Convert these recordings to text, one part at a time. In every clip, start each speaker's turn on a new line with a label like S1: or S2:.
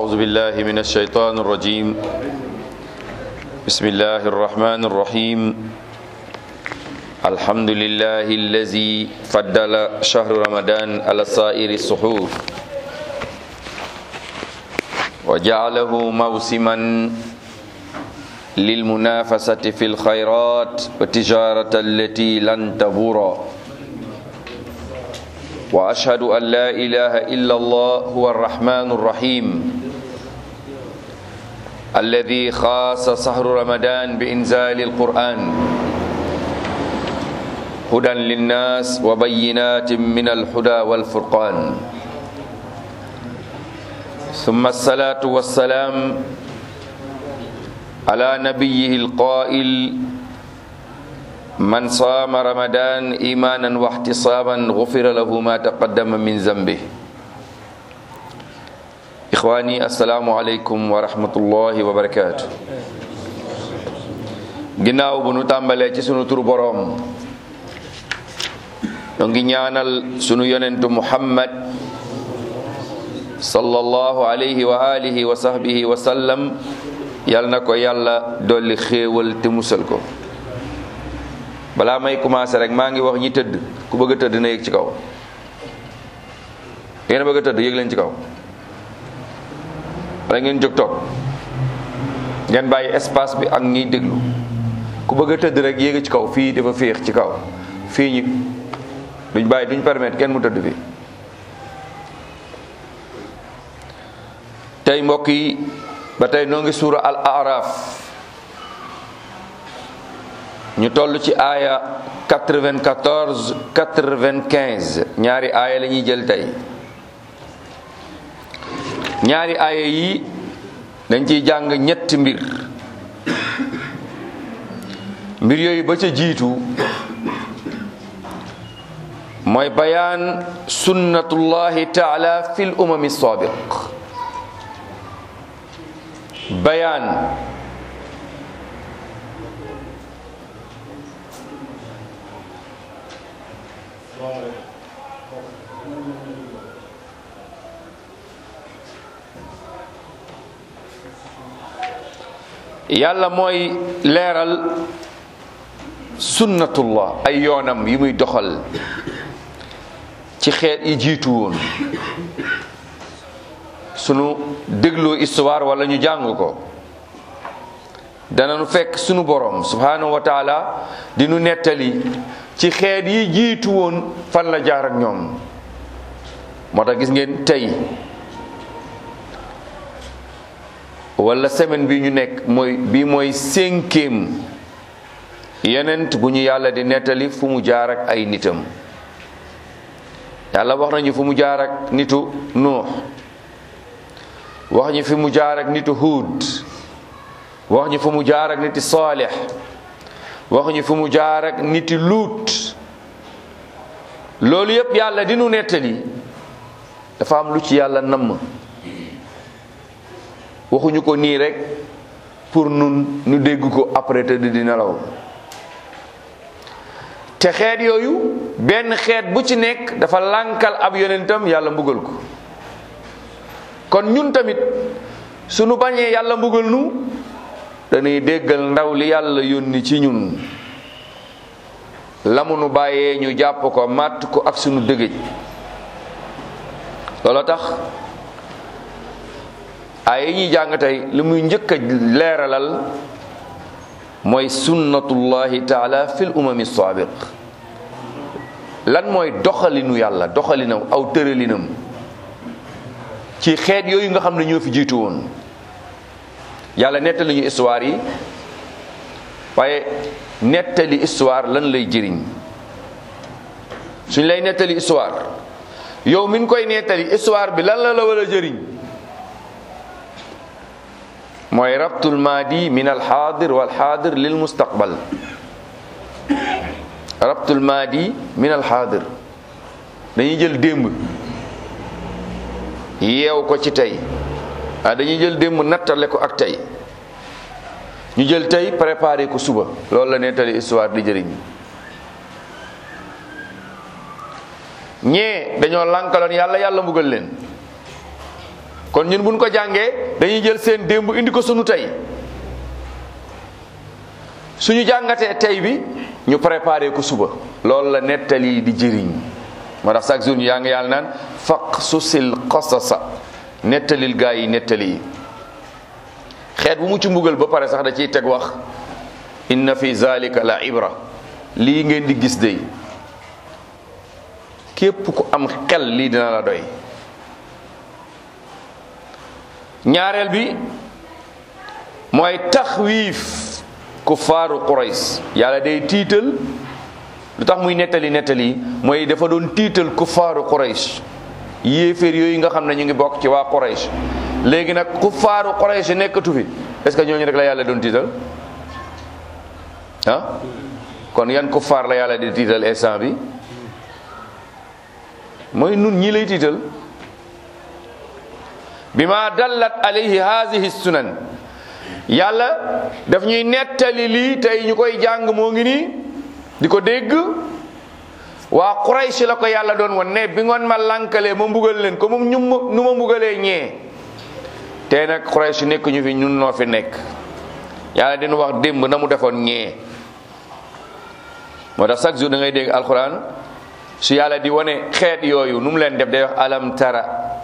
S1: أعوذ بالله من الشيطان الرجيم بسم الله الرحمن الرحيم الحمد لله الذي فضل شهر رمضان على سائر السحور وجعله موسما للمنافسة في الخيرات والتجارة التي لن تبور وأشهد أن لا إله إلا الله هو الرحمن الرحيم الذي خاص سهر رمضان بإنزال القرآن هدى للناس وبينات من الهدى والفرقان ثم الصلاة والسلام على نبيه القائل من صام رمضان إيمانا واحتسابا غفر له ما تقدم من ذنبه إخواني السلام عليكم ورحمة الله وبركاته ginnaaw bu nu tàmbalee ci sunu turu boroom ñoo ngi ñaanal sunu yonentu muhammad sallallahu alayhi wa alihi wa sahbihi wa sallam yal na ko yàlla dolli xéewal te musal ko balaa may commencé rek maa ngi wax ñi tëdd ku bëgg a tëdd na yëg ci kaw ngeen bëgg a tëdd yëg leen ci kaw wala ngeen jóg toog ngeen bàyyi espace bi ak ñiy déglu ku bëgg a tëdd rek yéeg ci kaw fii dafa féex ci kaw fii ñi duñ bàyyi duñ permettre kenn mu tëdd fii tey mbokk yi ba tey noo ngi suura al araf ñu toll ci aaya 94 95 ñaari aaya la ñuy jël tey ñaari aaya yi dañ ciy jàng ñetti mbir mbir yooyu ba ca jiitu mooy bayaan sunnatullahi taala fil umami sabiq bayaan yàlla mooy leeral sunnatullah ay yoonam yi muy doxal ci xeet yi jiitu woon sunu dégloo histoire wala ñu jàng ko danañu fekk sunu borom subhanahu wa taala di nu nettali ci xeet yi jiitu woon fan la jaar ak ñoom moo tax gis ngeen tey wala semaine bi ñu nekk mooy bi mooy cinquième yenent bu ñu yàlla di nettali fu mu jaar ak ay nitam yàlla wax nañu fu mu jaar ak nitu nuux wax ñu fi mu jaar ak nitu huud wax ñu fu mu jaar ak niti saalix wax ñu fu mu jaar ak niti luut loolu yépp yàlla di nu nettali dafa am lu ci yàlla namm waxuñu ko nii rek pour nun nu dégg ko après te di nelaw te xeet yooyu benn xeet bu ci nekk dafa lànkal ab yonentam yàlla mbugal ko kon ñun tamit sunu bañee yàlla mbugal nu dañuy déggal ndaw li yàlla yónni ci ñun la mu nu bàyyee ñu jàpp ko màtt ko ak sunu dëgëj loolu tax ay yi ñuy jàng tey li muy njëkk a leeralal mooy sunnatullahi taala fil umami saabiq lan mooy doxalinu yàlla doxalinam aw tëralinam ci xeet yooyu nga xam ne ñoo fi jiitu woon yàlla nettali ñu histoire yi waaye nettali histoire lan lay jëriñ suñ lay nettali histoire yow min koy nettali histoire bi lan la la war a jëriñ mooy rabtul maadi min alxaadir walxaadir lil mustaqbal rabtul maadi min alxaadir dañuy jël démb yeew ko ci tey ah dañuy jël démb nattale ko ak tey ñu jël tey préparé ko suba loolu la nettali histoire di jëriñ ñee dañoo lànkaloon yàlla yàlla mbugal leen kon ñun buñ ko jàngee dañuy jël seen démb indi ko sunu tey suñu jàngatee tey bi ñu préparé ko suba loolu la nettali di jëriñ moo tax chaque jour ñu yaa ngi yàlla naan faq susil qasasa nettalil gaa yi nettali yi xeet bu mu ci mbugal ba pare sax da ciy teg wax inna fi zalika la ibra lii ngeen di gis day képp ku am xel lii dina la doy ñaareel bi mooy taxwiif kuffaaru Qurays yàlla day tiital lu tax muy nettali nettali mooy dafa doon tiital kuffaaru Qurays yéeféer yooyu nga xam ne ñu ngi bokk ci waa Qurays léegi nag kuffaaru Qurays nekkatu fi est ce que ñooñu rek la yàlla doon tiital ah kon yan kuffaar la yàlla di tiital instant bi mooy nun ñi lay tiital bima dallat alayhi haadihi sunan yàlla daf ñuy nettali lii tey ñu koy jàng moo ngi nii di ko dégg waa Quraysh la ko yàlla doon won ne bi ngoon ma lankalee ma mbugal leen ko moom ñu nu ma mbugalee ñee tey nag Quraysh nekk ñu fi ñun noo fi nekk yàlla dina wax démb na mu defoon ñee moo tax chaque jour da ngay dégg alquran su yàlla di wane xeet yooyu nu mu leen def day wax alam tara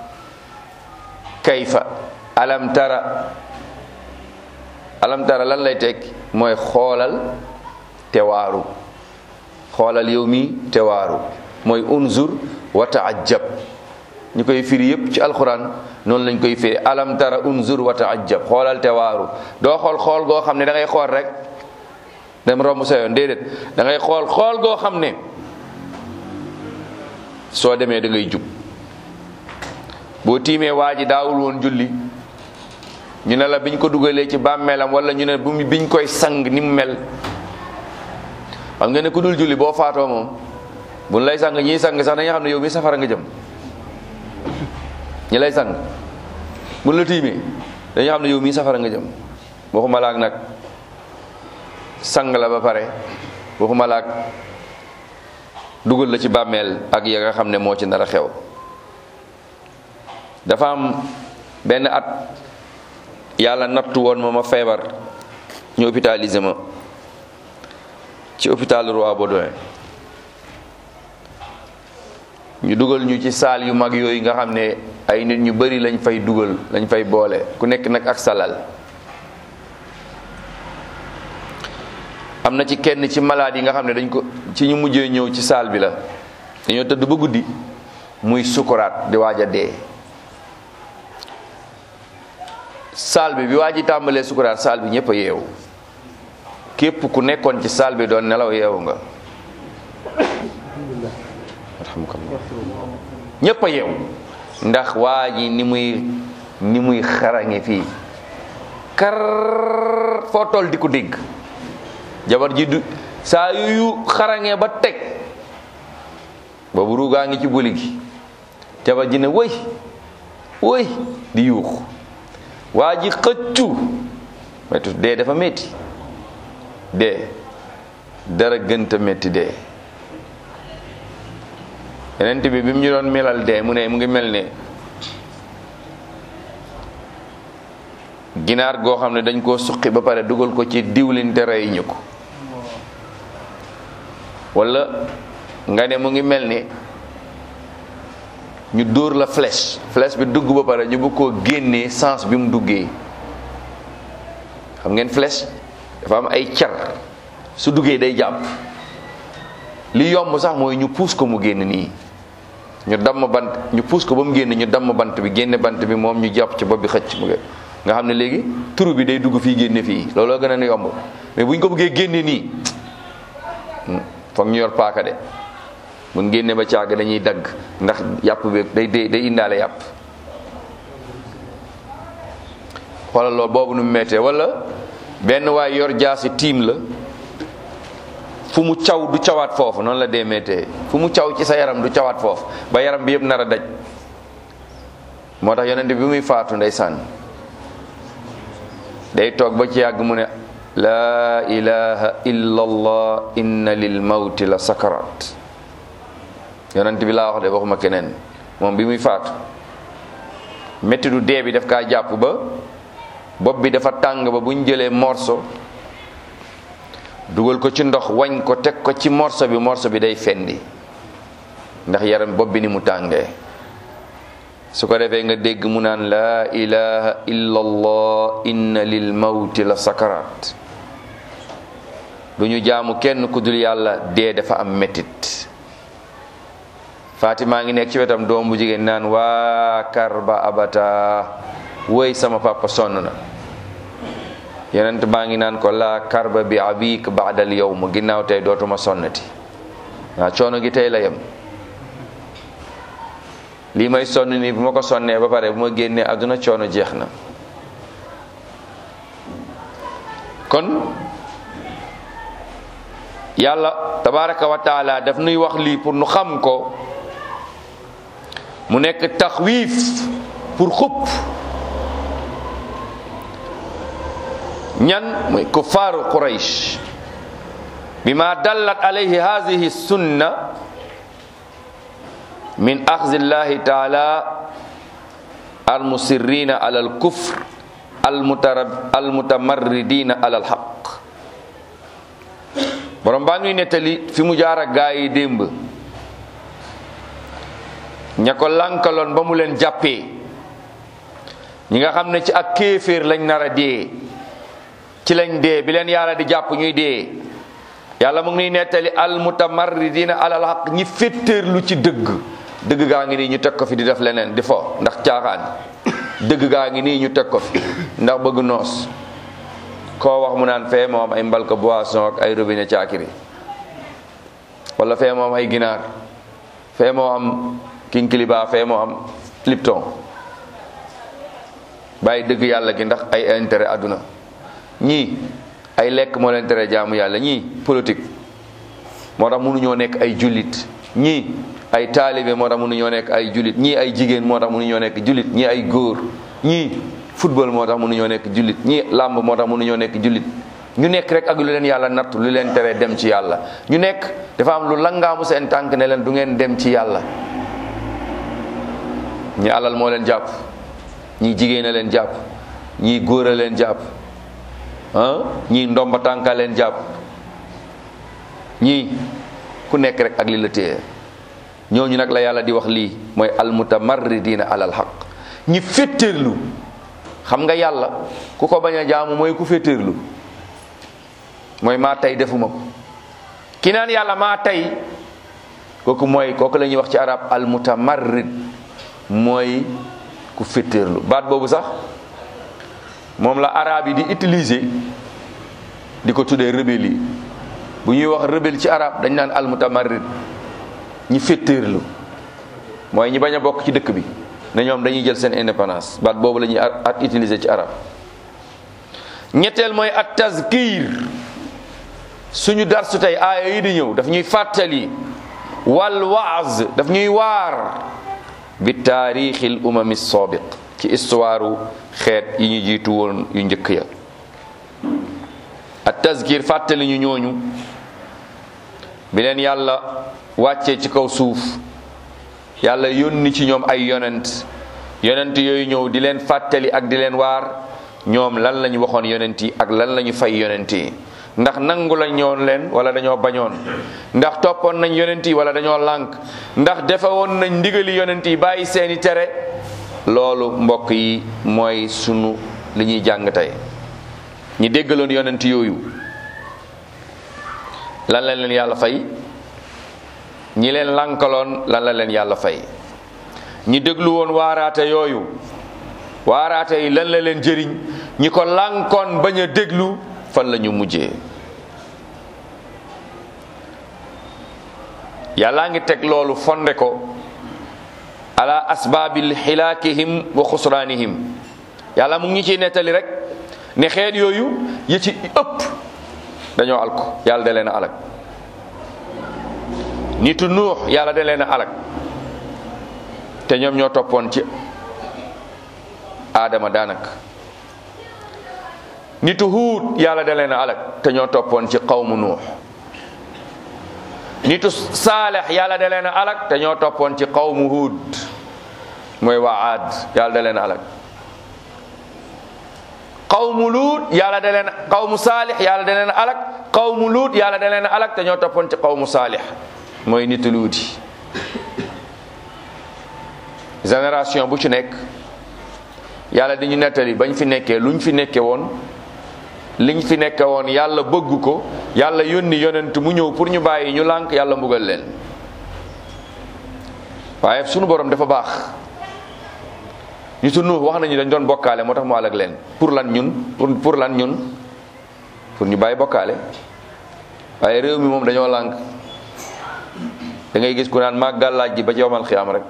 S1: kayfa alam tara alam tara lan lay teg mooy xoolal te waaru xoolal yow mi te waaru mooy unzur wa taajab ñu koy firi yépp ci alquran noonu lañ koy firi alam tara unzur wa taajab xoolal te waaru doo xool xool goo xam ne da ngay xool rek dem romb sa yoon déedéet da ngay xool xool goo xam ne soo demee da ngay jub boo tiimee waa ji daawul woon julli ñu ne la biñ ko dugalee ci bàmmeelam wala ñu ne bu biñ koy sang ni mu mel xam nga ne ku dul julli boo faatoo moom buñ lay sang ñiy sang sax dañuy xam ne yow mi safara nga jëm ñi lay sang buñ la tiimee dañuy xam ne yow mi safara nga jëm waxuma laak nag sang la ba pare waxuma laak dugal la ci bàmmeel ak ya nga xam ne moo ci nar a xew dafa am benn at yàlla nattu woon ma ma feebar ñu hôpitalisé ma ci hôpital Roi Baudouin ñu dugal ñu ci saal yu mag yooyu nga xam ne ay nit ñu bari lañ fay dugal lañ fay boole ku nekk nag ak salal am na ci kenn ci malade yi nga xam ne dañ ko ci ñu mujjee ñëw ci saal bi la dañoo tëdd ba guddi muy sukuraat di waaj a dee saal bi bi waa ji tàmbalee sukuraat saal bi ñëpp a yeewu képp ku nekkoon ci saal bi doon nelaw yeewu nga ñëpp a yeewu ndax waa ji ni muy ni muy xarañe fii kar foo toll di ko dégg jabar ji du saa yu xarañe ba teg boobu ruugaa ngi ci boli gi jabar ji ne wëy wëy di yuux waa ji xëccu metu dee dafa metti dee dara gënta metti dee yenent bi bi mu ñu doon melal dee mu ne mu ngi mel ne ginaar goo xam ne dañ koo suqi ba pare dugal ko ci diwlin te rey ñu ko wala nga ne mu ngi mel ne ñu dóor la flèche flèche bi dugg ba pare ñu bëgg koo génnee sens bi mu duggee xam ngeen flèche dafa am ay car su duggee day jàpp li yomb sax mooy ñu puus ko mu génn nii ñu damm bant ñu puus ko ba mu génn ñu damm bant bi génne bant bi moom ñu jàpp ci bopp bi xëcc mu nga xam ne léegi turu bi day dugg fii génne fii looloo gën a yomb mais bu ñu ko bëggee génne nii foog ñu yor paaka de mun génne ba caag dañuy dagg ndax yàpp bi day day day indaale yàpp xoolal loolu boobu nu mu mettee wala benn waay yor jaasi tiim la fu mu caw du cawaat foofu noonu la dee mettee fu mu caw ci sa yaram du cawaat foofu ba yaram bi yëpp nar a daj moo tax yonent bi muy faatu ndeysaan day toog ba ci yàgg mu ne laa ilaha illa allah inna lil mawti la sakarat yonent bi laa wax de waxuma keneen moom bi muy faatu métti du dee bi daf kaa jàpp ba bopp bi dafa tàng ba bu ñu jëlee morso dugal ko ci ndox wañ ko teg ko ci morso bi morso bi day fendi ndax yaram bopp bi ni mu tàngee su ko defee nga dégg mu naan laa ilaha illa allah inna lil mawti la sakarat du ñu jaamu kenn ku dul yàlla dee dafa am métit Fatima ngi nekk ci wetam doom bu jigéen naan waa karba abata woy sama papa sonn na yonent baa ngi naan ko laa karba bi abik baadal yawm ginnaaw tey dootuma sonnati waa coono gi tey la yem lii may sonn nii bu ma ko sonnee ba pare bu ma génnee àdduna coono jeex na kon yàlla tabaraka wa taala daf nuy wax lii pour nu xam ko mu nekk taxwiif pour xupp ñan mooy kuffaaru quraysh bima dallat alayhi hadhihi sunna min axzi llahi taala almusirrina ala alkufr almutamarridina ala alxaq borom baa ngi nettali fi mu jaar ak gaa yi démb ña ko lankaloon ba mu leen jàppee ñi nga xam ne ci ak kéeféer lañ nar a dee ci lañ dee bi leen yàlla di jàpp ñuy dee yàlla mu ngi nettali almutamarridina ala alxaq ñi féttéerlu ci dëgg dëgg gaa ngi nii ñu teg ko fi di def leneen di fo ndax caaxaan dëgg gaa ngi nii ñu teg ko fi ndax bëgg noos koo wax mu naan fee moom ay mbalka boisson ak ay robinet caakiri wala fee moom ay ginaar fee moo am kinkiliba fee moo am lipton bàyyi dëgg yàlla gi ndax ay intérêt àdduna ñii ay lekk moo leen tere jaamu yàlla ñii politique moo tax mënuñoo nekk ay jullit ñii ay taalibe moo tax mënuñoo nekk ay jullit ñii ay jigéen moo tax mënuñoo nekk jullit ñii ay góor ñii football moo tax mënuñoo nekk jullit ñii làmb moo tax mënuñoo nekk jullit ñu nekk rek ak lu leen yàlla nattu lu leen tere dem ci yàlla ñu nekk dafa am lu langaamu seen tànk ne leen du ngeen dem ci yàlla ñi alal moo leen jàpp ñii jigéen a leen jàpp ñii góor a leen jàpp ah ñii ndomba tànka leen jàpp ñii ku nekk rek ak li la téye ñooñu nag la yàlla di wax lii mooy almutamarridina alal xaq ñi féttéerlu xam nga yàlla ku ko bañ a jaamu mooy ku féttéerlu mooy maa tey defuma ko ki naan yàlla maa tey kooku mooy kooku la ñuy wax ci arab almutamarrid mooy ku féttéerlu baat boobu sax moom la arab yi di utiliser di ko tuddee rebelle yi bu ñuy wax rebelle ci arab dañ naan almutamarrid ñi féttéerlu mooy ñi bañ a bokk ci dëkk bi ne ñoom dañuy jël seen indépendance baat boobu la ñuy at utiliser ci arab ñetteel mooy at tazkir suñu darsu tey aaya yi di ñëw daf ñuy fàttali wal waaz daf ñuy waar bi taarixil umami sabiq ci histoire xeet yi ñu jiitu woon yu njëkk ya at tazkir fàttali ñu ñooñu bi leen yàlla wàccee ci kaw suuf yàlla yónni ci ñoom ay yonent yonent yooyu ñëw di leen fàttali ak di leen waar ñoom lan lañu waxoon yonent yi ak lan lañu fay yonent yi ndax nangu lañ ñoon leen wala dañoo bañoon ndax toppoon nañ yonent yi wala dañoo lànk ndax defe woon nañ ndigali yonent yi bàyyi seeni tere loolu mbokk yi mooy sunu li ñuy jàng tey ñi déggaloon yonent yooyu lan la leen yàlla fay ñi leen lànkaloon lan la leen yàlla fay ñi déglu woon waaraate yooyu waaraate yi lan la leen jëriñ ñi ko lànkoon bañ a déglu fan la ñu mujjee yàllaa ngi teg loolu fonde ko ala asbaabil xilaakihim wa xusraanihim yàlla mu ngi ñu ciy nettali rek ne xeet yooyu yi ci ëpp dañoo alko yàlla da leen a alag nitu nuux yàlla da leen a alag te ñoom ñoo toppoon ci aadama daanaka nitu huut yàlla da leen a alag te ñoo toppoon ci qawmu nuux nitu saalex yàlla da leen a alag te ñoo toppoon ci qawmu huud mooy waa aad yàlla da leen alak qawmu luut yàlla da leen qawmu saalix yàlla da leen alak qawmu luut yàlla da leen alak te ñoo toppoon ci qawmu saalix mooy nitu luuti génération bu ci nekk yàlla di ñu nettali bañ fi nekkee luñ fi nekke woon liñ fi nekke woon yàlla bëgg ko yàlla yónni yonent mu ñëw pour ñu bàyyi ñu lànk yàlla mbugal leen waaye sunu borom dafa baax ñu tu nuux wax nañu dañ doon bokkaale moo tax mu àlak leen pour lan ñun pour pour lan ñun pour ñu bàyyi bokkaale waaye réew mi moom dañoo lànk da ngay gis ku naan maa gàllaaj gi ba ci yowmal xiyaam rek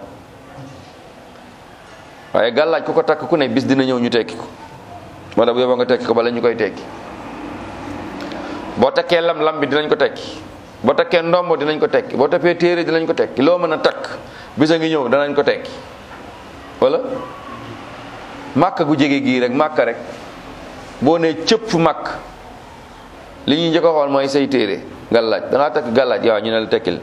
S1: waaye gàllaaj ku ko takk ku ne bis dina ñëw ñu tekki ko moo tax bu yóbboo nga tekki ko bala ñu koy tekki boo takkee lam lam bi dinañ ko tekki boo takkee ndombo dinañ ko tekki boo tappee téere dinañ ko tekki loo mën a takk bis a ngi ñëw danañ ko tekki wala màkka gu jege gii rek màkka rek boo nee cëpp màkk li ñuy njëkk a xool mooy say téere gàllaaj dangaa takk gàllaaj waaw ñu ne la tekkil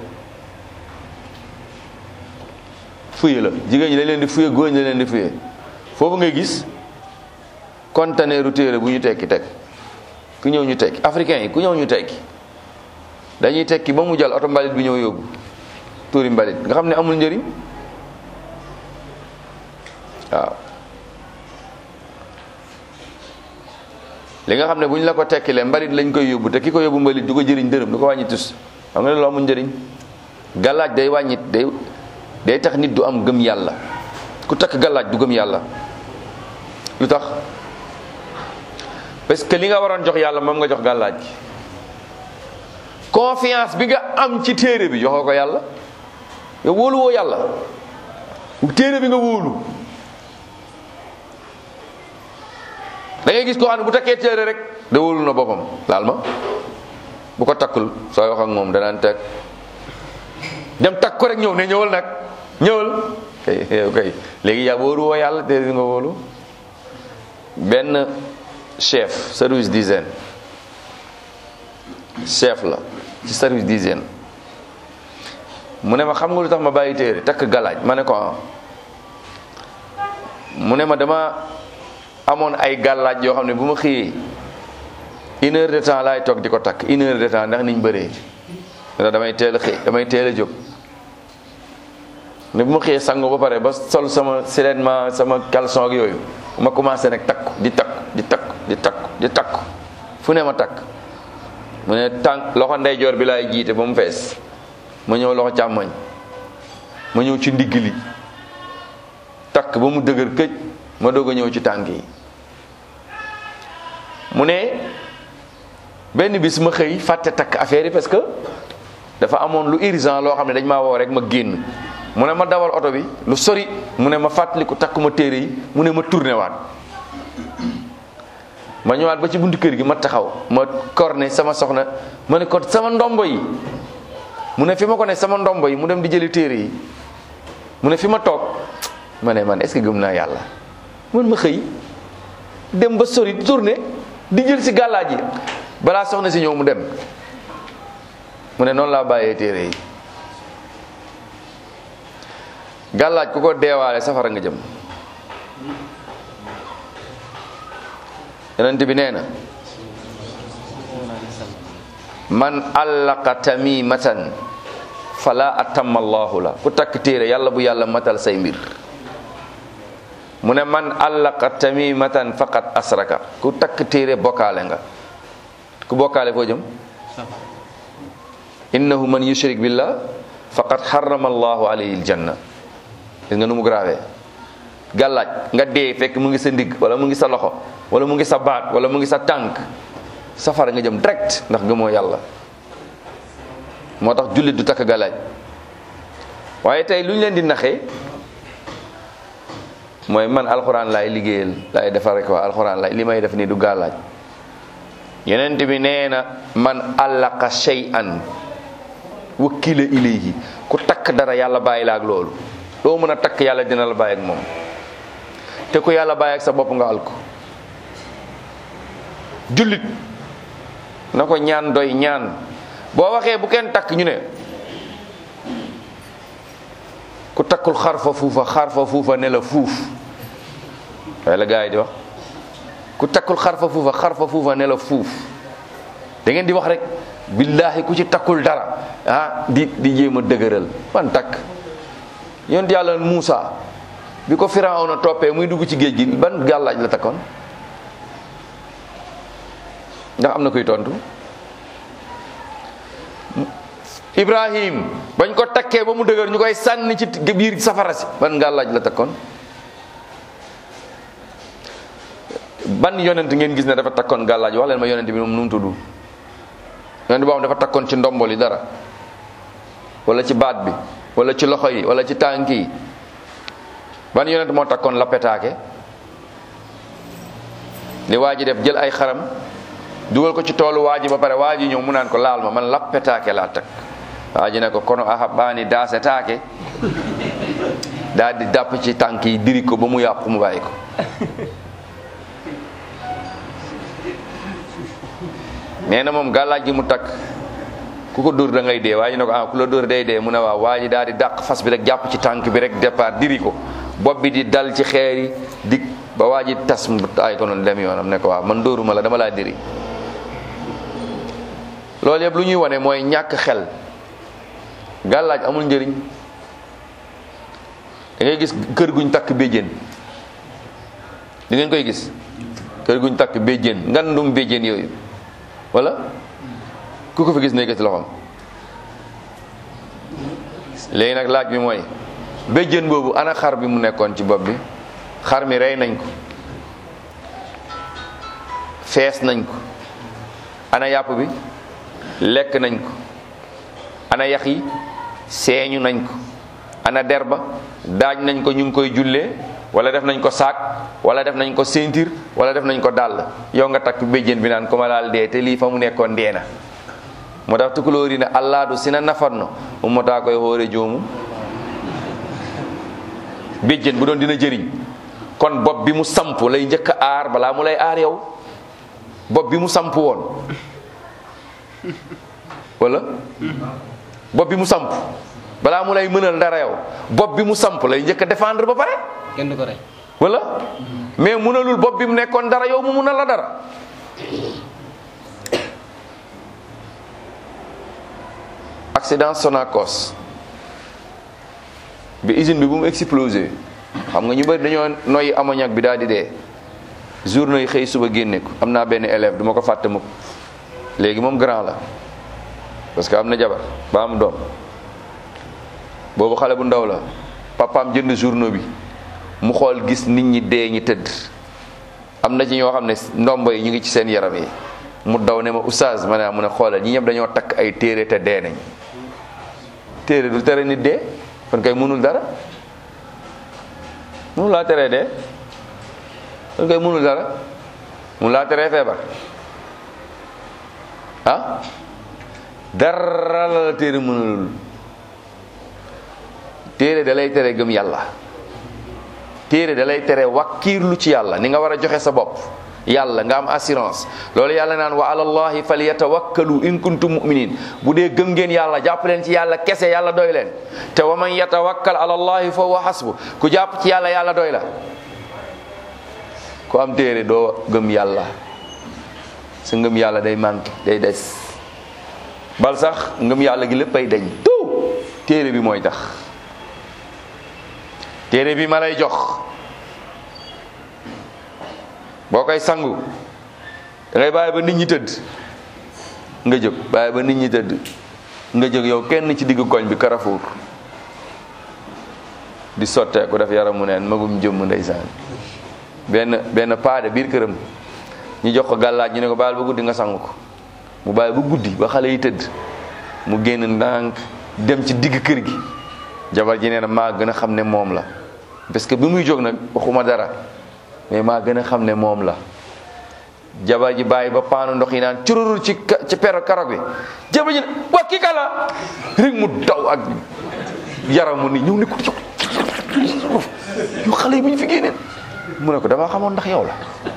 S1: fuye la jigéen ñi dañ leen di fuye góor ñi dañ leen di fuye foofu ngay gis conteneeru téere bu ñu tekki teg ku ñëw ñu tekki africain yi ku ñëw ñu tekki dañuy tekki ba mu jàll oto mbalit bi ñëw yóbbu tuuri mbalit nga xam ne amul njëriñ waaw li nga xam ne bu ñu la ko tekkilee mbalit lañ koy yóbbu te ki ko yóbbu mbalit du ko jëriñ dërëm du ko wàññi tus xam nga ne loolu amul njëriñ gàllaaj day wàññi day day tax nit du am gëm yàlla ku takk gàllaaj du gëm yàlla lu tax parce que li nga waroon jox yàlla moom nga jox gàllaaj gi confiance bi nga am ci téere bi joxoo ko yàlla nga wóolu woo yàlla téere bi nga wóolu da ngay gis koo xam ne bu takkee téere rek da wóolu na boppam laal ma bu ko takkul sooy wax ak moom danaan teg dem takk ko rek ñëw ne ñëwal nag ñëwal kay kay léegi yaa wóolu woo yàlla téere bi nga wóolu benn chef service d'hygiène chef la ci service d'hygiène mu ne ma xam nga lu tax ma bàyyi téere takk galaaj ma ne ko ah mu ne ma dama amoon ay gàllaaj yoo xam ne bu ma xëyee une heure de temps laay toog di ko takk une heure de temps ndax niñ bëree ndax damay teel a xëy damay teel a jóg ne bu ma xëyee sango ba pare ba sol sama silenement sama caleçon ak yooyu ma commencé nag takku di takku di takku di takku di takku fu ne ma takk mu ne tànk loxo ndeyjoor bi laay jiite ba mu fees ma ñëw loxo càmmoñ ma ñëw ci ndigg li takk ba mu dëgër këj ma doog a ñëw ci tànk yi mu ne benn bis ma xëy fàtte takk affaire yi parce que dafa amoon lu urgent loo xam ne dañ maa woo rek ma génn mu ne ma dawal oto bi lu sori mu ne ma fàttaliku takkuma téere yi mu ne ma tourné waat ma ñëwaat ba ci buntu kër gi ma taxaw ma korne sama soxna ma ne ko sama ndombo yi mu ne fi ma ko ne sama ndombo yi mu dem di jëli téere yi mu ne fi ma toog ma ne man est-ce que gëm naa yàlla man ma xëy dem ba sori tourné di jël si gàllaaj yi balaa soxna si ñëw mu dem mu ne noonu laa bàyyee téere yi gàllaaj ku ko deewaale safara nga jëm yonent bi nee na man allaqa tamimatan fala atamma allahu la ku takk téere yàlla bu yàlla matal say mbir mu ne man allaqa tamimatan faqat asraka ku takk téere bokkaale nga ku bokkaale foo jëm innahu man yushrik billah faqad harrama allahu alayhi aljanna gis nga nu mu grave gàllaaj nga dee fekk mu ngi sa ndigg wala mu ngi sa loxo wala mu ngi sa baat wala mu ngi sa tànk safara nga jëm direct ndax gëmoo yàlla moo tax jullit du takk gàllaaj waaye tey lu ñu leen di naxee mooy man alxuraan laay liggéeyal laay defar rek waa alxuraan laay li may def nii du gàllaaj yenent bi nee na man allaqa shay'an wakkila ilayhi ku takk dara yàlla bàyyi la ak loolu loo mën a takk yàlla dina la bàyyi ak moom te ku yàlla bàyyi ak sa bopp nga alko jullit na ko ñaan doy ñaan boo waxee bu kenn takk ñu ne ku takk takkul xarfa fuufa xarfa fuufa ne la fuuf waaye la gars yi di wax ku takkul xarfa fuufa xarfa fuufa ne la fuuf da ngeen di wax rek billahi ku ci takkul dara ah di di jéem a dëgëral ban takk yonent yàlla Muusa bi ko Firawna toppee muy dugg ci géej gi ban gàllaaj la takkoon ndax am na koy tontu Ibrahim bañ ko takkee ba mu dëgër ñu koy sànni ci biir safara si ban gàllaaj la takkoon ban yonent ngeen gis ne dafa takkoon gàllaaj wax leen ma yonent bi moom nu mu tudd yonent boo xam dafa takkoon ci ndombol yi dara wala ci baat bi wala ci loxo yi wala ci tànk yi ban yonent moo takkoon la petaake li waa ji def jël ay xaram dugal ko ci toolu waa ji ba pare waa ji ñëw mu naan ko laal ma man lappetaake laa takk waa ji ne ko kono aha baani daase taake daal di dàpp ci tànk yi diri ko ba mu yàqu mu bàyyi ko nee na moom gàllaaj gi mu takk ku ko dóor da ngay dee waa ji ne ko ah ku la dóor day dee mu ne waaw waa ji daal di dàq fas bi rek jàpp ci tànk bi rek départ diri ko bopp bi di dal ci xeer yi di ba waa ji tas mu ay ko noonu dem yoonam ne ko waaw man dóoruma la dama laa diri loolu yëpp lu ñuy wane mooy ñàkk xel gàllaaj amul njëriñ da ngay gis kër guñ takk béjjén di ngeen koy gis kër guñ takk béjjén ngandum béjjén yooyu wala ku ko fi gis nekk ci loxoom léegi nag laaj bi mooy béjjén boobu ana xar bi mu nekkoon ci bopp bi xar mi rey nañ ko fees nañ ko ana yàpp bi lekk nañ ko ana yax yi seeñu nañ ko ana der ba daaj nañ ko ñu ngi koy jullee wala def nañ ko saak wala def nañ ko ceinture wala def nañ ko dàll yow nga takk béjjén bi naan ko ma laal dee te lii fa mu nekkoon dee na moo tax tukulóori ne allaadu sina nafanno ummataa koy xoore joomu béjjén bu doon dina jëriñ kon bopp bi mu samp lay njëkk a aar balaa mu lay aar yow bopp bi mu samp woon wala bopp bi mu samp balaa mu lay mënal dara yow bopp bi mu samp lay njëkk a défendre ba pare
S2: kenn du ko rey
S1: wala mais mënalul bopp bi mu nekkoon dara yow mu mënal la dara accident Sonacos bi usine bi bu mu explosé xam nga ñu bëri dañoo noyyi ammoniac bi daal di dee journée yi xëy suba génne ko am naa benn élève du ma ko fàtte mukk léegi moom grand la parce que am na jabar ba am doom boobu xale bu ndaw la papaam jënd journaux bi mu xool gis nit ñi dee ñi tëdd am na ci ñoo xam ne ndombo yi ñu ngi ci seen yaram yi mu daw ne ma oustaz ma ne mu ne xoolal ñi ñëpp dañoo takk ay téere te dee nañ téere du tere nit dee kon kay mënul dara mënul laa teree dee kon kay mënul dara mënul laa teree feebar ah dara la la téere mënulul téere da lay tere gëm yàlla téere da lay tere wakkiirlu ci yàlla ni nga war a joxe sa bopp yàlla nga am assurance loolu yàlla naan wa alallahi falyatawakkalu in kuntum mu'minin bu dee gëm ngeen yàlla jàpp leen ci yàlla kese yàlla doy leen te wa man yatawakkal ala allahi fa huwa hasbu ku jàpp ci yàlla yàlla doy la ku am téere doo gëm yàlla sa ngëm yàlla day manqué day des bal sax ngëm yàlla gi lépp ay dañ tout téere bi mooy tax téere bi ma lay jox boo koy sangu da ngay bàyyi ba nit ñi tëdd nga jóg bàyyi ba nit ñi tëdd nga jóg yow kenn ci diggu koñ bi Carrefour di sottee ku def yaramu neen magum jëmm ndeysaan benn benn paade biir këram ñu jox ko gàllaaj ñu ne ko bàyyil ba guddi nga sangu ko mu bàyyi ba guddi ba xale yi tëdd mu génn ndànk dem ci digg kër gi jabar ji nee na maa gën a xam ne moom la parce que bi muy jóg nag waxuma dara mais maa gën a xam ne moom la jabar ji bàyyi ba paanu ndox yi naan cururul ci ci pero karog bi jabar ji ne waa kii kala rek mu daw ak yaramu ni ñëw ne ko yu xale yi bu ñu fi génneen mu ne ko damaa xamoon ndax yow la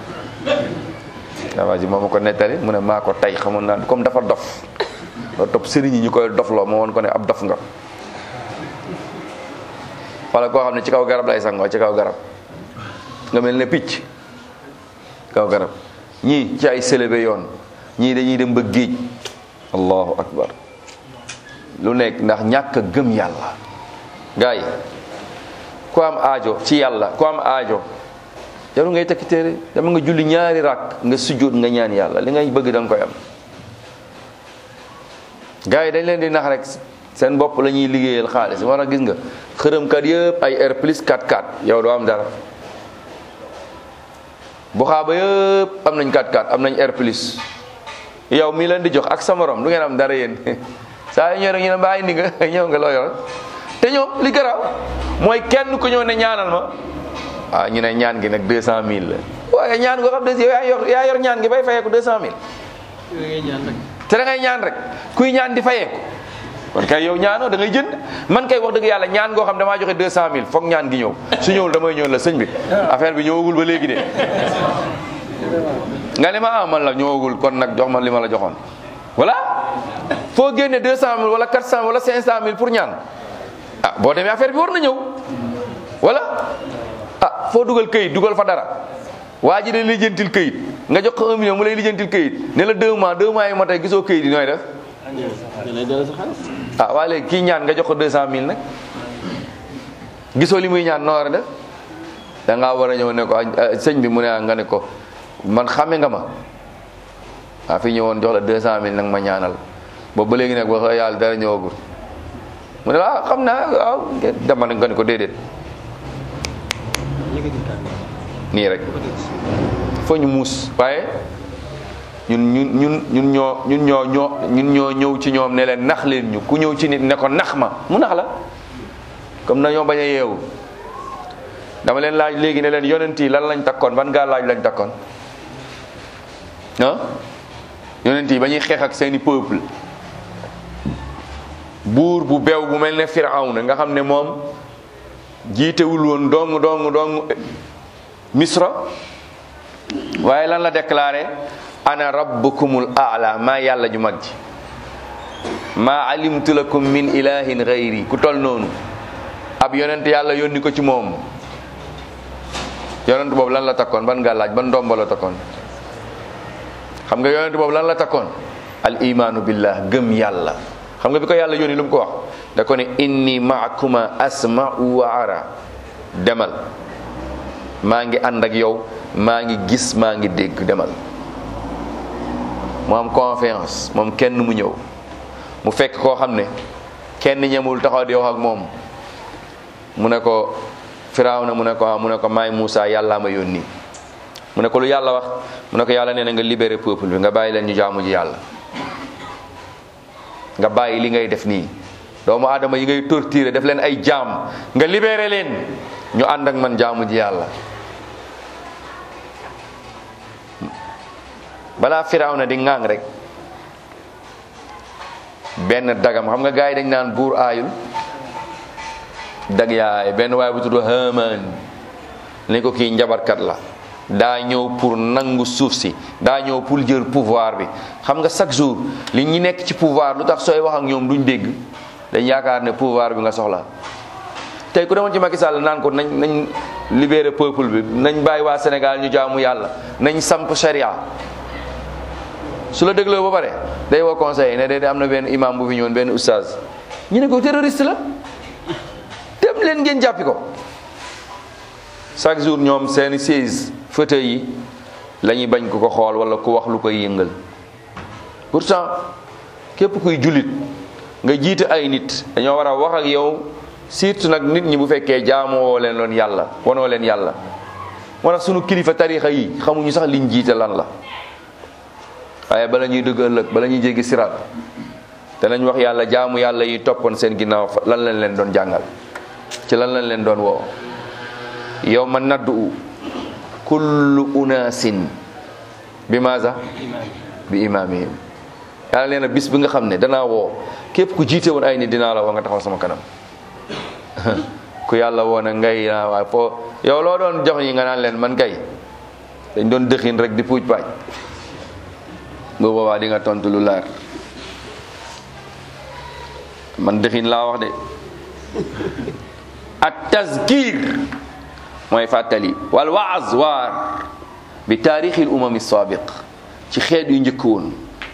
S1: jabar ji moo ma ko nettali mu ne maa ko tey xamoon naa comme dafa dof loo topp sëriñ yi ñu koy dofloo moo woon ko ne ab dof nga wala koo xam ne ci kaw garab lay sangoo ci kaw garab nga mel ne picc kaw garab ñii ci ay sélébé yoon ñii dañuy dem ba géej allahu akbar lu nekk ndax ñàkk a gëm yàlla gars yi ku am aajo ci yàlla ku am aajo jarul ngay tekki téere dama nga julli ñaari rakk nga sujjóot nga ñaan yàlla li ngay bëgg da nga koy am gars yi dañ leen di nax rek seen bopp la ñuy liggéeyal xaalis war a gis nga xërëmkat yëpp ay R plus 4-4 yow doo am dara bu xaaba yëpp am nañ 4-4 am nañ R plus yow mi leen di jox ak sa morom du ngeen am dara yéen saa yu ñëw rek ñu ne mbaa indi nga ñëw nga loo yor te ñoom li garaaw mooy kenn ku ñëw ne ñaanal ma waaw ñu ne ñaan gi nag 200000 la waaye ñaan goo xam ne yow yaa yor yaa yor ñaan gi bay fayeeku 200000 te da ngay ñaan rek kuy ñaan di fayeeku kon kay yow ñaanoo da ngay jënd man kay wax dëgg yàlla ñaan goo xam damaa joxe 200000 foog ñaan gi ñëw su ñëwul damay ñëw la sëñ bi affaire bi ñëwagul ba léegi de nga ne ma ah man la ñëwagul kon nag jox ma li ma la joxoon voilà foo génne 200000 wala 400 wala 500000 pour ñaan ah boo demee affaire bi war na ñëw wala ah foo dugal këyit dugal fa dara waa ji de lijjantil këyit nga jox ko 1 million mu lay lijjantil këyit ne la 2 mois 2 mois yi ma tey gisoo këyit yi nooy def ah waa léegi kii ñaan nga jox ko 200000 nag gisoo li muy ñaan noo war a def da ngaa war a ñëw ne ko sëñ bi mu ne nga ne ko man xame nga ma waa fi ñëwoon jox la 200000 nag ma ñaanal boobu ba léegi nag wax yàlla dara ñëwagul mu ne ah xam naa waaw dama nga ne ko déedéet nii rek foo ñu muus waaye ñun ñun ñun ñun ñoo ñun ñoo ñoo ñun ñoo ñëw ci ñoom ne leen nax leen ñu ku ñëw ci nit ne ko nax ma mu nax la comme na ñoo bañ a yeewu dama leen laaj léegi ne leen yonent yi lan lañ takkoon ban gaa laaj lañ takkoon ah yonent yi ba ñuy xeex ak seeni peuple buur bu beew bu mel ne Firawna nga xam ne moom jiitewul woon dong dong dong misra waaye lan la déclaré ana rabbukumul aala maa yàlla ju mag ji maa alimtu lakum min ilahin gayri ku tol noonu ab yonent yàlla yónni ko ci moom yonent boobu lan la takkoon ban nga laaj ban ndomba la takkoon xam nga yonent boobu lan la takkoon al imaanu billah gëm yàlla xam nga bi ko yàlla yónni lu mu ko wax da ko ne inni maakuma asma'u wa ara demal maa ngi ànd ak yow maa ngi gis maa ngi dégg demal mu am confiance moom kenn mu ñëw mu fekk koo xam ne kenn ñemul taxaw di wax ak moom mu ne ko Firawna mu ne ko mu ne ko maay Moussa yàllaa ma yónni mu ne ko lu yàlla wax mu ne ko yàlla nee na nga libéré peuple bi nga bàyyi leen ñu jaamu ji yàlla nga bàyyi li ngay def nii doomu aadama yi ngay torturer def leen ay jaam nga libéré leen ñu ànd ak man jaamu ji yàlla balaa Firawna di ŋàng rek benn dagam xam nga gars yi dañ naan buur aayul dag yaay benn waaye bu tudd Haamaan ni ko kii njabarkat la daa ñëw pour nangu suuf si daa ñëw pour jël pouvoir bi xam nga chaque jour li ñi nekk ci pouvoir lu tax sooy wax ak ñoom duñ dégg dañ yaakaar ne pouvoir bi nga soxla tey ku demoon ci Macky Sall naan ko nañ nañ libérer peuple bi nañ bàyyi waa Sénégal ñu jaamu yàlla nañ samp sharia su la dégloo ba pare day woo conseil ne de am na benn imam bu fi ñëwoon benn oustaz ñu ne ko terroriste la dem leen ngeen jàppi ko chaque jour ñoom seeni siège fauteuil yi la ñuy bañ ku ko xool wala ku wax lu koy yëngal pourtant képp kuy jullit nga jiite ay nit dañoo war a wax ak yow surtout nag nit ñi bu fekkee jaamoo leen loon yàlla wanoo leen yàlla moo tax sunu kilifa tarixa yi xamuñu sax liñ jiite lan la waaye bala ñuy dëgg ëllëg bala ñuy jéggi siraat danañ wax yàlla jaamu yàlla yi toppoon seen ginnaaw lan lañ leen doon jàngal ci lan lañ leen doon woo yow ma naddu kullu unaasin bi maasa bi imaamihim yàlla nee na bis bi nga xam ne danaa woo képp ku jiite woon ay nit dinaa la woo nga taxaw sama kanam ku yàlla woo na ngay naa waay foo yow loo doon jox yi nga naan leen man kay dañ doon dëxin rek di puuj paaj bu boobaa di nga tontu lu leer man dëxin laa wax de at tazkir mooy fàttali wal waaz waar bi taarixil umami saabiq ci xeet yu njëkk woon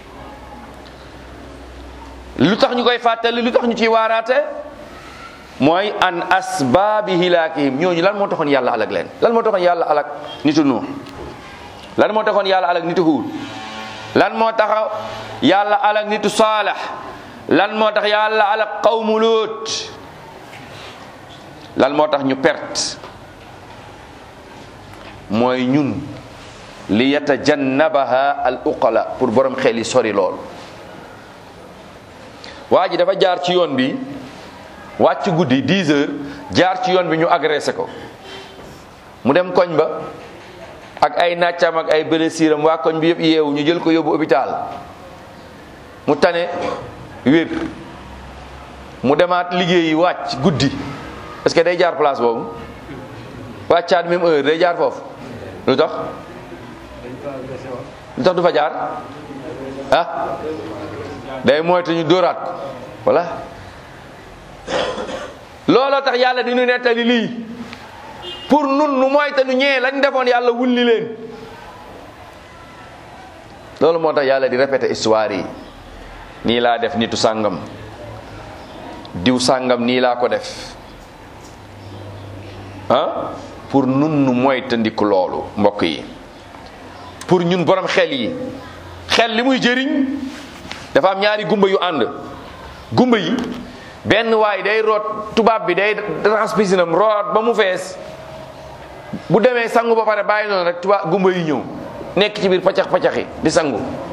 S1: lu tax ñu koy fàttali lu tax ñu ciy waaraate mooy an asbaabi hilaakihim ñooñu lan moo taxoon yàlla alag leen lan moo taxoon yàlla alag nitu nuux lan moo taxoon yàlla alag nitu huud lan moo tax yàlla alag nitu saalax lan moo tax yàlla alag qawmu luut lan moo tax ñu perte mooy ñun li yatajannabaha al uqala pour borom xel yi sori lool waa ji dafa jaar ci yoon bi wàcc guddi 10 heures jaar ci yoon bi ñu agressé ko mu dem koñ ba ak ay nàccam ak ay blessiram waa koñ bi yëpp yeewu ñu jël ko yóbbu hôpital mu tane wér mu demaat liggéeyi wàcc guddi est-ce que day jaar place boobu wàccaat même heure day jaar foofu lu tax lu tax du fa jaar ah day moytu ñu dóoraat ko voilà looloo tax yàlla di ñu nettali lii pour nun nu moyta nu ñee lañ defoon yàlla wulli leen loolu moo tax yàlla di répété histoire yi nii laa def nitu sàngam diw sàngam nii laa ko def ah pour nun nu moytandiku loolu mbokk yi pour ñun borom xel yi xel li muy jëriñ dafa am ñaari gumba yu ànd gumba yi benn waay day root tubaab bi day raxas pisinam root ba mu fees bu demee sangu ba pare bàyyi noonu rek tubaab gumba yi ñëw nekk ci biir paccax paccaxi di sangu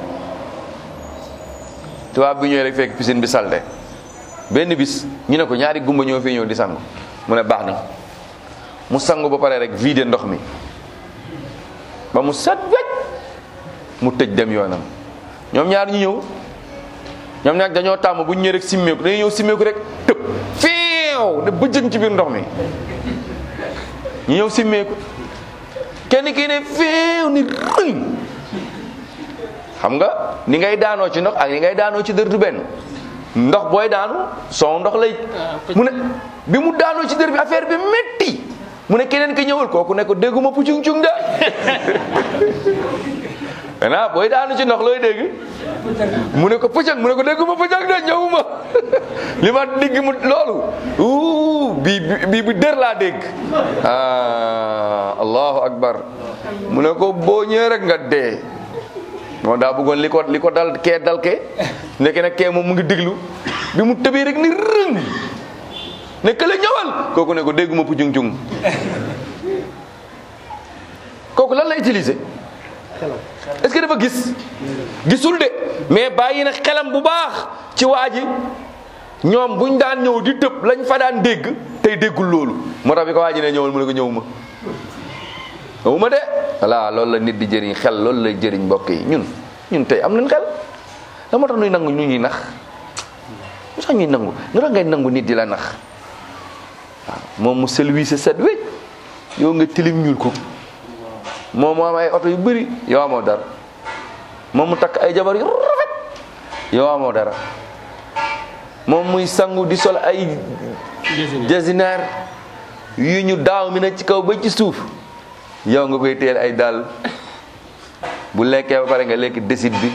S1: tubaab bi ñëw rek fekk piscine bi salte benn bis ñu ne ko ñaari gumba ñoo fi ñëw di sangu mu ne baax na mu sangu ba pare rek vide ndox mi ba mu set wecc mu tëj dem yoonam ñoom ñaar ñu ñëw ñoom nag dañoo tàmm bu ñu ñëwee rek simmeeku dañuy ñëw simmeeku rek tëb fiiw ne bëjjën ci biir ndox mi ñu ñëw simmeeku kenn kii ne fiiw ni rëng xam nga ni ngay daanoo ci ndox ak ni ngay daanoo ci dër du benn ndox booy daanu son ndox lay mu ne bi mu daanoo ci dër bi affaire bi métti mu ne keneen ki ñëwal kooku ne ko dégguma pucung cung de maintenant booy daanu ci ndox looy dégg mu ne ko pëcëg mu ne ko dégguma pëcëg de ñëwuma li ma digg mu loolu uu bi bi bi dër laa dégg ah allahu akbar mu ne ko boo ñëwee rek nga dee moom daa bëggoon li ko li ko dal kee dal kee nekk nag kee moom mu ngi diglu bi mu tëbee rek ni rëng ne kële ñëwal kooku ne ko dégguma pucung cung kooku lan la utiliser est-ce que dafa gis gisul de mais bàyyi na xelam bu baax ci waa ji ñoom buñ daan ñëw di tëb lañ fa daan dégg tey déggul loolu moo tax bi ko waa ji ne ñëwal mu ne ko ñëw ma ñëw ma de voilà loolu la nit di jëriñ xel loolu lay jëriñ mbokk yi ñun ñun tey am nañ xel la moo tax nuy nangu ñu ñuy nax lu tax ñuy nangu lu tax ngay nangu nit di la nax waaw moom mu selwi sa set wécc yow nga tilim ñuul ko moom mu am ay oto yu bëri yow amoo dara moom mu takk ay jabar yu rafet yow amoo dara moom muy sangu di sol ay jasinaar yu ñu daaw mi na ci kaw ba ci suuf yow nga koy teel ay dàll bu lekkee ba pare nga lekk desit bi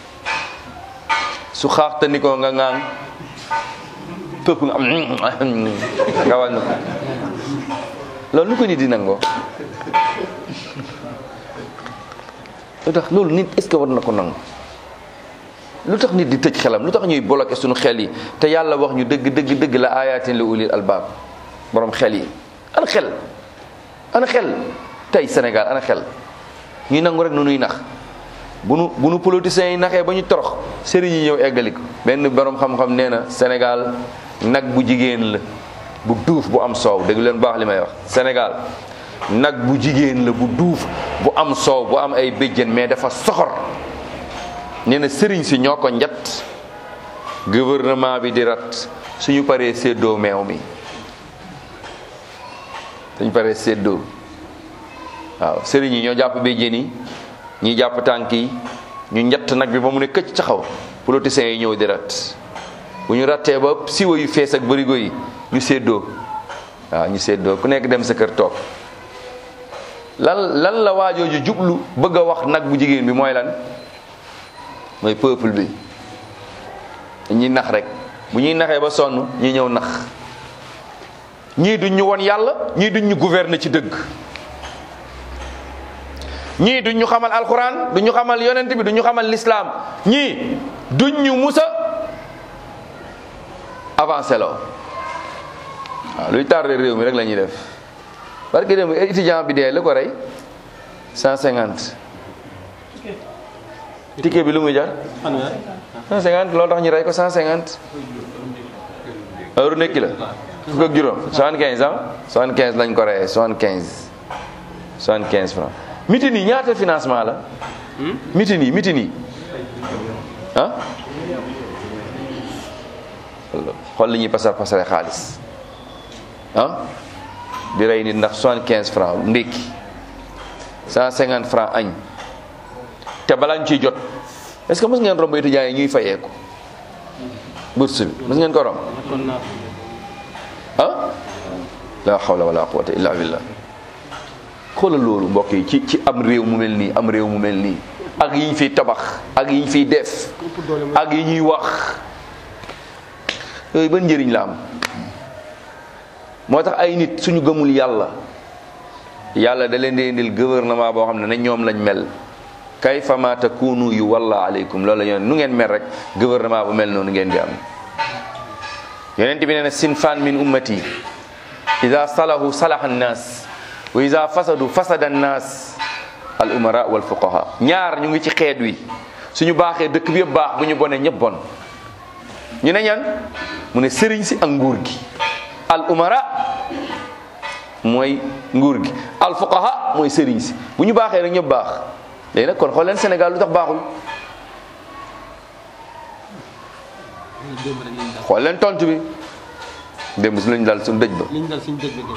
S1: su xaaxtani ko nga ŋaang pëpp nga am nga wàññi ko loolu nu ko nit di nangoo lu tax loolu nit est-ce que war na ko nangu lu tax nit di tëj xelam lu tax ñuy bloqué suñu xel yi te yàlla wax ñu dëgg dëgg dëgg la ayatin li ulil albaab borom xel yi ana xel ana xel tey Sénégal ana xel ñuy nangu rek nu nuy nax bu nu bu nu politiciens yi naxee ba ñu torox sëriñ yi ñëw eggali ko benn borom xam-xam nee na Sénégal nag bu jigéen la bu duuf bu am soow dégg leen baax li may wax Sénégal nag bu jigéen la bu duuf bu am soow bu am ay béjjén mais dafa soxor nee na sëriñ si ñoo ko njat gouvernement bi di rat suñu paree séddoo meew mi suñu paree séddoo waaw sëriñ yi ñoo jàpp béjjén yi ñi jàpp tànk yi ñu njett nag bi ba mu ne këcc taxaw politiciens yi ñëw di rat bu ñu rattee ba siwa yu fees ak bërigo yi ñu séddoo waaw ñu séddoo ku nekk dem sa kër toog lan lan la waajooju jublu bëgg a wax nag bu jigéen bi mooy lan mooy peuple bi ñuy nax rek bu ñuy naxee ba sonn ñi ñëw nax ñii duñ ñu won yàlla ñii duñ ñu gouverner ci dëgg ñii duñ ñu xamal alquran duñ ñu xamal yonent bi duñ ñu xamal l'islam ñii duñ ñu musa avancé loo waaw luy tardé réew mi rek la ñuy def parce que dem étudiant bi dee la ko rey cent cinquante ticket bi lu muy jar cent cinquante loolu tax ñu rey ko cent cinquante heure nekki la fukk ak juróom soixante quinze ans soixante quinze lañ ko reyee soixante quinze soixante quinze francs mitin yi ñaata financement la mitin yi mitin yi ah xool li ñuy pasar pasare xaalis ah di rey nit ndax soixante quinze francs ndékki cent cinquante francs añ te balaa ñu ciy jot est-ce que mës ngeen romb étudiants yi ñuy fayeeku bourse bi mës ngeen ko romb ah la hawla wala quwwata illa billah xoolal loolu mbokk yi ci ci am réew mu mel nii am réew mu mel nii ak yi ñu fiy tabax ak yi ñu fiy def ak yi ñuy wax yooyu ban njëriñ la am moo tax ay nit suñu gëmul yàlla yàlla da leen di indil gouvernement boo xam ne ne ñoom lañ mel kayfa ma takunu yu walla aleykum loolu la ñu nu ngeen mel rek gouvernement bu mel noonu ngeen di am yonent bi nee na sinfan min ummati ida salahu salaha annas wa ida fasadu fasada annas al umara wal fuqaha ñaar ñu ngi ci xeet wi suñu baaxee dëkk bi yëpp baax bu ñu bonee ñëpp bon ñu ne ñan mu ne sëriñ si ak nguur gi al umara mooy nguur gi al fuqaha mooy sëriñ si bu ñu baaxee rek ñëpp baax léegi nag kon xool leen Sénégal lu tax baaxul xool leen tontu bi démb si lañu dal suñu dëj ba
S2: liñ dal suñu dëj ba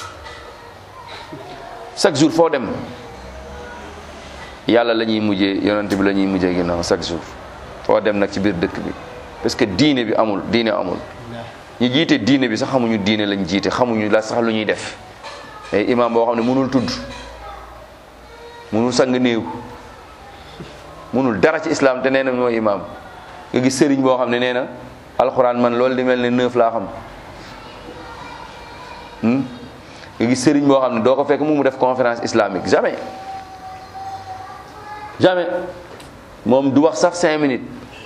S1: chaque jour foo dem yàlla la ñuy mujjee yonent bi la ñuy mujjee ginnaaw chaque jour foo dem nag ci biir dëkk bi parce que diine bi amul diine amul ñu jiite diine bi sax xamuñu diine lañ jiite xamuñu la sax lu ñuy def ay imam boo xam ne mënul tudd mënul sang néew mënul dara ci islam te nee na mooy imam nga gis sëriñ boo xam ne nee na alxuraan man loolu di mel ne neuf laa xam nga gis sëriñ boo xam ne doo ko fekk mu mu def conférence islamique jamais jamais moom du wax sax cinq minutes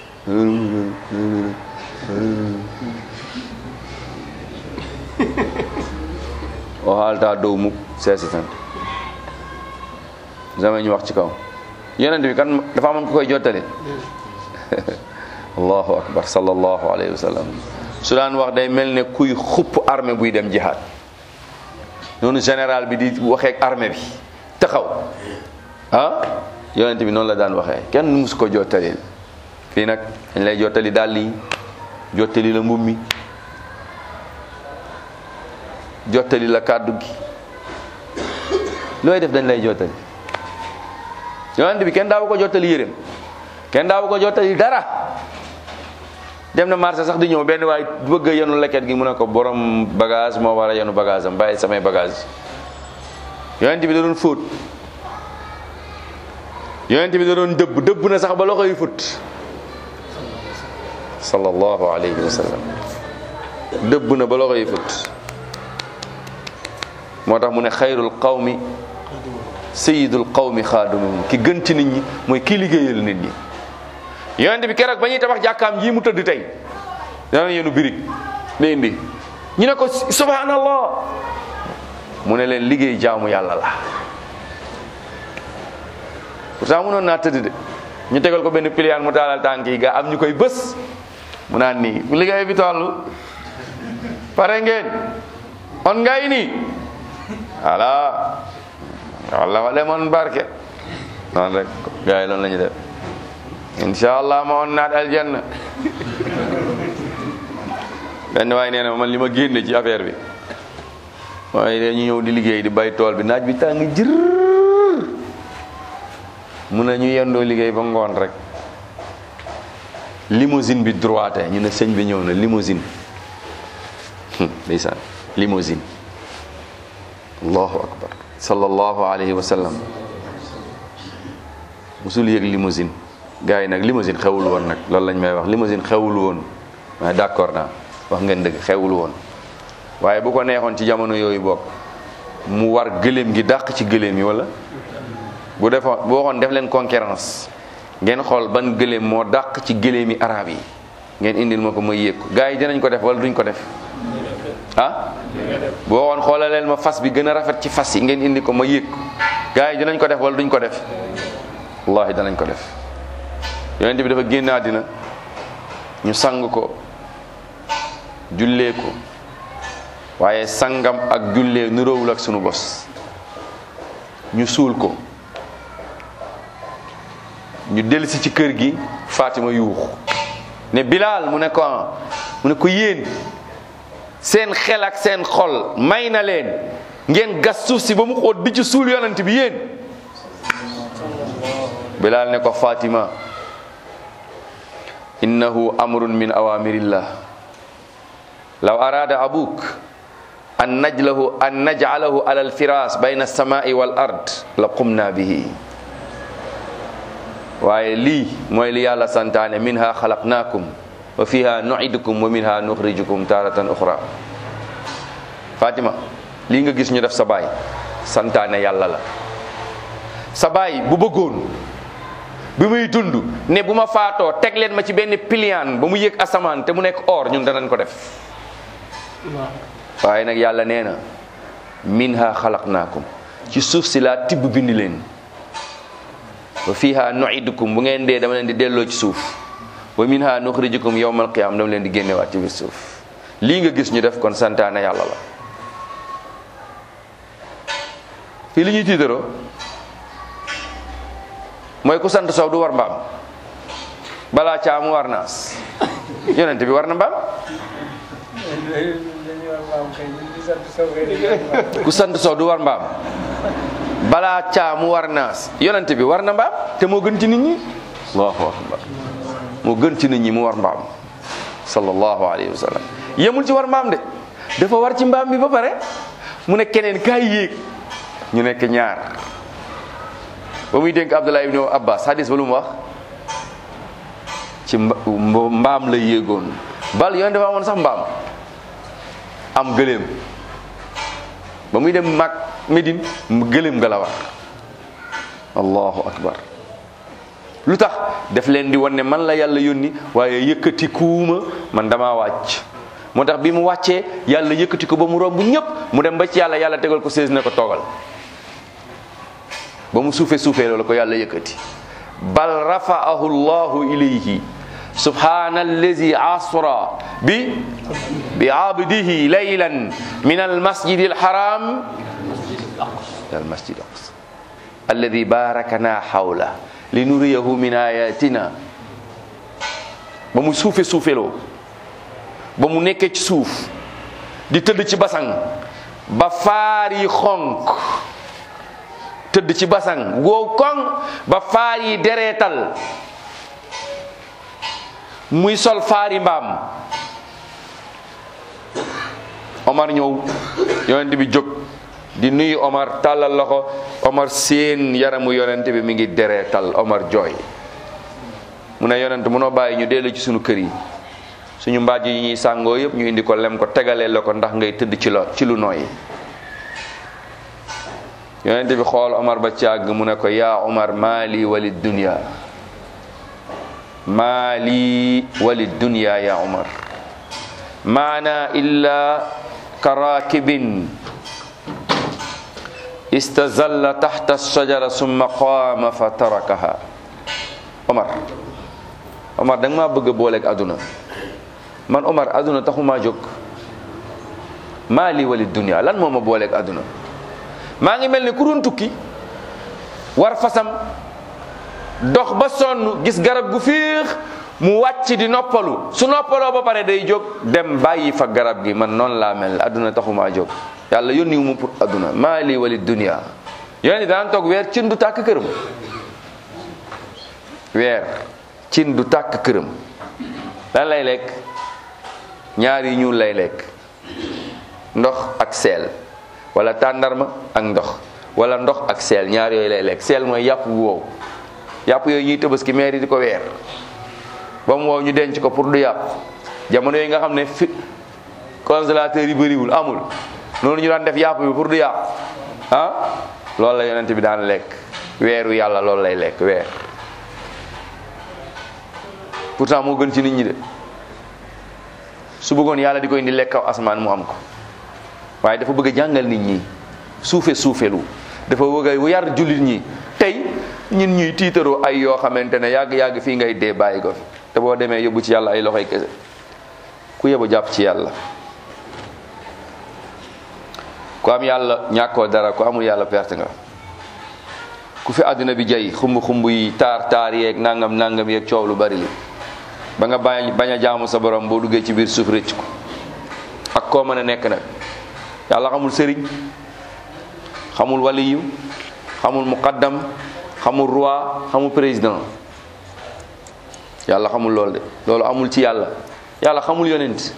S1: o haalta dow mukk seesi tan jamais ñu wax ci kaw yonent bi kan dafa amoon ku koy jottali allahu akbar sallallahu alayhi wa sallam su daan wax day mel ne kuy xupp armée buy dem jihaad noonu général bi di waxee ak armée bi taxaw ah yonent bi noonu la daan waxee kenn mus ko jottalil fii nag dañ lay jottali dàll yi jottali la mbubb mi jottali la kàddu gi looy def dañ lay jottali yonent bi kenn daawu ko jottali yéreem kenn daawu ko jottali dara dem na marché sax di ñëw benn waay bëgg a yenu leket gi mu ne ko borom bagage moo war a yenu bagage am bàyyi samay bagage yonent bi da doon fóot yonent bi da doon dëbb dëbb na sax ba loxo yi fut sallallahu alayhi wa sallam dëbb na ba loxo yi fut moo tax mu ne xayrul qawmi sayidul qawmi xaadumuhum ki gën ci nit ñi mooy ki liggéeyal nit ñi yonent bi keroog ba ñuy tabax jàkkaam ji mu tëdd tey dana yenu birig la indi ñu ne ko subhanallah mu ne leen liggéey jaamu yàlla la pourtant mënoon naa tëdd de ñu tegal ko benn piliyaan mu taalal tànk yi ga am ñu koy bës mu naan nii bu liggéey bi toll pare ngeen on ngay nii voilà walla wa demoon barke noonu rek gars yi loolu la ñu def incha allah ma on naat aljanna benn waaye nee na man li ma génne ci affaire bi waaye dañu ñëw di liggéey di bay tool bi naaj bi tàng jër mun na ñu yendoo liggéey ba ngoon rek limousine bi droite ñu ne sëñ bi ñëw na limousine ndeysaan limousine allahu akbar sallallahu alayhi wa sallam musul yëg limousine gars yi nag limousine xewul woon nag loolu lañ may wax limousine xewul woon mais d'accord naa wax ngeen dëgg xewul woon waaye bu ko neexoon ci jamono yooyu bokk mu war gëléem gi dàq ci gëléem yi wala bu defoon bu waxoon def leen concurrence ngeen xool ban gëléem moo dàq ci gëléem yi arab yi ngeen indil ma ko ma yéeg ko gars yi dinañ ko def wala duñ ko def ah bu waxoon xoolaleel ma fas bi gën a rafet ci fas yi ngeen indi ko ma yéeg ko gars yi dinañ ko def wala duñ ko def wallahi danañ ko def yonent bi dafa génn àddina ñu sang ko jullee ko waaye sangam ak jullee nuróowul ak sunu bos ñu suul ko ñu dellusi ci kër gi Fatima yuux ne Bilal mu ne ko mu ne ko yéen seen xel ak seen xol may na leen ngeen gas suuf si ba mu xóot di ci suul yonent bi yéen Bilal ne ko Fatima innahu amrun min awamirillah law arada abuk an najlahu an naj'alahu ala alfiras bayna alsamai wal ard la qumna bihi waaye lii mooy li yàlla santaane minha xalaqnaakum wa fiha nu'idukum wa minha nuxrijukum taratan uxra Fatima lii nga gis ñu def sa baay santaane yàlla la sa baay bu bëggoon bi muy dund ne bu ma faatoo teg leen ma ci benn piliaan ba mu yëg asamaan te mu nekk or ñun danañ ko def waaye nag yàlla nee na minha xalaqnaakum ci suuf si laa tibb bindi leen wa fiha nu'idukum bu ngeen dee dama leen di delloo ci suuf wa minha nuxrijukum yawmal qiyam dama leen di génnewaat ci biir suuf lii nga gis ñu def kon santaane yàlla la fii li ñuy tiitaroo mooy ku sant sow du war mbaam balaa caamu war naas yonent bi war na mbaam ku sant sow du war mbaam balaa caamu war naas yonent bi war na mbaam te moo gën ci nit ñi allahu akbar moo gën ci nit ñi mu war mbaam sallallahu alayhi wa sallam yemul ci war mbaam de dafa war ci mbaam bi ba pare mu ne keneen kaay yéeg ñu nekk ñaar ba muy dénk Abdullah ibn Abbas hadis ba lu mu wax ci mbaam la yéegoon bal yoon dafa amoon sax mbaam am gëléem ba muy dem mag Médine gëléem nga la war allahu akbar lu tax def leen di wan ne man la yàlla yónni waaye yëkkati kuuma man damaa wàcc moo tax bi mu wàccee yàlla yëkkati ko ba mu romb ñëpp mu dem ba ci yàlla yàlla tegal ko sées ne ko toogal ba mu suufe suufee loolu ko yàlla yëkkati bal rafa'ahu llahu ilayhi subhana allazi asra bi bi abdihi laylan min almasjid alharam ila almasjid aqsa alladi barakana hawla linuriyahu min ayatina ba mu suufe suufeloo ba mu nekkee ci suuf di tëdd ci basang ba faar yi xonk tëdd ci basang wow koŋ ba faar yi dereetal muy sol faari mbaam Omar ñëw yonent bi jóg di nuyu Omar tàllal loxo Omar seen yaramu yonent bi mi ngi dereetal Omar jooy mu ne yonent munoo bàyyi ñu dellu ci sunu kër yi suñu mbaaj yi ñuy sàngoo yëpp ñu indi ko lem ko tegalee la ko ndax ngay tëdd ci lo ci lu nooy yonent bi xool Omar ba càgg mu ne ko yaa Omar maali wali dunya maali wali dunya ya Omar maana illa karakibin istazalla taxta shajara summa qaama fa tarakaha Omar Omar da nga maa bëgg a booleeg àdduna man Omar àdduna taxumaa jóg maali wali dunya lan moo ma booleeg àdduna maa ngi mel ni ku doon tukki war fasam dox ba sonn gis garab gu fiix mu wàcc di noppalu su noppaloo ba pare day jóg dem bàyyi fa garab gi man noonu laa mel àdduna taxumaa jóg yàlla yónni wu mu pour àdduna maa lii wali dunia yéen daan toog weer cin du tàkk këram weer cin du tàkk këram lan lay lekk ñaar yi ñuul lay lekk ndox ak seel wala tàndarma ak ndox wala ndox ak seel ñaar yooyu lay lekk seel mooy yàpp bu wow yàpp yooyu ñuy tëbaski maire yi di ko weer ba mu wow ñu denc ko pour du yàpp jamono yi nga xam ne fi congélateur yi bëriwul amul noonu ñu daan def yàpp bi pour du yàpp ah loolu la yonent bi daan lekk weeru yàlla loolu lay lekk weer pourtant moo gën ci nit ñi de su bëggoon yàlla di ko indi lekk kaw asamaan mu am ko waaye dafa bëgg a jàngal nit ñi suufe suufelu dafa bëgg a yar jullit ñi tey ñun ñuy tiitaroo ay yoo xamante ne yàgg yàgg fii ngay dee bàyyi ko fi te boo demee yóbbu ci yàlla ay loxoy kese ku yebu jàpp ci yàlla ku am yàlla ñàkkoo dara ku amul yàlla perte nga ku fi àddina bi jay xumb xumb yi taar taar yeeg nangam nangam yeeg coow lu bari li ba nga bañ bañ a jaamu sa borom boo duggee ci biir suuf rëcc ko ak koo mën a nekk nag yàlla xamul sëriñ xamul waliyu xamul muqaddam xamul roi xamul président yàlla xamul loolu de loolu amul ci yàlla yàlla xamul yonent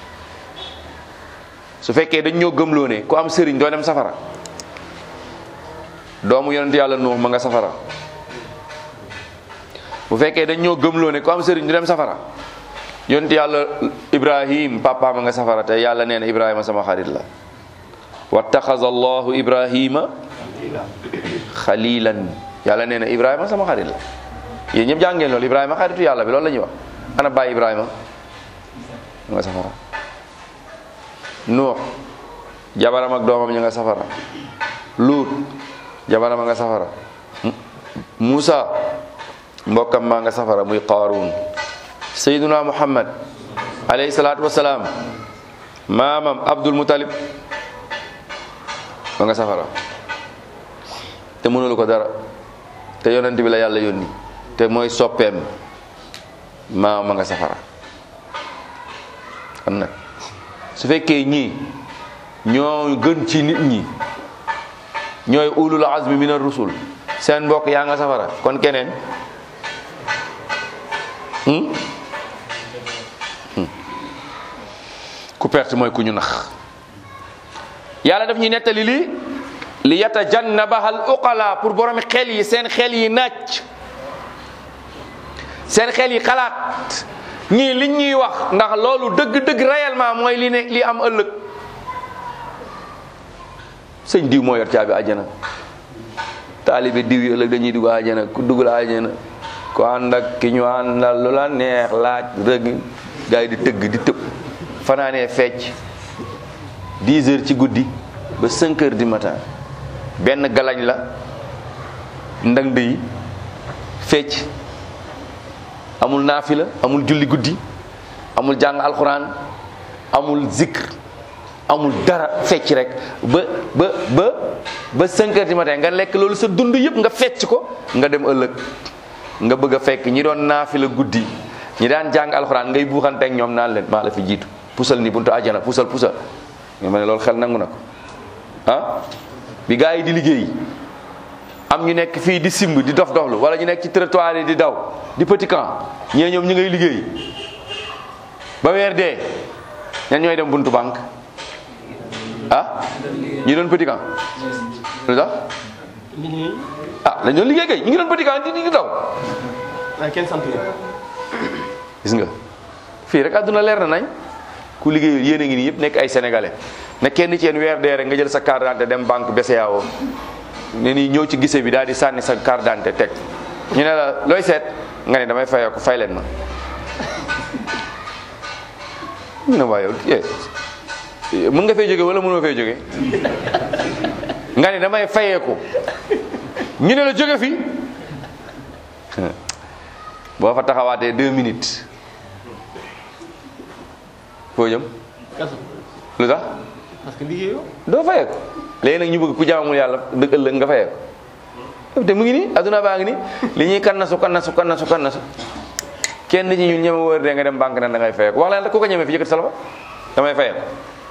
S1: su fekkee dañ ñoo gëmloo ne ku am sëriñ doo dem safara doomu yonent yàlla nuux ma nga safara bu fekkee dañ ñoo gëmloo ne ku am sëriñ du dem safara yonent yàlla ibrahim papa ma nga safara te yàlla nee na ibrahima sama xarit la wattaxaza allahu ibrahima xalilan yàlla nee na ibrahima sama xarit la yéen ñëpp jàngeen loolu ibrahima xaritu yàlla bi loolu la ñuy wax ana bàyyi ibrahima ma nga safara nuux jabaram ak doomam ñu nga safara luut jabaram a nga safara Musa mbokkam maa nga safara muy Qaaruun sayyiduna Muhammad alayhi salaatu wasalaam maamam Abdul Mutalib ma nga safara te mënulu ko dara te yonent bi la yàlla yónni te mooy soppeem maamam ma nga safara kon nag su fekkee ñii ñoo gën ci nit ñi ñooy ulul azmi min ar-rusul seen mbokk yaa nga safara kon keneen ku perte mooy ku ñu nax yàlla daf ñuy nettali li li yatajannabaha al uqala pour boromi xel yi seen xel yi nàcc seen xel yi xalaat ñii liñ ñuy wax ndax loolu dëgg-dëgg réellement mooy li ne li am ëllëg sëñ diw moo yor caabi àjjana taalibe diw yi ëllëg dañuy dugg àjjana ku dugg la àjjana ku ànd ak ki ñu àndal lu la neex laaj rëgg gars yi di tëgg di tëb fanaanee fecc 10 heures ci guddi ba 5 heures du matin benn galañ la ndang yi fecc amul naafila amul julli guddi amul jàng alxuraan amul zikr amul dara fecc rek ba ba ba ba 5 heures du matin nga lekk loolu sa dund yëpp nga fecc ko nga dem ëllëg nga bëgg a fekk ñi doon naafila guddi ñi daan jàng alxuraan ngay buuxanteeg ñoom naan leen maa la fi jiitu pusal ni buntu àjjana pusal pusal nga ma ne loolu xel nangu na ko ah bi gaa yi di liggéey am ñu nekk fii di simb di dof doflu wala ñu nekk ci trottoir yi di daw di petit camp ñee ñoom ñu ngay liggéey ba weer dee ñan ñooy dem buntu banque ah ñi doon petit camp lu tax ah dañ doon liggéey kay ñu ngi doon petit camp di di daw
S2: waaye kenn sant leen.
S1: gis nga fii rek àdduna leer na nañ ku liggéeyul yéen a ngi nii yëpp nekk ay sénégalais ne kenn ci yéen weer dee rek nga jël sa carte d'identité dem banque BCEAO ne nii ñëw ci gise bi daal di sànni sa carte d'identité teg ñu ne la looy seet nga ne damay fayoo ko fay leen ma ñu ne waa yow eh mën nga fay jóge wala mënoo fay jóge nga ne damay fayeeku ñu ne la jóge fi boo fa taxawaatee deux minutes foo jëm
S2: kaso
S1: lu tax
S2: parce que liggéeyoo.
S1: doo fayeeku léegi nag ñu bëgg ku jaamul yàlla dëgg ëllëg nga fayeeku te mu ngi nii adduna baa ngi nii li ñuy kannasu kannasu kannasu kannasu kenn ci ñun ñeme wër de nga dem banque na da ngay fayeeku wax leen rek ku ko ñeme fi yëkkati sa loxo damay fayeeku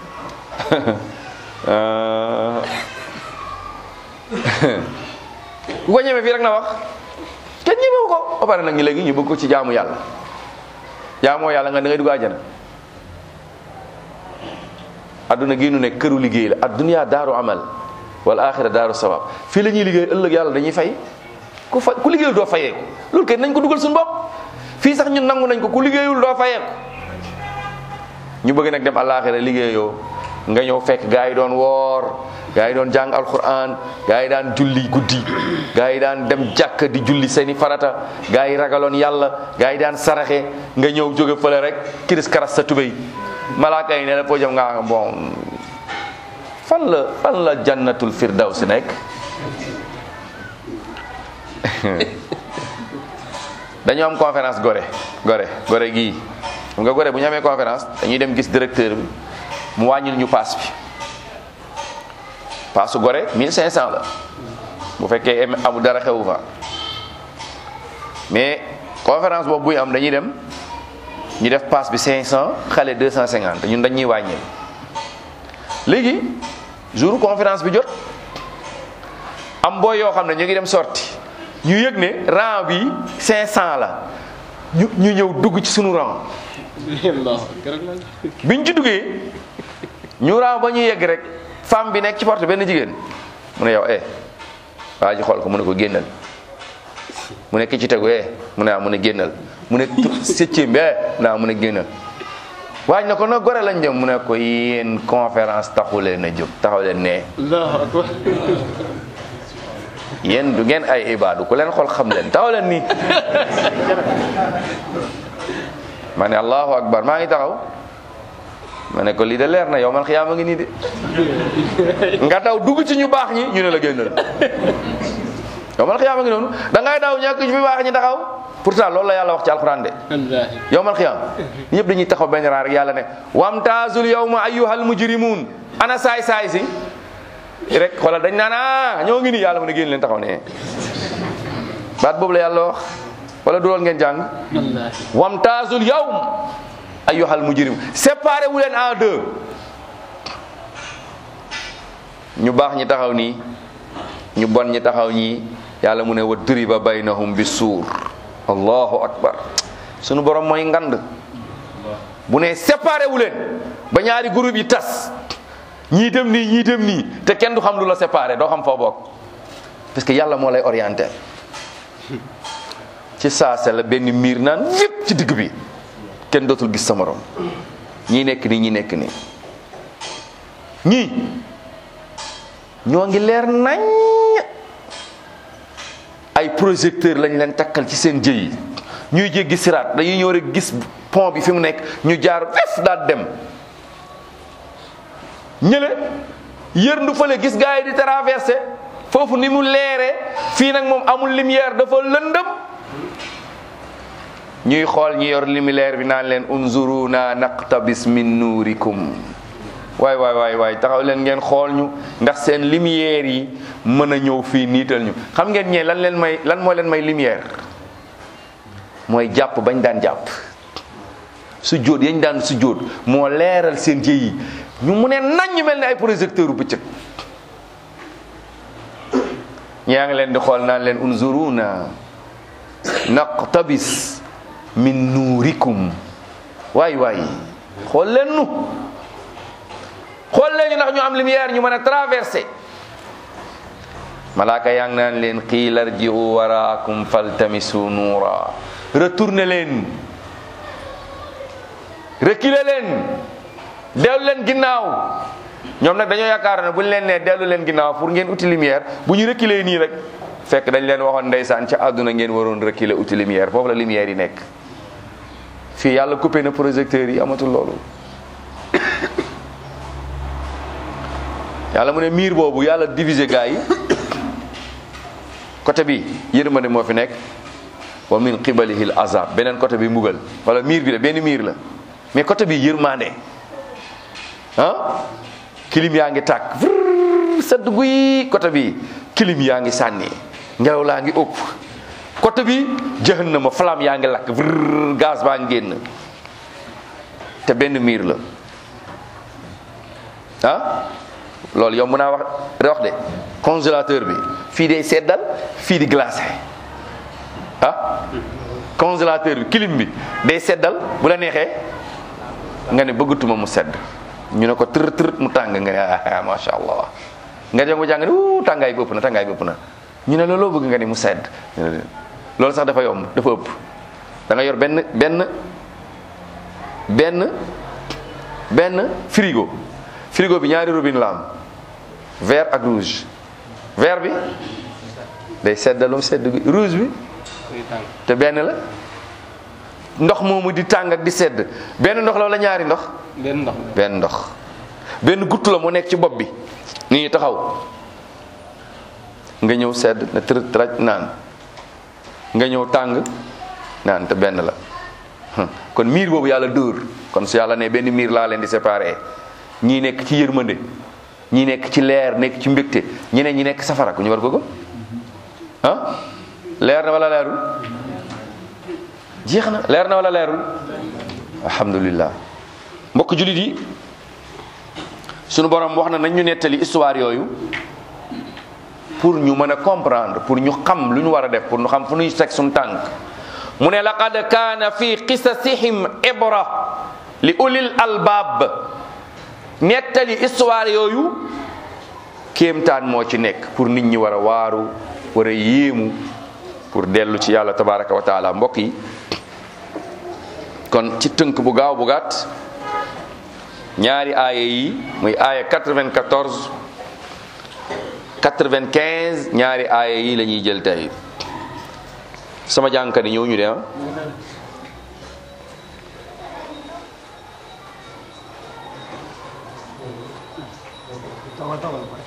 S1: ku ko ñeme fii rek na wax kenn ñemewu ko ba pare nag ñu léegi ñu bëgg ko ci jaamu yàlla jaamoo yàlla nga da ngay dugg àjjana adduna gi nu nekk këru liggéey la adduniyaa daaru amal wal axira daaru sawab fii la ñuy liggéey ëllëg yàlla dañuy fay ku fa ku liggéeyul doo fayeeku loolu kay nañ ko dugal suñu bopp fii sax ñun nangu nañ ko ku liggéeyul doo fayeeku ñu bëgg nag dem àllaaxira liggéeyoo nga ñëw fekk gaa yi doon woor gaa yi doon jàng alquran gaa yi daan julli guddi gaa yi daan dem jàkk di julli seeni farata gaa yi ragaloon yàlla gaa yi daan saraxe nga ñëw jóge fële rek kiris karas sa tubéy malaaka yi ne la foo jëm nga bon fan la fan la jannatul firdaws nekk dañu am conférence gore gore gore gii xam nga gore bu ñu amee conférence dañuy dem gis directeur bi mu wàññil ñu paas bi paasu gore 1500 la bu fekkee amul dara xewu fa mais conférence boobu buy am dañuy dem ñu def paas bi 500 xale 250 ñun dañuy wàññil léegi jour conférence bi jot am booy yoo xam ne ñu ngi dem sorti ñu yëg ne rang bi 500 la ñu ñu ñëw dugg ci sunu rang biñ ci duggee ñu rang ba ñu yegg rek femme bi nekk ci porte benn jigéen mu ne yow eh waa ji xool ko mu ne ko génnal mu ne ki ci tegu eh mu ne ah mu ne génnal mu ne septième bi eh mu ne ah mu ne génnal waaj na ko na gore lañ jëm mu ne ko yéen conférence taxu leen a jóg taxaw leen ne yéen du ngeen ay ibaadu ku leen xool xam leen taxaw leen nii ma ne allahu akbar maa ngi taxaw ma ne ko lii de leer na yow man xiyaama ngi nii de nga daw dugg ci ñu baax ñi ñu ne la génnal yow man xiyaama ngi noonu da ngay daw ñàkk ci fi baax ñi taxaw pourtant loolu la yàlla wax ci alquran de yow man xiyaam ñëpp dañuy taxaw benn raar rek yàlla ne wamtaazul yawma ayyuhal mujrimun ana saay saay si rek xoolal dañ naan ah ñoo ngi nii yàlla mu ne génn leen taxaw ne baat boobu la yàlla wax wala du lool ngeen jàng wamtaazul yawm ayyuhal mujrim séparé wu leen en deux ñu baax ñi taxaw nii ñu bon ñi taxaw ñii yàlla mu ne wa duriba baynahum bi suur allahu akbar sunu borom mooy ngand bu ne séparé wu leen ba ñaari groupe yi tas ñii dem nii ñii dem nii te kenn du xam lu la séparé doo xam foo bokk parce que yàlla moo lay orienté ci saase la benn miir naan yépp ci digg bi kenn dootul gis sa morom ñii nekk nii ñii nekk nii ñii ñoo ngi leer nañ ay projecteur lañ leen takkal ci seen jëy yi ñuy jéggi siraat dañuy ñëw rek gis pont bi fi mu nekk ñu jaar fef daal dem ñële yërndu fële gis gars yi di traversé foofu ni mu leere fii nag moom amul lumière dafa lëndëm ñuy xool ñi yor lumière bi naan leen unzuruna naqtabis min nuurikum waay waay waay waay taxaw leen ngeen xool ñu ndax seen lumière yi mën a ñëw fii niital ñu xam ngeen ñee lan leen may lan moo leen may lumière mooy jàpp bañ daan jàpp su jóot yañ daan su jóot moo leeral seen jëy yi ñu mu ne nañ ñu mel ne ay projecteur u bëccëg ñaa ngi leen di xool naan leen unzuruna naqtabis min nuurikum waay waay xool leen nu xool leen ñu ndax ñu am lumière ñu mën a traversé malaaka yaa ngi naan leen qiila rji'u waraakum faltamisu nuura retourné leen reculé leen dellu leen ginnaaw ñoom nag dañoo yaakaar ne bu ñu leen nee dellu leen ginnaaw pour ngeen uti lumière bu ñu reculé nii rek fekk dañ leen waxoon ndeysaan ca àdduna ngeen waroon reculé uti lumière foofu la lumière yi nekk fii yàlla coupé na projecteurs yi amatul loolu yàlla mu ne miir boobu yàlla divisé gaa yi côté bi yërmande moo fi nekk wa min qibalihi l azab beneen côté bi mbugal wala miir bi la benn miir la mais côté bi yërmande ah kilim yaa ngi tàkk vrr sedd guy côté bi kilim yaa ngi sànni ngelaw laa ngi ëpp côté bi jahannama flamme yaa ngi lakk vrr gaz baa ngi génn te benn miir la ah loolu yow mën naa wax wax de congélateur bi fii day seddal fii di glacé ah congélateur bi clim bi day seddal bu la neexee nga ne bëggatuma mu sedd ñu ne ko tër tër mu tàng nga ne ah macha allah nga dem ba jàng ne wuu tàngaay bi ëpp na tàngaay bi ëpp na ñu ne la loo bëgg nga ni mu sedd ñu ne loolu sax dafa yomb dafa ëpp da nga yor benn benn benn benn frigo frigo bi ñaari robinet la am vert ak rouge vert bi day seddalum sedd bi rouge bi
S2: muy tàng
S1: te benn la ndox moomu di tàng ak di sedd benn ndox la wala ñaari ndox
S2: benn ndox mi
S1: benn ndox benn gutt la mu nekk ci bopp bi nit ñi taxaw nga ñëw sedd na tërët raj naan nga ñëw tàng naan te benn la Hum, kon miir boobu yàlla dóor kon su yàlla ne benn miir laa leen di séparé ñii nekk ci yërmande ñii nekk ci leer nekk ci mbégte ñeneen ñi nekk safara ku ñu war ko gëm ah leer na wala leerul jeex na leer na wala leerul alhamdulillah mbokk jullit yi sunu borom wax na nañ ñu nettali histoire yooyu pour ñu mën a comprendre pour ñu xam lu ñu war a def pour ñu xam fu ñuy teg suñu tànk mu ne laqad kaana fi qisasihim ibra li ulil albaab nettali histoire yooyu kéemtaan moo ci nekk pour nit ñi war a waaru war a yéemu pour dellu ci yàlla tabaraka wa taala mbokk yi kon ci tënk bu gaaw bu gàtt ñaari aaya yi muy aaya 94 95 ñaari aaya yi la ñuy jël tey sama jàngkat yi ñëw ñu de ah
S2: tawal tawal pare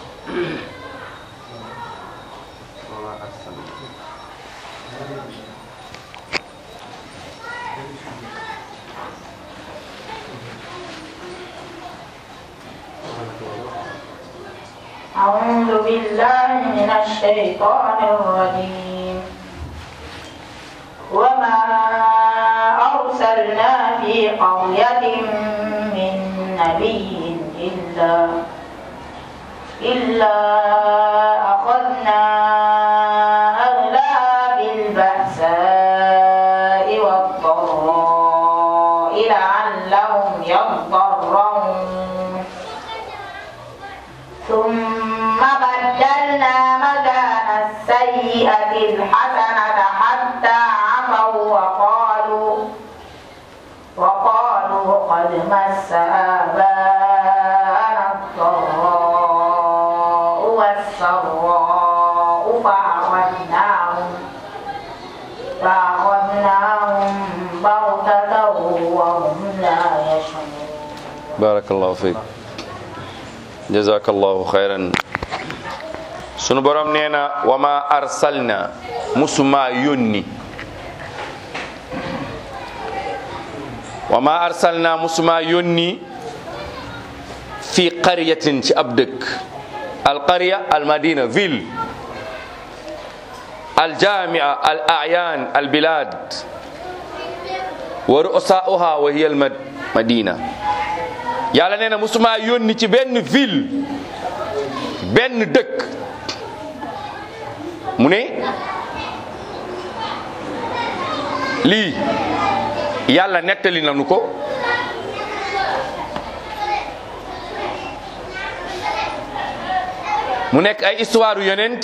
S3: أعوذ بالله من الشيطان الرجيم وما أرسلنا في قرية من نبي إلا إلا أخذنا أهلها بالبأساء والضراء لعلهم يضرعون ثم بدلنا مكان السيئة الحسنة حتى عفوا وقالوا وقالوا قد مس آباءنا الضراء والسراء فأخذناهم فأخذناهم بغتة وهم لا يشعرون
S1: barakallahu fiik jazakallahu xayran sunu borom nee na wa ma arsalna musuma yónni wa ma arsalna musuma yónni fi qaryatin ci ab dëkk al qarya al madina ville al jamia al ayan al bilad wa ru'sa'uha wa hiya al mad- madina yàlla nee na musuma yónni ci benn ville benn dëkk mu ne lii yàlla nettali nañu ko mu nekk ay histoire yu yonent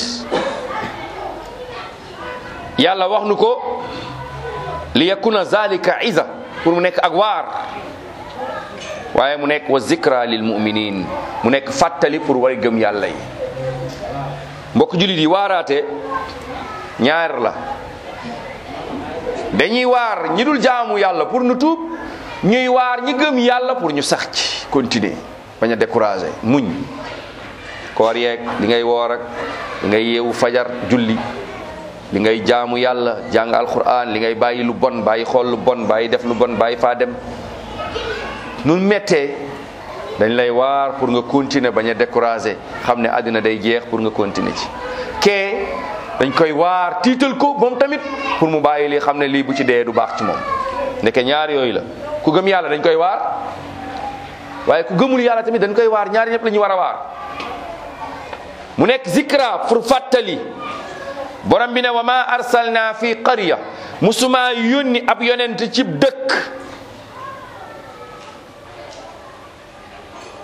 S1: yàlla wax nu ko li yakuna zalika iza pour mu nekk ak waar waaye mu nekk wa zikra lil muminin mu nekk fàttali pour way gëm yàlla yi mbokk jullit yi waaraate ñaar la dañuy waar ñi dul jaamu yàlla pour nu tuub ñuy waar ñi gëm yàlla pour ñu sax ci continuer bañ a décourager muñ koor yeeg li ngay woor ak li ngay yeewu fajar julli li ngay jaamu yàlla jàng alquran li ngay bàyyi lu bon bàyyi xool lu bon bàyyi def lu bon bàyyi faa dem nu mettee dañ lay waar pour nga continuer bañ a décourager xam ne àddina day jeex pour nga continuer ci kee dañ koy waar tiital ko moom tamit pour mu bàyyi lii xam ne lii bu ci dee du baax ci moom ndeke ñaar yooyu la ku gëm yàlla dañ koy waar waaye ku gëmul yàlla tamit dañ koy waar ñaari ñëpp la ñu war a waar mu nekk zikra pour fàttali borom bi ne wa ma arsalna fi qarya musuma yónni ab yonent ci dëkk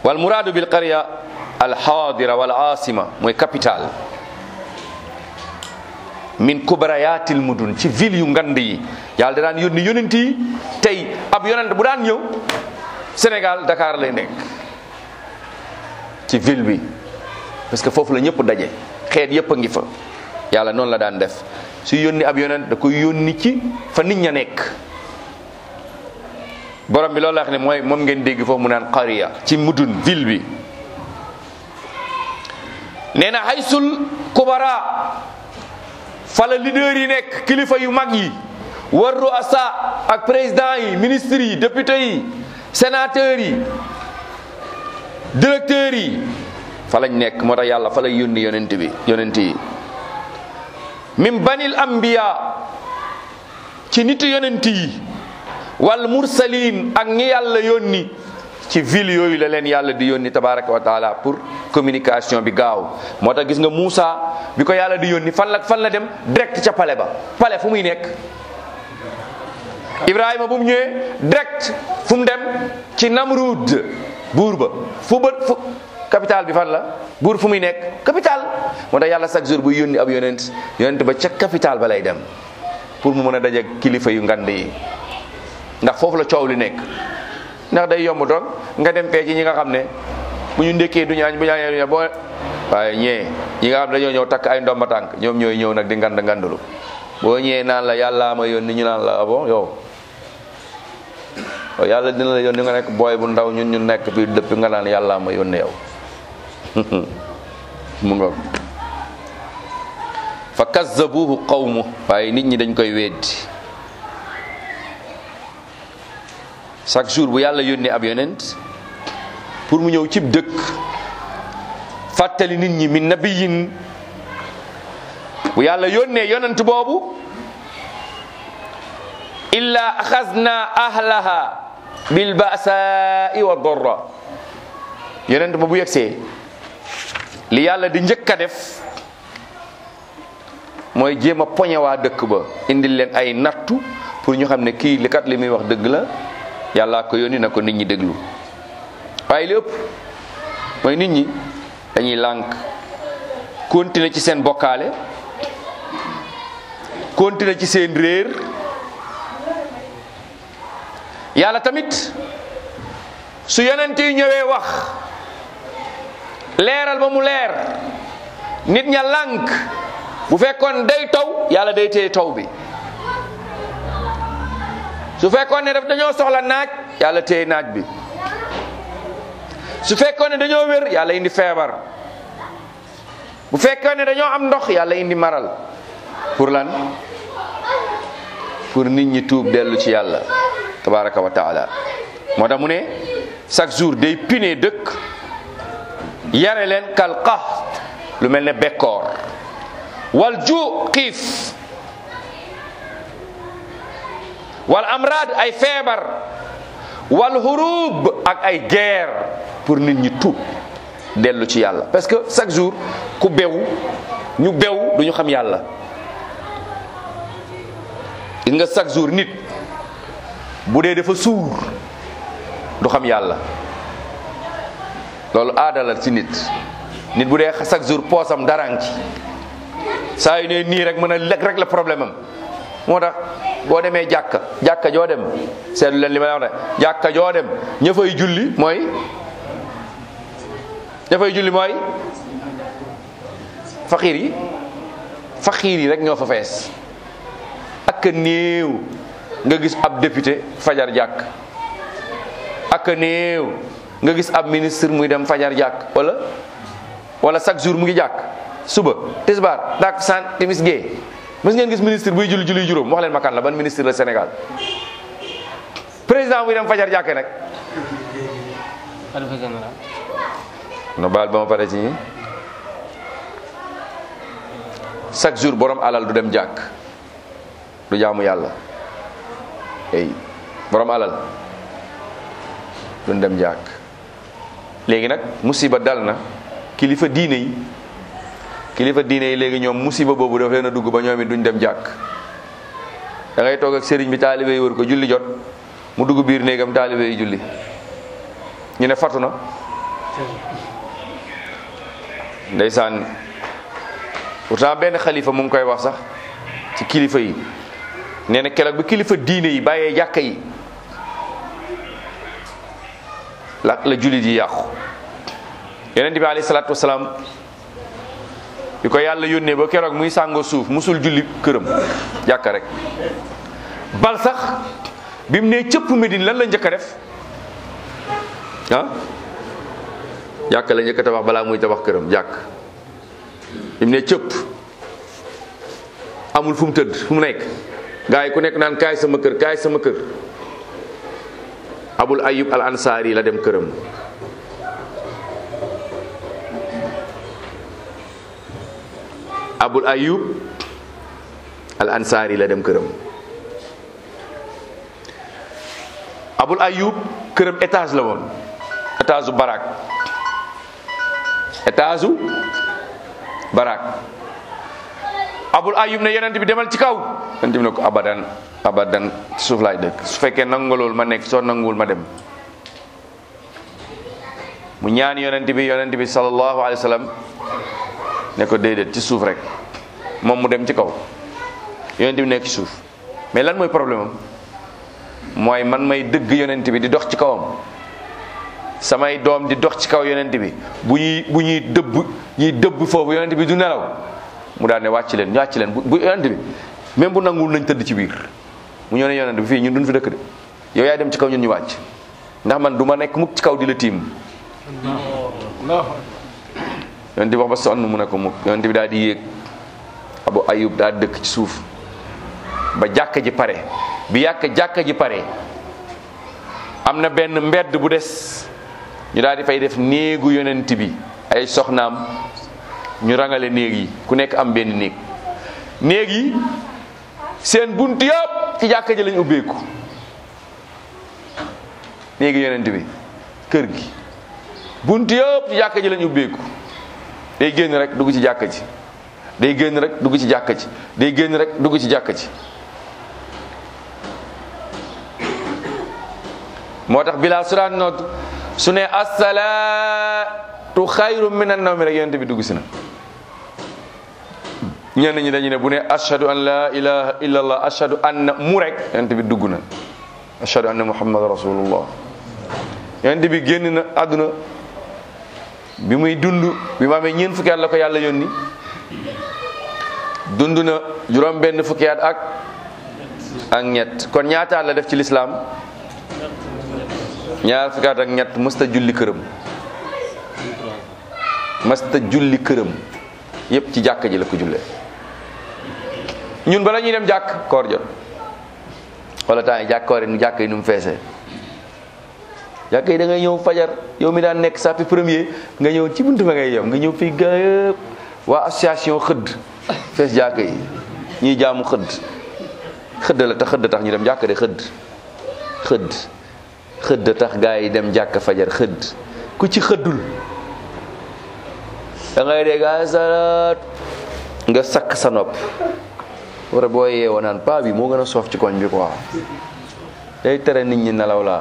S1: wal muraadu bil qarya al xaadira wal asima mooy capital min kubarayaatil mudun ci ville yu ngand yi yàlla da daan yónni yonent yi tey ab yonent bu daan ñëw Sénégal Dakar lay nekk ci ville bi parce que foofu la ñëpp daje xeet yëpp a ngi fa yàlla noonu la daan def su yónni ab yonent da koy yónni ci fa nit ña nekk borom bi loolu la wax ne mooy moom ngeen dégg foofu mu naan qariya ci mudun ville bi nee na haysul kubara fala leader yi nekk kilifa yu mag yi war ruasa ak président yi ministres yi députés yi sénateurs yi directeurs yi fa lañ nekk moo tax yàlla fa lay yónni yonent bi yonent yi min banil anbiya ci nitu yonent yi wal mursalin ak ñi yàlla yónni ci ville yooyu la leen yàlla di yónni tabaraka wa taala pour communication bi gaaw moo tax gis nga Moussa bi ko yàlla di yónni fan la fan la dem direct ca palais ba palais fu muy nekk Ibrahima bu mu ñëwee direct fu mu dem ci Namrud buur ba fu ba fu capital bi fan la buur fu muy nekk capital moo tax yàlla chaque jour buy yónni ab yonent yonent ba ca capital ba lay dem pour mu mën a daje kilifa yu ngand yi ndax foofu la coow li nekk ndax day yomb toog nga dem fee ci ñi nga xam ne bu ñu ndékkee du ñaañ bu ñaañee du ñaañ boo waaye ñee ñi nga xam ne dañoo ñëw takk ay ndomba tànk ñoom ñooy ñëw nag di ngand ngandulu boo ñëwee naan la yàllaa ma yónni ñu naan la ah bon yow yàlla dina la yónni nga nekk booy bu ndaw ñun ñu nekk fii dëpp nga naan yàllaa ma yónni yow mu nga fa kazzabuhu qawmu waaye nit ñi dañ koy weddi chaque jour bu yàlla yónnee ab yonent pour mu ñëw cib dëkk fàttali nit ñi min nabiyin bu yàlla yónnee yonent boobu illa axasna ahlaha bil ba'sa'i wa darra yonent ba bu yegsee li yàlla di njëkk a def mooy jéem a poñe waa dëkk ba indil leen ay nattu pour ñu xam ne kii li kat li muy wax dëgg la yàllaa ko yónni na ko nit ñi déglu waaye li ëpp mooy nit ñi dañuy lànk continuer ci seen bokkaale continuer ci seen réer yàlla tamit su yonent yi ñëwee wax leeral ba mu leer nit ña lànk bu fekkoon day taw yàlla day téye taw bi su fekkoon ne daf dañoo soxla naaj yàlla téye naaj bi su fekkoon ne dañoo wér yàlla indi feebar bu fekkoon ne dañoo am ndox yàlla indi maral pour lan pour nit ñi tuub dellu ci yàlla tabaraka wa taala moo tax mu ne chaque jour day pine dëkk yare leen kal qaxt lu mel ne bekkoor wal ju xiif wal amrad ay feebar wal hurub ak ay guerre pour nit ñi tuub dellu ci yàlla parce que chaque jour ku bew ñu bew duñu xam yàlla gis nga chaque jour nit bu dee dafa suur du xam yàlla loolu aada la ci nit nit bu dee chaque jour poosam daraan ci saa yu ne nii rek mën a lekk rek la problème am moo tax boo demee jàkka jàkka joo dem seetlu leen li ma la wax ne jàkka joo dem ña fay julli mooy ña fay julli mooy faqiir yi faqiir yi rek ñoo fa fees ak néew nga gis ab député fajar jàkk ak néew nga gis ab ministre muy dem fajar jàkk wala wala chaque jour mu ngi jàkk suba tisbaar takkusaan timis gee mës ngeen gis ministre buy julli julli juróom wax leen ma kan la ban ministre la Sénégal président buy dem fajar jàkke nag
S2: xalifa général
S1: no baal ba ma pare ci ñi chaque jour borom alal du dem jàkk du jaamu yàlla ey borom alal duñ dem jàkk léegi nag musiba dal na kilifa diine yi kilifa diine yi léegi ñoom musiba boobu daf leen a dugg ba ñoom it duñ dem jàkk da ngay toog ak sëriñ bi taalibe yi wër ko julli jot mu dugg biir néegam taalibe yi julli ñu ne fatu na ndeysaan pourtant benn xalifa mu ngi koy wax sax ci kilifa yi nee na keroog bi kilifa diine yi bàyyee jàkka yi la la jullit yi yàqu yonent bi alayhi salaatu wasalaam bi ko yàlla yónnee ba keroog muy sàngoo suuf musul julli këram jàkka rek bal sax bi mu nee cëpp Medine lan la njëkk a def ah jàkk la njëkk a tabax balaa muy tabax këram jàkk bi mu nee cëpp amul fu mu tëdd fu mu nekk gars yi ku nekk naan kaay sama kër kaay sama kër abul ayub al ansaari la dem këram abul ayub al ansaari la dem këram abul ayub këram étage la woon étage u barak étage u barak abul ayub ne yonent bi demal ci kaw yonent bi ne ko abadan abadan suuf laay dëkk su fekkee nangu loolu ma nekk soo nanguwul ma dem mu ñaan yonent bi yonent bi sallallahu alayhi wa sallam ne ko déedéet ci suuf rek moom mu dem ci kaw yonent bi nekk ci suuf mais lan mooy problème am mooy man may dëgg yonent bi di dox ci kawam samay doom di dox ci kaw yonent bi bu ñuy bu ñuy dëbb ñuy dëbb foofu yonent bi du nelaw mu daal ne wàcc leen wàcc leen bu bu yonent bi même bu nanguwul nañ tëdd ci biir mu ñëw ne yonent bi fii ñun duñ fi dëkk de yow yaay dem ci kaw ñun ñu wàcc ndax man du ma nekk mukk ci kaw di la tiim yonent bi wax ba sonn mu ne ko mukk yonent bi daal di yéeg abu ayub daal dëkk ci suuf ba jàkka ji pare bi yàkk jàkka ji pare am na benn mbedd bu des ñu daal di fay def néegu yonent bi ay soxnaam ñu rangale néeg yi ku nekk am benn néeg néeg yi seen bunt yëpp ci jàkka ji lañ ubbeeku néegi yonent bi kër gi bunt yëpp ci jàkka ji lañ ubbeeku day génn rek dugg ci jàkka ji day génn rek dugg ci jàkka ji day génn rek dugg ci jàkka ji moo tax bilaa su daan noot su ne assalaatu xayru min an nawmi rek yonent bi dugg si na ñenn ñi dañu ne bu ne ashhadu an la ilaha illa allah ashhadu anna mu rek yonent bi dugg na ashhadu anna muhammad rasulullah yonent bi génn na àdduna bi muy dund bi ma amee ñeent fukki at la ko yàlla yónni dund na juróom benn fukki at ak ak ñett kon ñaata at la def ci lislaam ñaar fukki at ak ñett mësta julli këram mësta julli këram yépp ci jàkk ji la ko jullee ñun bala ñuy dem jàkk koor jot wala temps yi jàkk koor yi nu jàkk yi nu mu feesee jàkk yi da ngay ñëw fajar yow mi daan nekk sàppi premier nga ñëw ci buntu ba ngay yem nga ñëw fii gaa yëpp waa association xëdd fees jàkk yi ñuy jaamu xëdd xëdd la tax xëdd tax ñu dem jàkk de xëdd xëdd xëdd tax gaa yi dem jàkk fajar xëdd ku ci xëddul da ngay dégg asalaat nga sakk sa nopp war a boo yeewoo naan paa bi moo gën a soof ci koñ bi quoi day tere nit ñi nelaw laa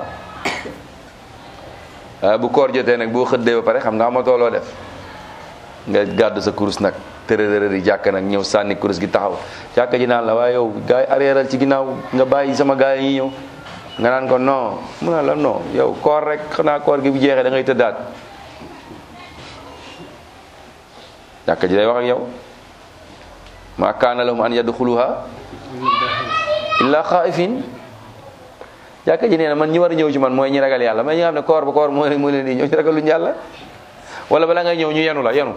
S1: waaye bu koor jotee nag boo xëddee ba pare xam nga amatoo loo def nga gàddu sa kurus nag tërërër yi jàkk nag ñëw sànni kurus gi taxaw jàkk ji naan la waaye yow gars yi arrièreal ci ginnaaw nga bàyyi sama gars yi ñëw nga naan ko non mu ne la non yow koor rek xanaa koor gi bu jeexee da ngay tëddaat jàkk ji day wax ak yow ma kaana lahum an yadxuluha illa xaifin jàkka ji nee na man ñi war a ñëw ci man mooy ñi ragal yàlla mais ñi nga xam ne koor ba koor moo moo leen di ñëw ñu ragaluñ yàlla wala bala ngay ñëw ñu yenu la yenu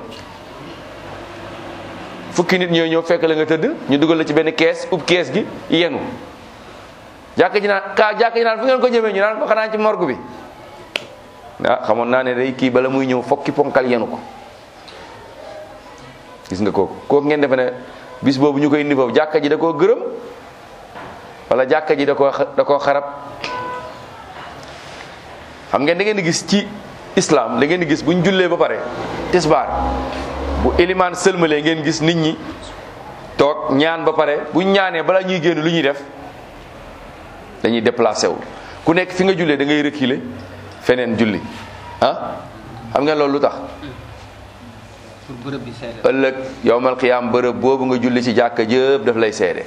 S1: fukki nit ñooy ñëw fekk la nga tëdd ñu dugal la ci benn kees ub kees gi yenu jàkka ji naan ka jàkka ji naan fu ngeen ko jëmee ñu naan ko xanaa ci morgue bi ah xamoon naa ne day kii bala muy ñëw fokki ponkal yenu ko gis nga kooku kooku ngeen defe ne bis boobu ñu koy indi foofu jàkka ji da koo gërëm wala jàkka ji da koo da koo xarab xam ngeen da ngeen di gis ci islam da ngeen di gis bu ñu jullee ba pare tisbaar bu ilimaan sëlmalee ngeen gis nit ñi toog ñaan ba pare bu ñu ñaanee bala ñuy génn lu ñuy def dañuy déplacé wu ku nekk fi nga jullee da ngay reculer feneen julli ah xam ngeen loolu lu tax
S2: pour bërëb bi seede
S1: ëllëg yowmal qiyaam bërëb boobu nga julli ci jàkka jëpp daf lay seede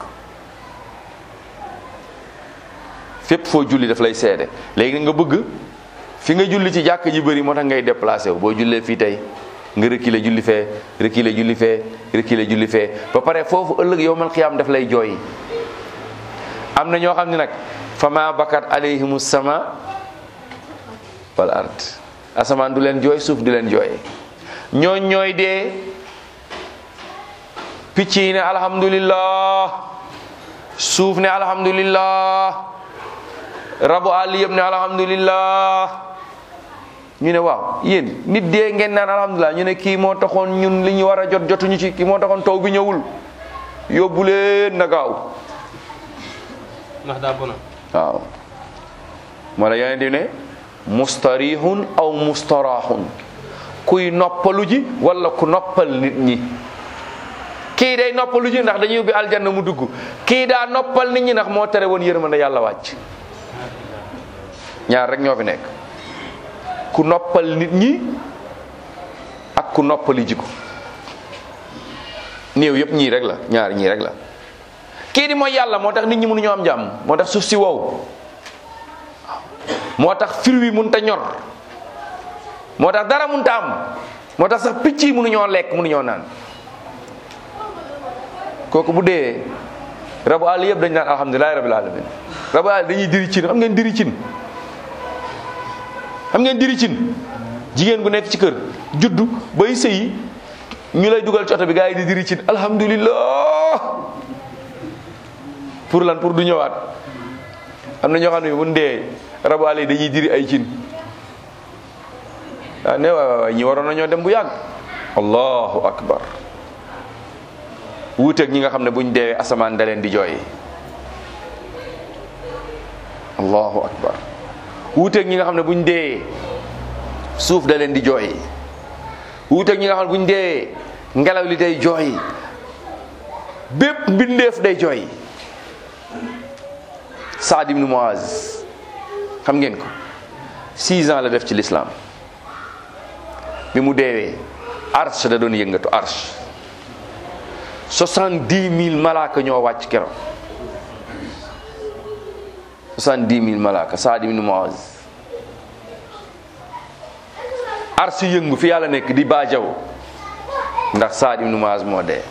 S1: fépp foo julli daf lay seede léegi nga bëgg fi nga julli ci jàkka ji bëri moo tax ngay déplacé wu boo jullee fii tey nga reculer julli fee reculer julli fee reculer julli fee ba pare foofu ëllëg yowmal qiyaam daf lay jooy am na ñoo xam ne nag fama bakat alayhimu sama wal ard asamaan du leen jooy suuf du leen jooy ñooñ ñooy dee picc yi ne alhamdulillah suuf ne alhamdulillah rabu àll yëpp ne alhamdulillah ñu ne waaw yéen nit dee ngeen naan alhamdulillah ñu ne kii moo taxoon ñun li ñu war a jot jotuñu ci kii moo taxoon taw bi ñëwul yóbbu leen na gaaw
S2: ndax daa bona
S1: waaw moo la yeneen di ne mustarihun aw mustarahun kuy noppalu ji wala ku noppal nit ñi kii day noppalu ji ndax dañuy ubbi aljanna mu dugg kii daa noppal nit ñi ndax moo tere woon yërmande yàlla wàcc ñaar rek ñoo fi nekk ku noppal nit ñi ak ku noppali ji ko néew yëpp ñii rek la ñaar ñii rek la kii di mooy yàlla moo tax nit ñi mënuñoo am jàmm moo tax suuf si wow moo tax fir wi mënut a ñor moo tax dara mënut a am moo tax sax picc yi mënuñoo lekk mënuñoo naan kooku bu dee rabu àll yëpp dañ naan alhamdulilahi rabbil alamin rabu àll dañuy diri cin xam ngeen diri cin xam ngeen diri cin jigéen gu nekk ci kër juddu bay sëyi ñu lay dugal ci oto bi gars yi di diri cin alhamdulillah pour lan pour du ñëwaat am na ñoo xam ne bu dee rabu àll yi dañuy diri ay cin ah ne waay waay ñi waroon nañoo dem bu yàgg allahu akbar wuuteeg ñi nga xam ne buñ deewee asamaan da leen di jooy allahu akbar wuuteeg ñi nga xam ne buñ deewee suuf da leen di jooy wuuteeg ñi nga xam ne buñ deewee ngelaw li day jooy bépp mbindeef day jooy Saad ibn Muaz xam ngeen ko six ans la def ci l'islam bi mu deewee arsh da doon yëngatu arsh soixante-dix mille malaaka ñoo wàcc keroog soixante-dix mille malaaka Saad ibn Muaz arsh yëngu fi yàlla nekk di baajaw ndax Saad ibn Muaz moo dee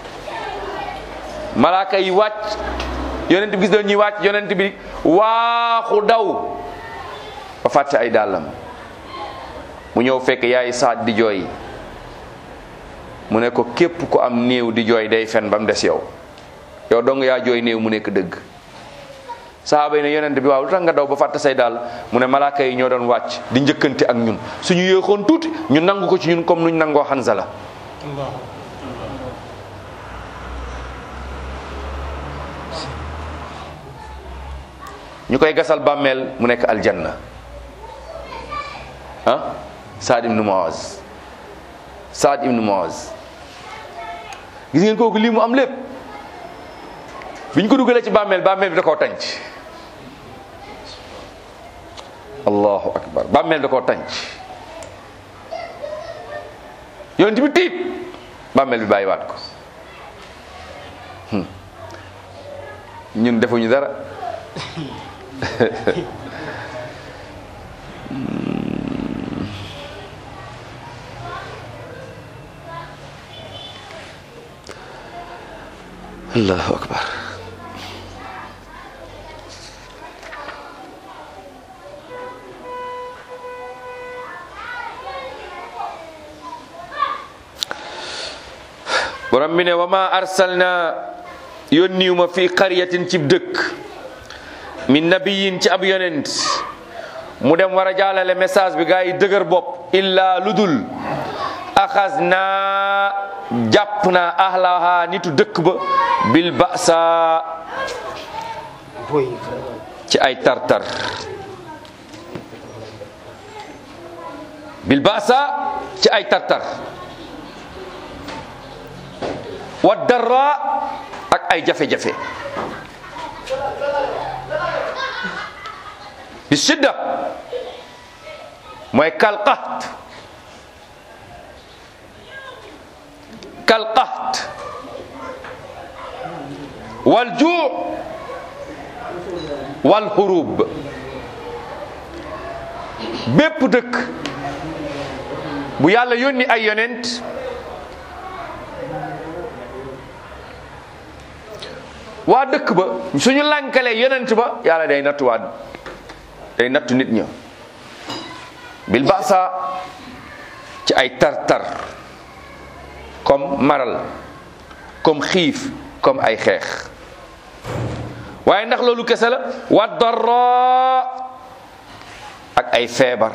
S1: malaaka yi wàcc yonent bi gis doon ñuy wàcc yonent bi waaxu daw ba fàtte ay dàllam mu ñëw fekk yaay Saad di jooy mu ne ko képp ku am néew di jooy day fen ba mu des yow yow dong yaa jooy néew mu nekk dëgg sahaaba yi ne yonent bi waaw lu tax nga daw ba fàtte say daal mu ne malaaka yi ñoo doon wàcc di njëkkante ak ñun suñu yéexoon tuuti ñu nangu ko ci ñun comme nuñ nangoo Hanzala ñu koy gasal bàmmeel mu nekk aljanna ah Saad ibn Muaz Saad ibn Muaz gis ngeen kooku lii mu am lépp bi ñu ko dugalee ci bàmmeel bàmmeel bi da koo tànc allahu akbar bàmmeel da koo tànc yonent bi tiit bàmmeel bi bàyyiwaat ko ñun defuñu dara allahu akbar borom bi ne wa ma arsalna yónniwu ma fi qaryatin cib dëkk min nabiyin ci ab yonent mu dem war a jàllale message bi gaa yi dëgër bopp illa ludul axas naa jàpp naa ahlaha nitu dëkk ba bil basa ci ay tartar bil basa ci ay tartar wa darra ak ay jafe-jafe bi sidda mooy kal qaht kal qaht wal juu wal hurub bépp dëkk bu yàlla yónni ay yonent waa dëkk ba suñu lànkalee yonent ba yàlla day nattu waa day nattu nit ña bil basa ci ay tar-tar comme maral comme xiif comme ay xeex waaye ndax loolu kese la wa darra ak ay feebar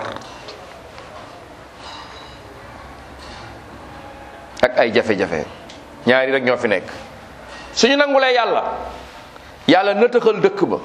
S1: ak ay jafe-jafe ñaari rek ñoo fi nekk suñu nangulee yàlla yàlla nëtëxal dëkk ba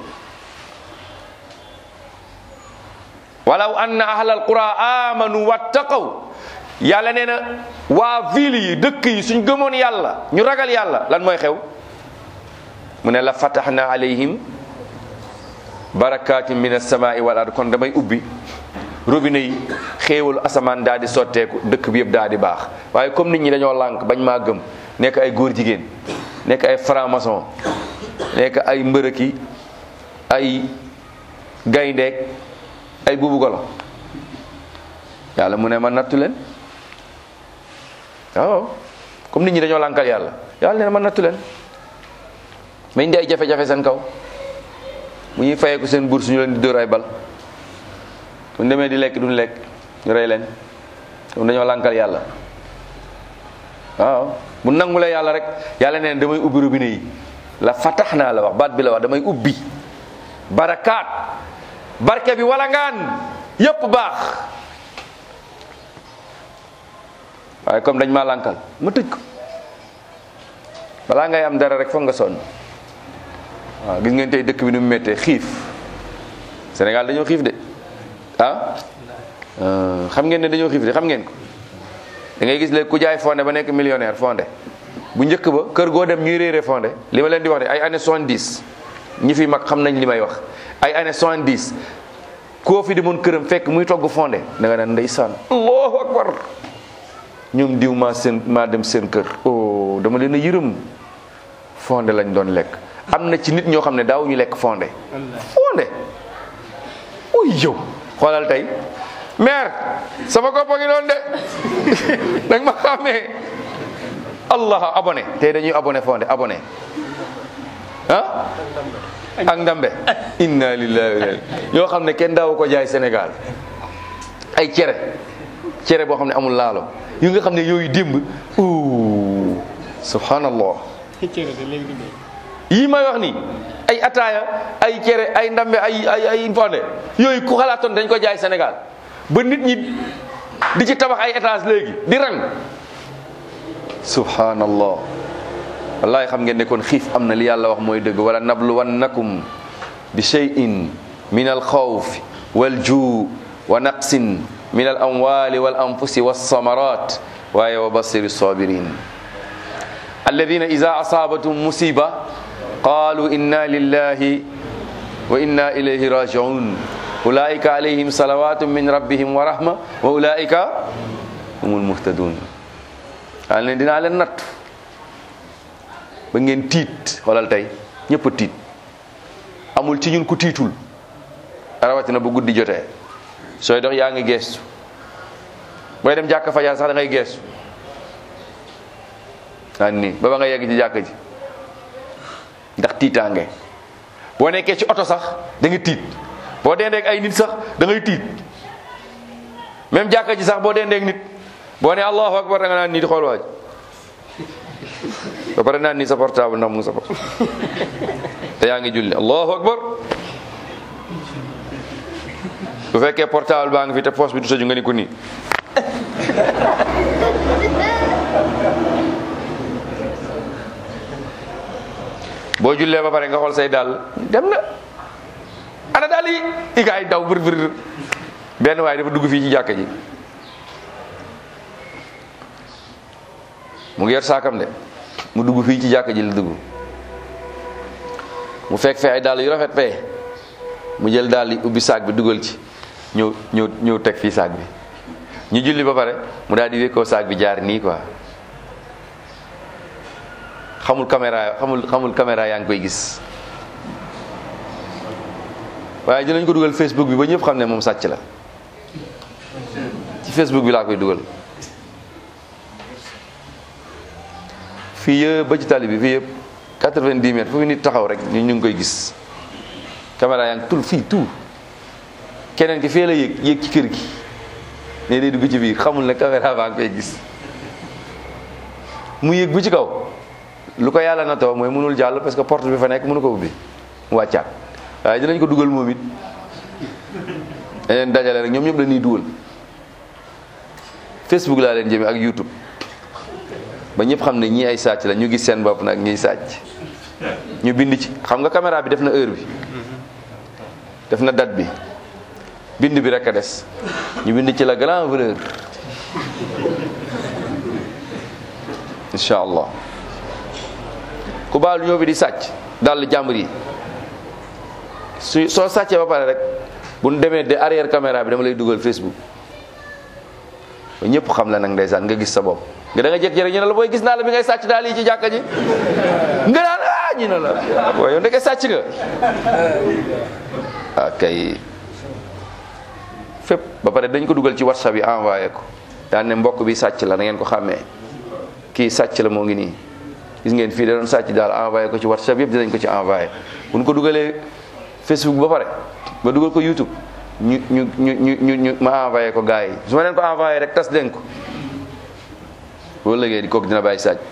S1: walaw anna ahlal qura amanu wattaqaw yàlla nee na waa ville yi dëkk yi suñ gëmoon yàlla ñu ragal yàlla lan mooy xew mu ne la fataxna alayhim barakatin min alsamai wal ard kon damay ubbi robinet yi xéewalu asamaan daal di sotteeku dëkk bi yëpp daal di baax waaye comme nit ñi dañoo lànk bañ maa gëm nekk ay góor jigéen nekk ay franc-maçon nekk ay mbërëki ay gayndeek ay buubu golo yàlla mu ne ma nattu leen waaw comme nit ñi dañoo lànkal yàlla yàlla nee na ma nattu leen ma indi ay jafe-jafe seen kaw bu ñuy fayeeku seen bourse ñu leen di dóor ay bal bu ñu demee di lekk duñ lekk ñu rey leen comme dañoo lànkal yàlla waaw bu nangulee yàlla rek yàlla nee na damay ubbi robinet yi la fatax naa la wax baat bi la wax damay ubbi barakaat barke bi wala ngaan yépp baax waaye comme dañ maa lànkal ma tëj ko balaa ngay am dara rek foog nga sonn waaw gis ngeen tey dëkk bi nu mu méttee xiif Sénégal dañoo xiif de ah xam ngeen ne dañoo xiif de xam ngeen ko da ngay gis léegi ku jaay fondé ba nekk millionnaire fondé bu njëkk ba kër goo dem ñuy réere fondé li ma leen di wax de ay années 70 ñi fi mag xam nañ li may wax ay années 70 koo fi demoon këram fekk muy togg fondé da nga naan ndeysaan allahu akbar ñoom diw maa seen maa dem seen kër oh dama leen a yërëm fondé lañ doon lekk am na ci nit ñoo xam ne daawuñu lekk fondé fondé uy yow xoolal tey mère sama koppa ngi doon de danga ma xàmmee allah abonné tey dañuy abonné fondé abonné ah ak ndambe inna lillahi wa inna yoo xam ne kenn daawu ko jaay Sénégal ay cere cere boo xam ne amul laalo yu nga xam ne yooyu démb u subhanallah yii may wax nii ay ataaya ay cere ay ndambe ay ay ay fonde yooyu ku xalaatoon dañ ko jaay Sénégal ba nit ñi di ci tabax ay étage léegi di rang subhanallah wallahi xam ngeen ne kon xiif am na li yàlla wax mooy dëgg wala nabluwannakum bi shay'in min al xawf wal juu wa naqsin min al amwali wal anfusi walsamarat waaye wa basiri sabirin alladina ida asabatum musiba qalu inna lillahi wa inna ilayhi rajiun ulaika alayhim salawatu min rabbihim wa rahma wa ulaika humul muhtadun daal leen dinaa leen natt ba ngeen tiit xoolal tey ñëpp a tiit amul ci ñun ku tiitul rawatina bu guddi jotee sooy dox yaa ngi geestu booy dem jàkka fajar sax da ngay geestu daan nii ba ba nga yegg ci jàkka ji ndax tiitaange boo nekkee ci oto sax da nga tiit boo dendeek ay nit sax da ngay tiit même jàkka ji sax boo dendeek nit boo ne allahu akbar da nga naan nii di xool waaj ba pare naan nii sa portable ndax mu ngi sa bopp te yaa ngi julli allahu akbar bu fekkee portable baa ngi fi te poche bi du tëju nga ni ko nii boo jullee ba pare nga xool say dàll dem na ana daal yi i gaay daw bër bër benn waaye dafa dugg fii ci jàkka ji mu ngi yor saakam de mu dugg fii ci jàkka ji la dugg mu fekk fee ay dàll yu rafet fee mu jël dàll yi ubbi saak bi dugal ci ñëw ñëw ñëw teg fii saak bi ñu julli ba pare mu daal di wékkoo saak bi jaar nii quoi xamul caméra xamul xamul caméra yaa ngi koy gis waaye dinañ ko dugal Facebook bi ba ñëpp xam ne moom sàcc la ci Facebook bi laa koy dugal fii yëpp ba ci tali bi fii yëpp 90 mètres foofu nit taxaw rek ñu ñu ngi koy gis caméra yaa ngi tul fii tout keneen ki fee la yéeg yéeg ci kër gi ne day dugg ci biir xamul ne caméra baa ngi koy gis mu yéeg bu ci kaw lu ko yàlla na taw mooy mënul jàll parce que porte bi fa nekk mënu ko ubbi mu wàccaat waaye dinañ ko dugal moom it dañ leen dajale rek ñoom ñëpp dañuy dugal Facebook laa leen jëmee ak YouTube ba ñëpp xam ne ñii ay sàcc la ñu gis seen bopp nag ñiy sàcc ñu bind ci xam nga caméra bi def na heure bi def na date bi bind bi rek a des ñu bind ci la grand valeur incha allah ku baalu ñëw bi di sàcc dal jàmbur yi su soo sàccee ba pare rek bu ñu demee de arrière caméra bi dama lay dugal Facebook ba ñëpp xam la nag ndeysaan nga gis sa bopp nga da nga jékki rek ñu ne la booy gis naa la bi ngay sàcc daal yi ci jàkka ji nga naan ah ñu ne la booy yow ndeke sàcc nga ah kay fépp ba pare dañ ko dugal ci whatsapp yi envoyé ko daan ne mbokk bi sàcc la na ngeen ko xàmmee kii sàcc la moo ngi nii gis ngeen fii da doon sàcc daal envoyé ko ci whatsapp yëpp dinañ ko ci envoyé bu ñu ko dugalee facebook ba pare ba dugal ko youtube ñu ñu ñu ñu ñu ñu ma envoyé ko gars yi su ma leen ko envoyé rek tas leen ko boo léegi di kooku dina bàyyi sàcc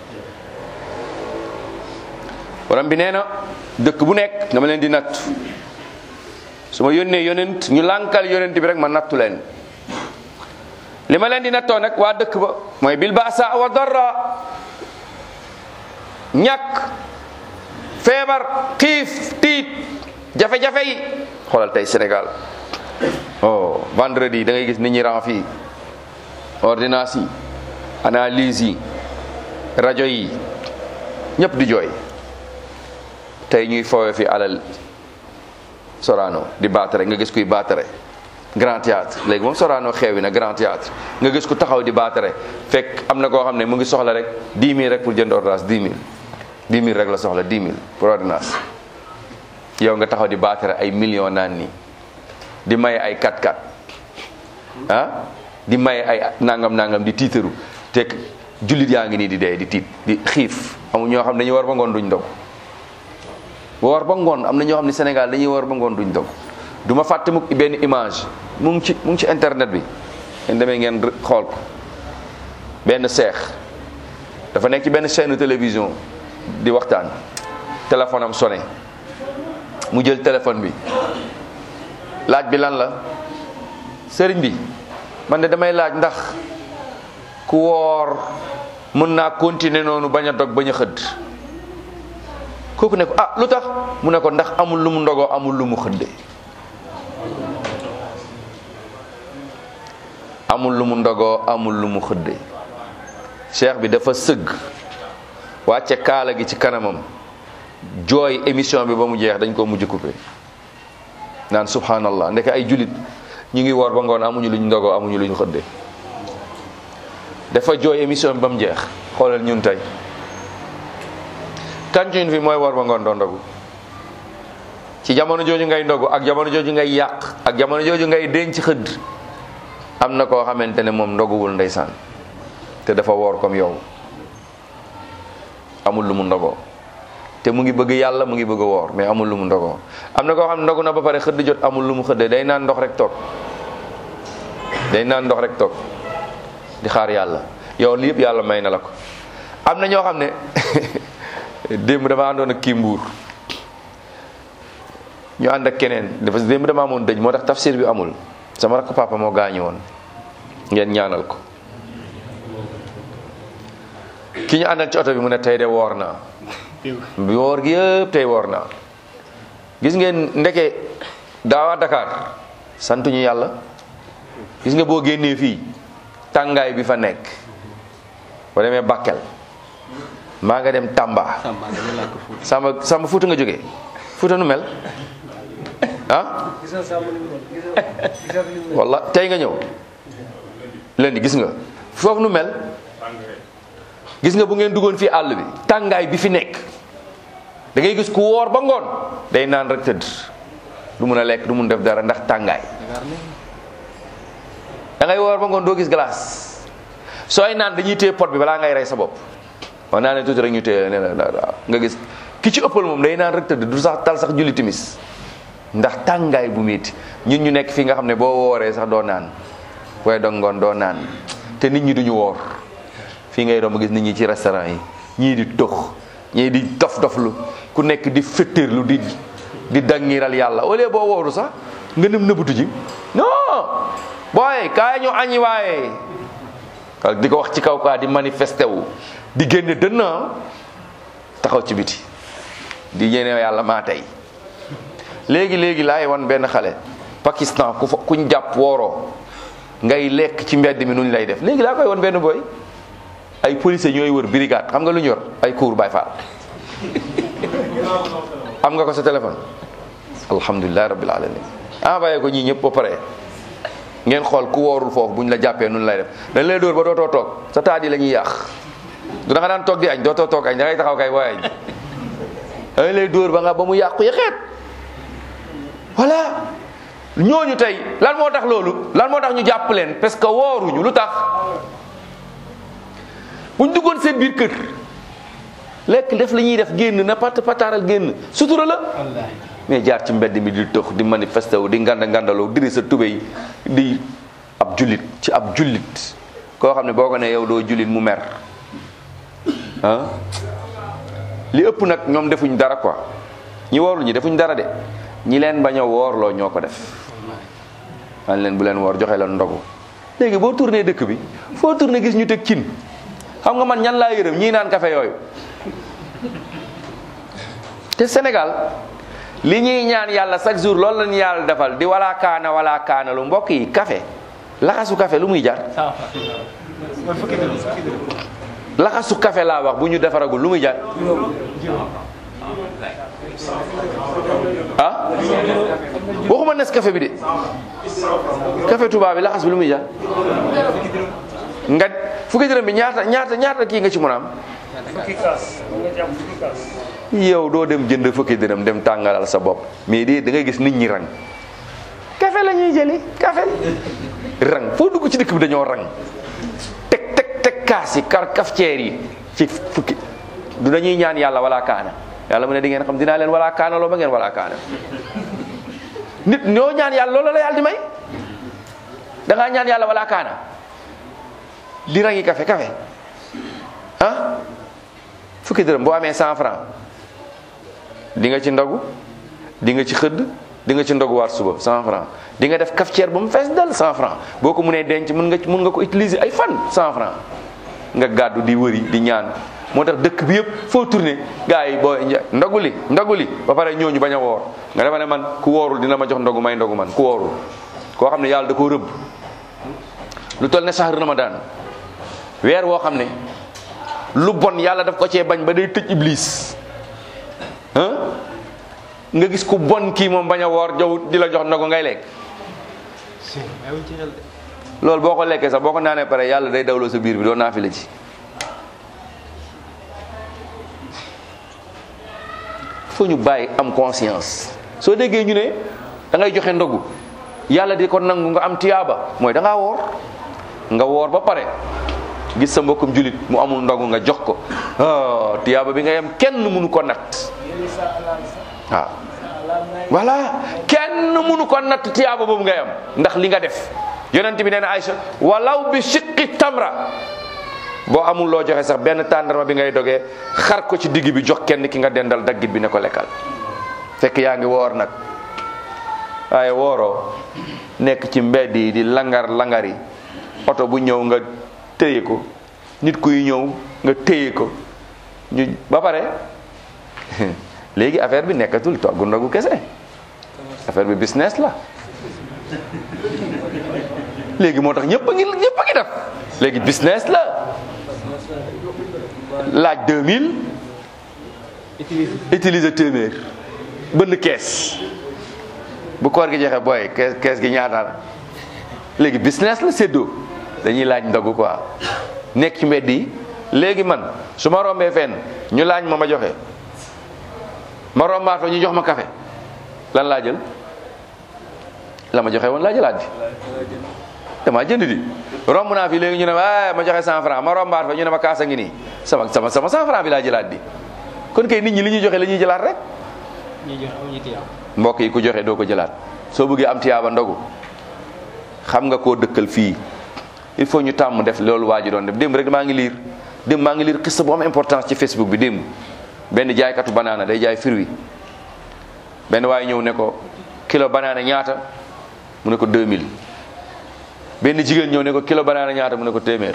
S1: borom bi nee na dëkk bu nekk nga ma leen di natt su ma yónnee yonent ñu lànkal yonent bi rek ma nattu leen li ma leen di nattoo nag waa dëkk ba mooy bil baasa wa darra ñàkk feebar xiif tiit jafe-jafe yi xoolal tey Sénégal oh vendredi da ngay gis nit ñi ran fii ordonnance yi analyse yi rajo yi ñëpp di jooy tey ñuy foowe fi alal Sorano di baatare nga gis kuy baatare grand théâtre léegi moom Sorano xeewi na grand théâtre nga gis ku taxaw di baatare fekk am na koo xam ne mu ngi soxla rek 10 000 rek pour jënd ordonnance 10 000 10 000 rek la soxla 10 000 pour ordonnance yow nga taxaw di baatare ay millions naan nii di maye ay 4-4 ah di maye ay nangam nangam di tiitaru te jullit yaa ngi nii di dee di tiit di xiif amul ñoo xam ne dañuy war ba ngoon duñ dog ba war ba ngoon am na ñoo xam ne Sénégal dañuy war ba ngoon duñ dog du ma fàtte mukk benn image mu ngi ci mu ngi ci internet bi ngeen demee ngeen xool ko benn seex dafa nekk ci benn chaîne télévision di waxtaan téléphone am sonné mu jël téléphone bi laaj bi lan la sëriñ bi man de damay laaj ndax ku woor mën naa continuer noonu bañ a dog bañ a xëdd kooku ne ko ah lu tax mu ne ko ndax amul lu mu ndogoo amul lu mu xëdde amul lu mu ndogoo amul lu mu xëdde cheikh bi dafa sëgg wàcce kaala gi ci kanamam jooy émission bi ba mu jeex dañ ko mujj coupé naan subhanallah ndeke ay julit ñu ngi woor ba ngoon amuñu luñ ndogoo amuñu luñ xëdde dafa jooy émission bi ba mu jeex xoolal ñun tey kancuñ fi mooy woor ba ngoon doo ndogu ci jamono jooju ngay ndogu ak jamono jooju ngay yàq ak jamono jooju ngay denc xëdd am na koo xamante ne moom ndoguwul ndeysaan te dafa woor comme yow amul lu mu ndogoo te mu ngi bëgg yàlla mu ngi bëgg a woor mais amul lu mu ndogoo am na koo xam ne ndogu na ba pare xëdd jot amul lu mu xëddee day naan ndox rek toog day naan ndox rek toog di xaar yàlla yow li yëpp yàlla may na la ko am na ñoo xam ne démb dama àndoon ak kii mbuur ñu ànd ak keneen dafa démb dama amoon dëj moo tax tafsir bi amul sama rakk papa moo gaañu woon ngeen ñaanal ko ki ñu àndal ci oto bi mu ne tey de woor naa bi woor gi yëpp tey woor naa gis ngeen ndeke daawaa Dakar santuñu yàlla gis nga boo génnee fii tàngaay bi fa nekk boo demee Bakel maa nga dem Tamba
S2: Samba dama làkk Fuuta.
S1: Samba Samba Fuuta nga jógee Fuuta nu mel ah walla tey nga ñëw lundi gis nga foofu nu mel gis nga bu ngeen duggoon fii àll bi tàngaay bi fi nekk da ngay gis ku woor ba ngoon day naan rek tëdd du mun a lekk du mun def dara ndax tàngaay da ngay woor ba ngoon doo gis glace sooy naan dañuy téye pot bi balaa ngay rey sa bopp wax naa ne tuuti rek ñu téye ne la nga gis ki ci ëppal moom day naan rek tëdd du sax tal sax julli timis ndax tàngaay bu métti ñun ñu nekk fii nga xam ne boo wooree sax doo naan booy dog ngoon doo naan te nit ñi duñu woor fii ngay romb gis nit ñi ci restaurant yi ñii di tox ñii di dof doflu ku nekk di fëttërlu di di dangiral yàlla au lieu boo wooru sax nga nem nëbbatu ji non booy kaay ñu añi waaye di ko wax ci kaw kaa di manifesté wu di génne dënn taxaw ci biti di ñene yàlla maa tey léegi léegi laay wan benn xale Pakistan ku fa kuñ jàpp wooroo ngay lekk ci mbedd mi nuñ lay def léegi laa koy wan benn boy ay policiers ñooy wër brigade xam nga lu ñu yor ay cour bay faal am nga ko sa téléphone alhamdulilah rabbil alamin envoyé ko ñii ñëpp ba pare ngeen xool ku woorul foofu buñ la jàppee nun lay def dañ lay dóor ba dootoo toog sa taat yi la ñuy yàq du da nga daan toog di añ dootoo toog añ da ngay taxaw kay booy añ dañ lay dóor ba nga ba mu yàqu yaxeet voilà ñooñu tey lan moo tax loolu lan moo tax ñu jàpp leen parce que wooruñu lu tax buñ duggoon seen biir kër lekk def la ñuy def génn na pat pataaral génn sutura la mais jaar ci mbedd mi di tëx di manifesté wu di nganda ngandaloo diri sa tubéy di ab jullit ci ab jullit koo xam ne boo ko ne yow doo jullit mu mer ah li ëpp nag ñoom defuñ dara quoi ñi woorlu ñi defuñ dara de ñi leen bañ a woorloo ñoo ko def man leen bu leen woor joxe leen ndogu léegi boo tourné dëkk bi foo tourné gis ñu teg cin xam nga man ñan laa yërëm ñii naan café yooyu te Sénégal li ñuy ñaan yàlla chaque jour loolu lañu yàlla defal di wala kaana wala kaana lu mbokk yi café laxasu café lu muy jar laxasu café laa wax bu ñu defaragul lu muy jar ah waxuma nes café bi de café tubaab bi laxas bi lu muy jar nga fukki dërëm bi ñaata ñaata ñaata kii nga ci mën a am yow doo dem jënd fukki dërëm dem tàngalal sa bopp mais de da ngay gis nit ñi rang café la ñuy jëli café rang foo dugg ci dëkk bi dañoo rang teg teg teg kaas yi kar cafetière yi ci fukki du dañuy ñaan yàlla wala kaana yàlla mu ne di ngeen xam dinaa leen wala kaana loo ba ngeen wala kaana nit ñoo ñaan yàlla loolu la yàlla di may da ngaa ñaan yàlla wala kaana di rangi café café ah fukki dërëm boo amee cent franc di nga ci ndogu di nga ci xëdd di nga ci ndogu waat suba cent franc di nga def cafetière ba mu fees dal cent franc boo ko mënee denc mën nga mën nga ko utiliser ay fan cent franc nga gàddu di wëri di ñaan moo tax dëkk bi yëpp foo tourné gars yi boo ndogu li ndogu li ba pare ñooñu bañ a woor nga defa ne man ku woorul dina ma jox ndogu may ndogu man ku woorul koo xam ne yàlla da koo rëbb lu toll ne sax ramadan weer woo xam ne lu bon yàlla daf ko cee bañ ba day tëj iblis ah nga gis ku bon kii moom bañ a woor jaw di la jox ndogu ngay lekk loolu boo ko lekkee sax boo ko naanee pare yàlla day dawloo sa biir bi doo naafi la ci foo ñu bàyyi am conscience soo déggee ñu ne da ngay joxe ndogu yàlla di ko nangu nga am tiyaaba mooy da ngaa woor nga woor ba pare gis sa mbokkum julit mu amul ndogu nga jox ko ah tiyaaba bi nga yem kenn mënu ko natt waaw voilà kenn mënu ko natt tiyaaba boobu nga yem ndax li nga def yonent bi nee na Aïcha walaw bi shiqqi tamra boo amul loo joxe sax benn tàndarma bi ngay dogee xar ko ci digg bi jox kenn ki nga dendal daggit bi ne ko lekkal fekk yaa ngi woor nag waaye wooroo nekk ci mbedd yi di langar langari oto bu ñëw nga téye ko nit kuy ñëw nga téye ko ñu ba pare léegi affaire bi nekkatul togg ndogu kese affaire bi business la léegi moo tax ñëpp a ngi ñëpp a ngi def léegi business la laaj 2000 utiliser téeméer bënn kees bu koor gi jeexee booy kees kees gi ñaata la léegi business la séddoo dañuy laaj ndogu quoi nekk ci mbedd yi léegi man su ma rombee fenn ñu laaj ma ma joxe ma rombaat fa ñu jox ma café lan laa jël la ma joxe woon laa jëlaat di damaa jënd di romb naa fi léegi ñu ne ma ma joxe 100 francs ma rombaat fa ñu ne ma kaasa ngi nii sama sama sama 100 francs bi laa jëlaat di kon kay nit ñi li ñuy joxe la ñuy jëlaat rek
S2: ñuy joxe amuñu tiyaab
S1: mbokk yi ku joxe doo ko jëlaat soo bëggee am tiyaaba ndogu xam nga koo dëkkal fii il faut ñu tàmm def loolu waa ji doon def démb rek maa ngi liir démb maa ngi liir xista bu am importance ci Facebook bi démb benn jaaykatu banaana day jaay fruit benn waaye ñëw ne ko kilo banaana ñaata mu ne ko 2000 benn jigéen ñëw ne ko kilo banaana ñaata mu ne ko téeméer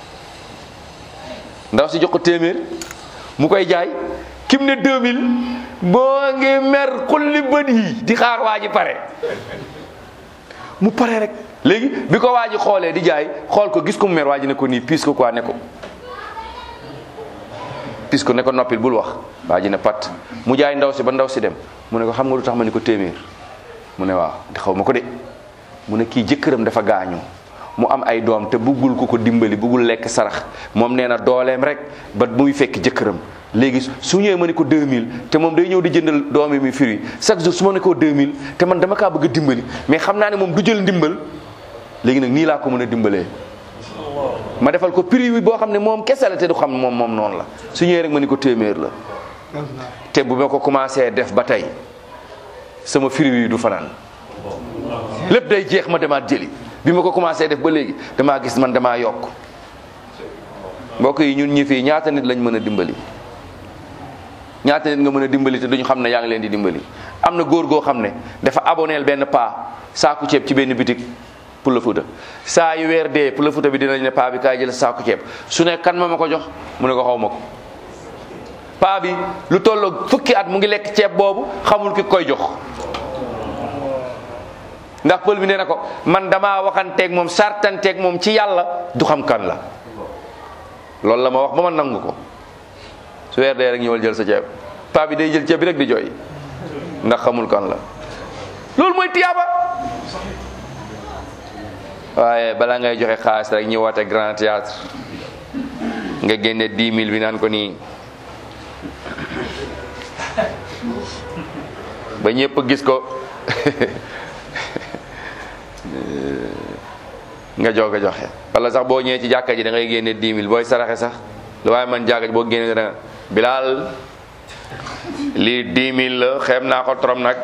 S1: ndaw si jox ko téeméer mu koy jaay kim ne 2000 boo ngi mer xulli bët yi di xaar waa ji pare mu pare rek léegi bi ko waa ji xoolee di jaay xool ko gis ko mu mer waa ji ne ko nii piis ko quoi ne ko piis ko ne ko noppil bul wax waa ji ne pat mu jaay ndaw si ba ndaw si dem mu ne ko xam nga lu tax ma ni ko téeméer mu ne waaw xaw ma ko de mu ne kii jëkkëram dafa gaañu mu am ay doom te buggul ku ko dimbali buggul lekk sarax moom nee na dooleem rek ba muy fekk jëkkëram léegi su ñëwee ma ne ko 2000 te moom day ñëw di jëndal doom yi muy firi chaque jour su ma ne ko 2000 te man dama kaa bëgg a dimbali mais xam naa ne moom du jël ndimbal léegi nag nii laa ko mën a dimbalee ma defal ko prix bi boo xam ne moom kese la te du xam moom moom noonu la su ñëwee rek ma ni ko téeméer la te bu ma ko commencé def ba tey sama firi yi du fanaan lépp day jeex ma demaat jëli bi ma ko commencé def ba léegi damaa gis man damaa yokk mbokk yi ñun ñi fii ñaata nit lañ mën a dimbali ñaata nit nga mën a dimbali te duñu xam ne yaa ngi leen di dimbali am na góor goo xam ne dafa aboneel benn paa saaku ceeb ci benn bitik pour le Fouta saa yu weer dee pour le Fouta bi dinañ ne paa bi kaay jël saaku ceeb su ne kan ma ma ko jox mu ne ko xaw ma ko paa bi lu tolloog fukki at mu ngi lekk ceeb boobu xamul ki koy jox ndax pël bi nee na ko man damaa waxanteeg moom sartanteeg moom ci yàlla du xam kan la loolu la ma wax ba ma nangu ko su weer dee rek ñëwal jël sa ceeb paa bi day jël ceeb bi rek di jooy ndax xamul kan la loolu mooy tiyaaba waaye balaa ngay joxe xaalis rek ñëwaate grand théâtre nga génne 10 000 bi naan ko nii ba ñëpp gis ko nga joog a joxe wala sax boo ñëwee ci jàkka ji da ngay génne 10 000 booy saraxe sax lu waaye man jàkka ji boo génne da nga bilaal lii 10 000 la xeeb naa ko trop nag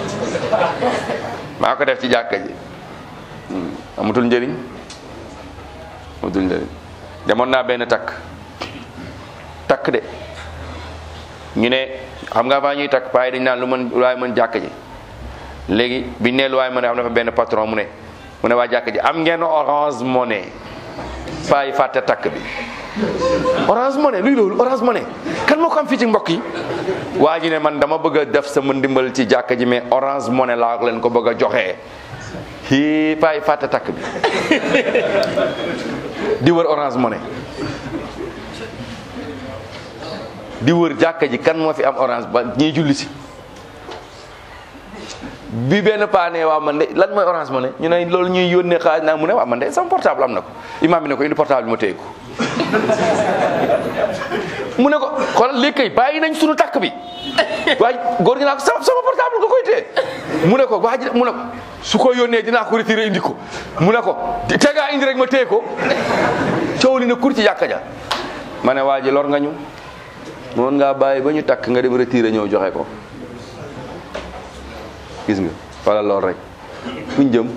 S1: maa ko def ci jàkka ji amatul njëriñ amatul njëriñ demoon naa benn takk takk de ñu ne xam nga avant ñuy takk paa yi dañ naan lu mën lu waaye mën jàkka ji léegi biñ ne lu waaye mën a xam na fa benn patron mu ne mu ne waa jàkka ji am ngeen orange money paa yi fàtte takk bi orange money luy loolu orange money kan moo ko am fii ci mbokk yi waa ji ne man dama bëgg a def sama ndimbal ci jàkka ji mais orange money laa leen ko bëgg a joxee hii paa yi fàtte takk bi di wër orange money di wër jàkka ji kan moo fi am orange ba ñiy julli si bi benn paa ne waaw man de lan mooy orange money ñu ne loolu ñuy yónnee xaalis naa mu ne waaw man de sama portable am na ko imaam bi ne ko indi portable bi ma téye ko mu ne ko xoolal léegi kay bàyyi nañ sunu takk bi waaye góor gi naa ko sama sama portable nga koy téye mu ne ko waa ji mu ne ko su ko yónnee dinaa ko retiré indi ko mu ne ko te ngaa indi rek ma téye ko coow li na kur ci jàkka ja ma ne waa ji lor nga ñu moon ngaa bàyyi ba ñu takk nga dem retiré ñëw joxe ko gis nga wala lool rek fuñ jëm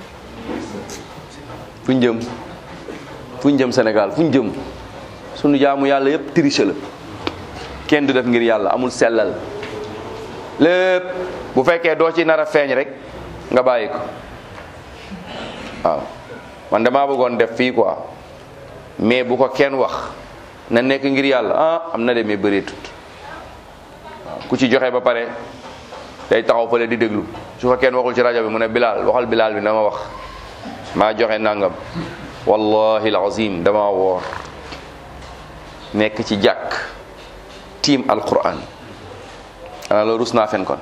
S1: fuñ jëm fuñ jëm Sénégal fuñ jëm sunu jaamu yàlla yépp triche la kenn du def ngir yàlla amul sellal lépp bu fekkee doo ci nar a feeñ rek nga bàyyi ko waaw man damaa bëggoon def fii quoi mais bu ko kenn wax na nekk ngir yàlla ah am na demee bëreetut waaw ku ci joxe ba pare day taxaw fële di déglu su ko kenn waxul ci rajo bi mu ne Bilal waxal Bilal bi na ma wax maa joxe nangam wallahi alazim dama woor nekk ci jàkk tiim alquran ana loolu rus naa fen kon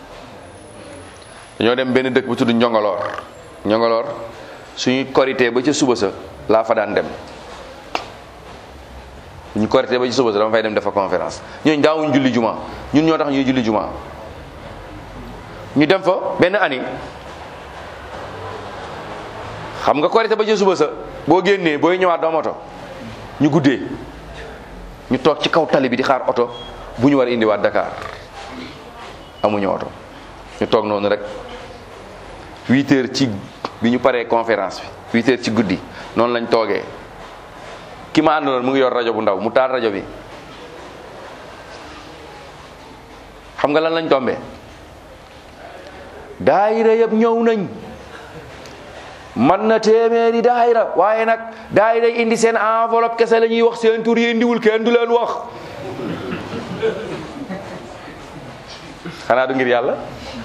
S1: dañoo dem benn dëkk bu tudd njongoloor njongoloor suñu korité ba ca suba sa laa fa daan dem ñu korité ba ci suba sa dama fay dem defa conférence ñooñu daawuñ julli juma ñun ñoo tax ñuy julli juma ñu dem fa benn année xam nga korité ba ci suba sa boo génnee booy ñëwaat doo am oto ñu guddee ñu toog ci kaw tali bi di xaar oto bu ñu war a indiwaat Dakar amuñu oto ñu toog noonu rek huit heures ci bi ñu paree conférence bi huit heures ci guddi noonu lañ toogee ki ma àndaloon mu ngi yor rajo bu ndaw mu taal rajo bi xam nga lan lañ tombee daayira yëpp ñëw nañ man na téeméeri daayira waaye nag daayira indi seen enveloppe kese la ñuy wax seen tur yi indiwul kenn du leen wax xanaa du ngir yàlla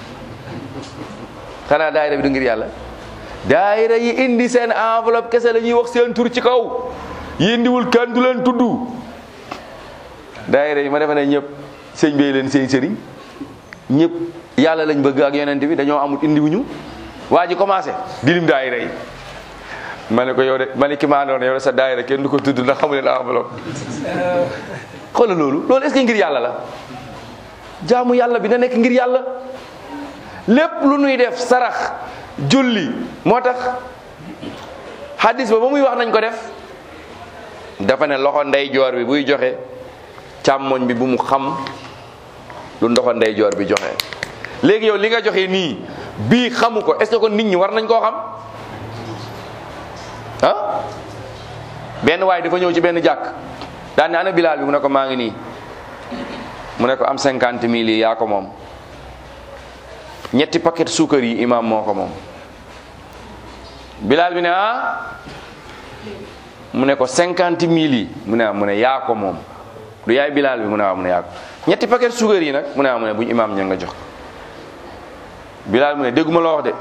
S1: xanaa daayira bi du ngir yàlla daayira yi indi seen enveloppe kese la ñuy wax seen tur ci kaw yi indiwul kenn du leen tudd daayira yi ma defe ne ñëpp sëñ bee leen seen sëriñ ñëpp yàlla lañ bëgg ak yonent bi dañoo amul indiwuñu waa ji commencé dilim daayira yi ma ne ko yow de ma ne ki maa doon yow de sa daayira kenn du ko tudd ndax xamu leen enveloppe xoolal loolu loolu est-ce que ngir yàlla la jaamu yàlla bi na nekk ngir yàlla lépp lu nuy def sarax julli moo tax hadis ba ba muy wax nañ ko def dafa ne loxo ndeyjoor bi buy joxe càmmoñ bi bu mu xam lu ndoxo ndeyjoor bi joxe léegi yow li nga joxe nii bii xamu ko est-ce que kon nit ñi war nañ koo xam ah benn waay dafa ñëw ci benn jàkk daan ne ana bilaal bi mu ne ko maa ngi nii mu ne ko am cinquante mille yi yaa ko moom ñetti paquet suukar yi imam moo ko moom bilaal bi ne ah mu ne ko cinquante mille yi mu ne ah mu ne yaa ko moom du yaay bilaal bi mu ne ah mu ne yaa ko ñetti paquet suukar yi nag mu ne ah mu ne buñ imam ña nga jox bilaal mu ne dégguma la wax de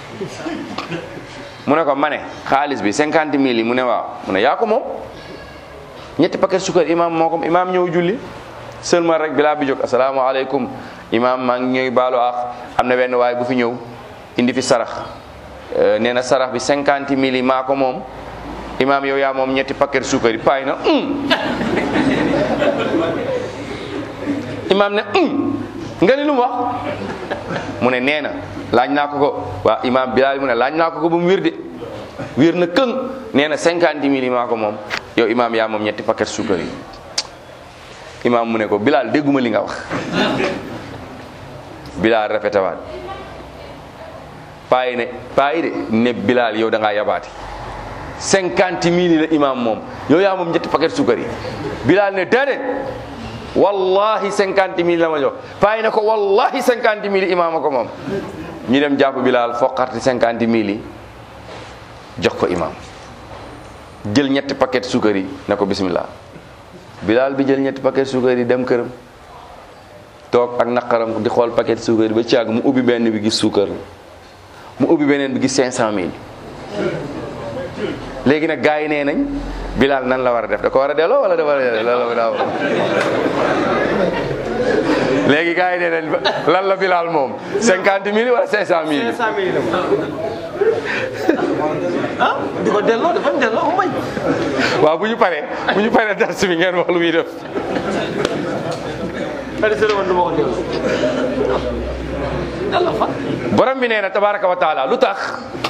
S1: mu ne ko ma ne xaalis bi cinquante mille yi mu ne waaw mu ne yaa ko moom ñetti paquet suukar imam moo ko imam ñëw julli seulement rek bilaal bi jóg asalaamaaleykum imam maa ngi ñëw baalu ak am na benn waay bu fi ñëw indi fi sarax nee na sarax bi cinquante mille yi maa ko moom imam yow yaa moom ñetti paquet suukar yi paay na imam ne nga ni lu mu wax mu ne nee na laaj naa ko ko waa imam Bilaal mu ne laaj naa ko ko ba mu wér de wér na këng nee na cinquante mille yi maa ko moom yow imam yaa moom ñetti paquet suukar yi imam mu ne ko Bilaal dégguma li nga wax Bilaal répété waat paa yi ne paa yi de ne Bilaal yow da ngaa yabaati cinquante mille la imam moom yow yaa moom ñetti paquet suukar yi Bilaal ne déedéet wallahi cinquante mille la ma jox paa yi ne ko wallahi cinquante mille imaam a ko moom ñu dem jàpp Bilaal foqarti cinquante mille yi jox ko imaam jël ñetti paquet suukar yi ne ko bismillah Bilaal bi jël ñetti paquet suukar yi dem këram toog ak naqaram di xool paquet suukar yi ba ci àgg mu ubbi benn bi gis suukar mu ubbi beneen bi gis cinq cent mille léegi nag gars yi nee nañ Bilaal nan la war a def da ko war a delloo wala da war a delloo daaw léegi gars yi nee nañ lan la Bilaal moom cinquante mille wala cinq cent mille.
S2: cinq cent mille ah di ko delloo dafa delloo mu bañ.
S1: waaw bu ñu paree bu ñu paree dars bi ngeen wax lu muy def.
S2: xëy na man du ma ko delloo. delloo fan.
S1: borom bi nee na tabaraka wa taala lu tax.